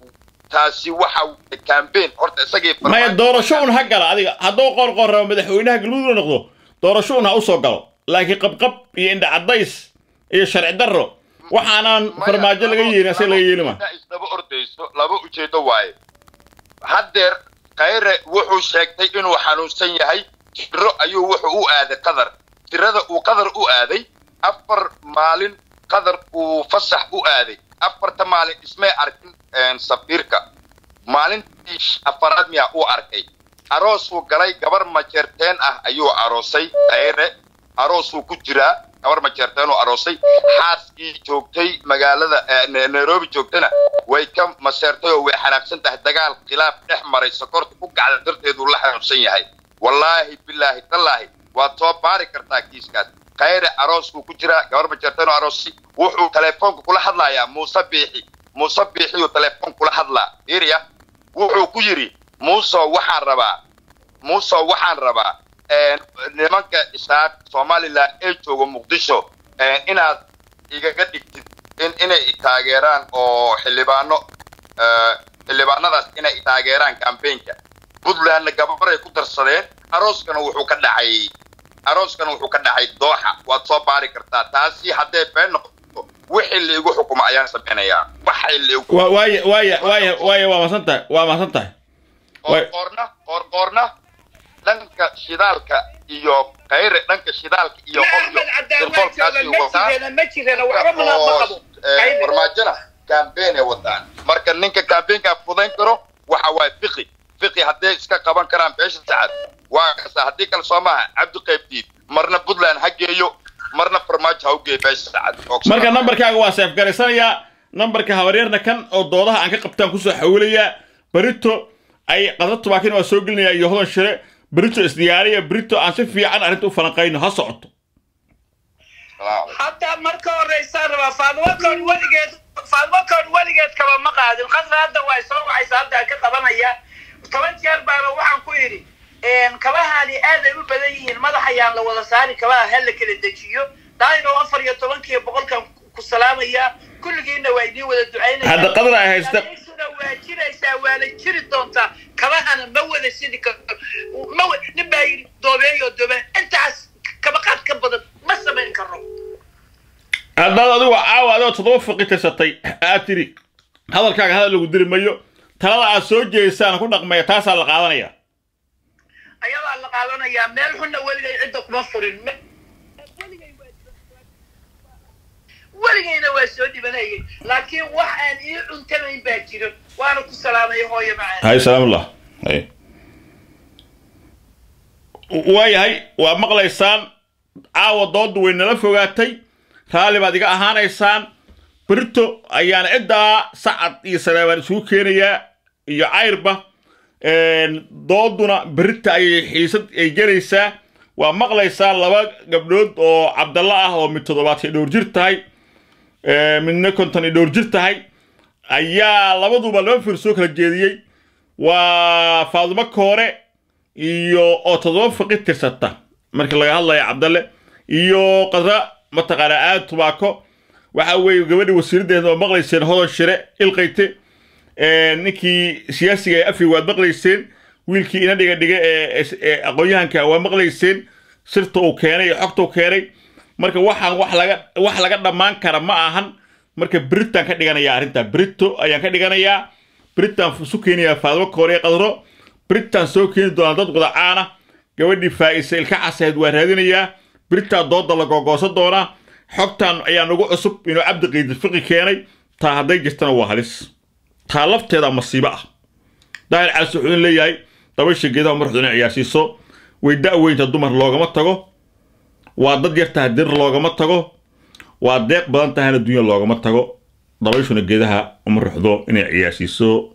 taasi waxa weye campaign horta isaga iyo maya farmaajo- doorasho un ha gala adiga hadduu qorqor rabo madaxweynaha galmudug la noqdo doorasho un ha usoo galo laakiin qabqab iyo indha cadays iyo sharci darro waxaanaan Maya, farmaajo laga laba- yeelin ase laba laga yeeli ma ujeedo isdaba ordayso laba ujeedo waaye haddeer khayre wuxuu sheegtay inuu xanuunsan yahay tiro ayuu wuxuu u aaday qadar tirada uu qadar u aaday afar maalin qadar uu fasax u aaday afarta maalin ismay arkin een, safiirka maalintii afaraad miyaa uu arkay aroosuu galay gabar majeerteen ah ayuu aroosay khayre aroosuu ku jiraa gabar majeerteen uu aroosay xaaskii joogtay magaalada eh, Na- nairobi joogtana way ka maseertay oo way xanaaqsan tahay dagaal khilaaf dhex maray sokorta ku gacda darteeduu la xanuunsan yahay wallaahi bilaahi tallaahi waad soo baari kartaa kiiskaas khayre arooskuu ku jiraa gabar majeerteen oo aroosay wuxuu telefoonka kula hadlayaa muuse biixi muuse biixiyuu telefoon kula hadlaa iriya wuxuu ku yidhi muuse waxaan rabaa muuse waxaan rabaa een, nimanka isaaq somalilan ee jooga muqdisho een, inaad igaga dhigtid in inay i taageeraan oo xildhibaano eh, xildhibaanadaas inay i taageeraan campaignka puntlandna gabaray ku darsadeen arooskana wuxuu ka dhacay arooskana wuxuu ka dhacay dooxa waad soo baari kartaa taasi haddee been noqoto wixii laigu xukumo ayaan samaynayaa waxay laigu Wa- waaya waaya waaya waaya waa mahadsan tahay waa mahadsan tahay Way- qoorqoorna qoorqoorna dhanka shidaalka iyo khayre dhanka shidaalka iyo qolyo sirqoolkaasi wataan ma jirana waxba mana ma qabo oo, eh, farmaajona campaign ay wataan marka ninka campaignka fudayn karo wixii hadday iska qaban karaan beesha sacad waa kasta haddii kale soo maaha cabdi qaybdiid marna puntland ha geeyo marna farmaajo ha u geeyo beesha sacad marka nambarkaaga waa seef garaysanayaa nambarka habaryarna kan oo doodaha aan ka qabtaan kusoo xawilayaa berito ay qadra tubaakin waa soo gelinayaa iyo hodan shire berito isdiyaariya berito aan si fiican arrinta u falanqayno ha socoto hadda marka horeysaa rabaa faadimokoon weligeed faadimokoon weligeed kaba ma qaadin qasra hadda waa soo wacaysa hadda ka qabanaya toban jeer baana waxaan ku yidhi kabahani aaday u badan yihiin madax ayaan la wada saari kabaha ha la kala dejiyo daayno afar iyo tobankiiyo boqolkan ku salaamaya kulligiina waa idiin wada ducaynaya hadda qadra ay haysta Dabeysuna waa jiraysaa waa la jiri doontaa kabahana ma wada sidi karto ma wa- nin baa yidhi doobeeyo doobe intaas kaba qaad ka badan ma samayn karno haddaad adigu caawa adoo toddoba faqi tirsatay aad tiri hadalkaaga hadal lagu diri mayo talada aad soo jeedisaan ku dhaqmaya taasaa la qaadanaya ayadaa la qaadanayaa meel xunna weligay cidda kuma furin Me- weligayna waa soo dhibanayay laakiin wax aan ii cuntamayn baa jiro waana ku salaamay hooyo macaan hay salaamullah hay waayahay waa maqlaysaan caawa doodu way nala fogaatay raalli baad iga ahaanaysaan berito ayaana ciddaa sacad iyo saleebaan isugu keenayaa iyo cayrba dooduna berita ayay xiisad ay gelaysaa waa maqlaysaa laba gabdhood oo cabdalla ah oo mid toddobaad iyo dhowr jir tahay midna konton iyo dhowr jir tahay ayaa labaduba laba fir soo kala jeediyey waa faadimo koore iyo oo toddoba faqi tirsata marka laga hadlayo cabdalle iyo qadra mataqaanaa aad tubaako waxa weeye gabadhii wasiiradeeda oo maqlayseen hodan shire ilqayte ninkii siyaasiga ee afri waad maqlayseen wiilkii ina dhiga dhiga ee ee aqoon-yahanka waa maqlayseen sirta uu keenay iyo xogta uu keenay marka waxaan wax laga wax laga dhammaan kara ma ahan marka britan ka dhiganayaa arrintaa brito ayaan ka dhiganayaa britan isu keenayaa faadimo koore qadro britan soo keeni doonaa dad wadacaana gabadhii faa'isa ilka casayd waa raadinayaa britan dooda la googoosan doonaa xogtan ayaa nagu cusub inuu cabdi qiidi fiqi keenay taa hadday jirtana waa halis taa lafteeda masiibo ah daahir calis wuxuu leeyahay dabaysha geedaha marxdu inay ciyaarsiiso way da'weynta dumar loogama tago waa dad yar tahay dir loogama tago waa deeq badan tahayna dunya loogama tago dabayshuna geedaha uma ruxdo inay ciyaarsiiso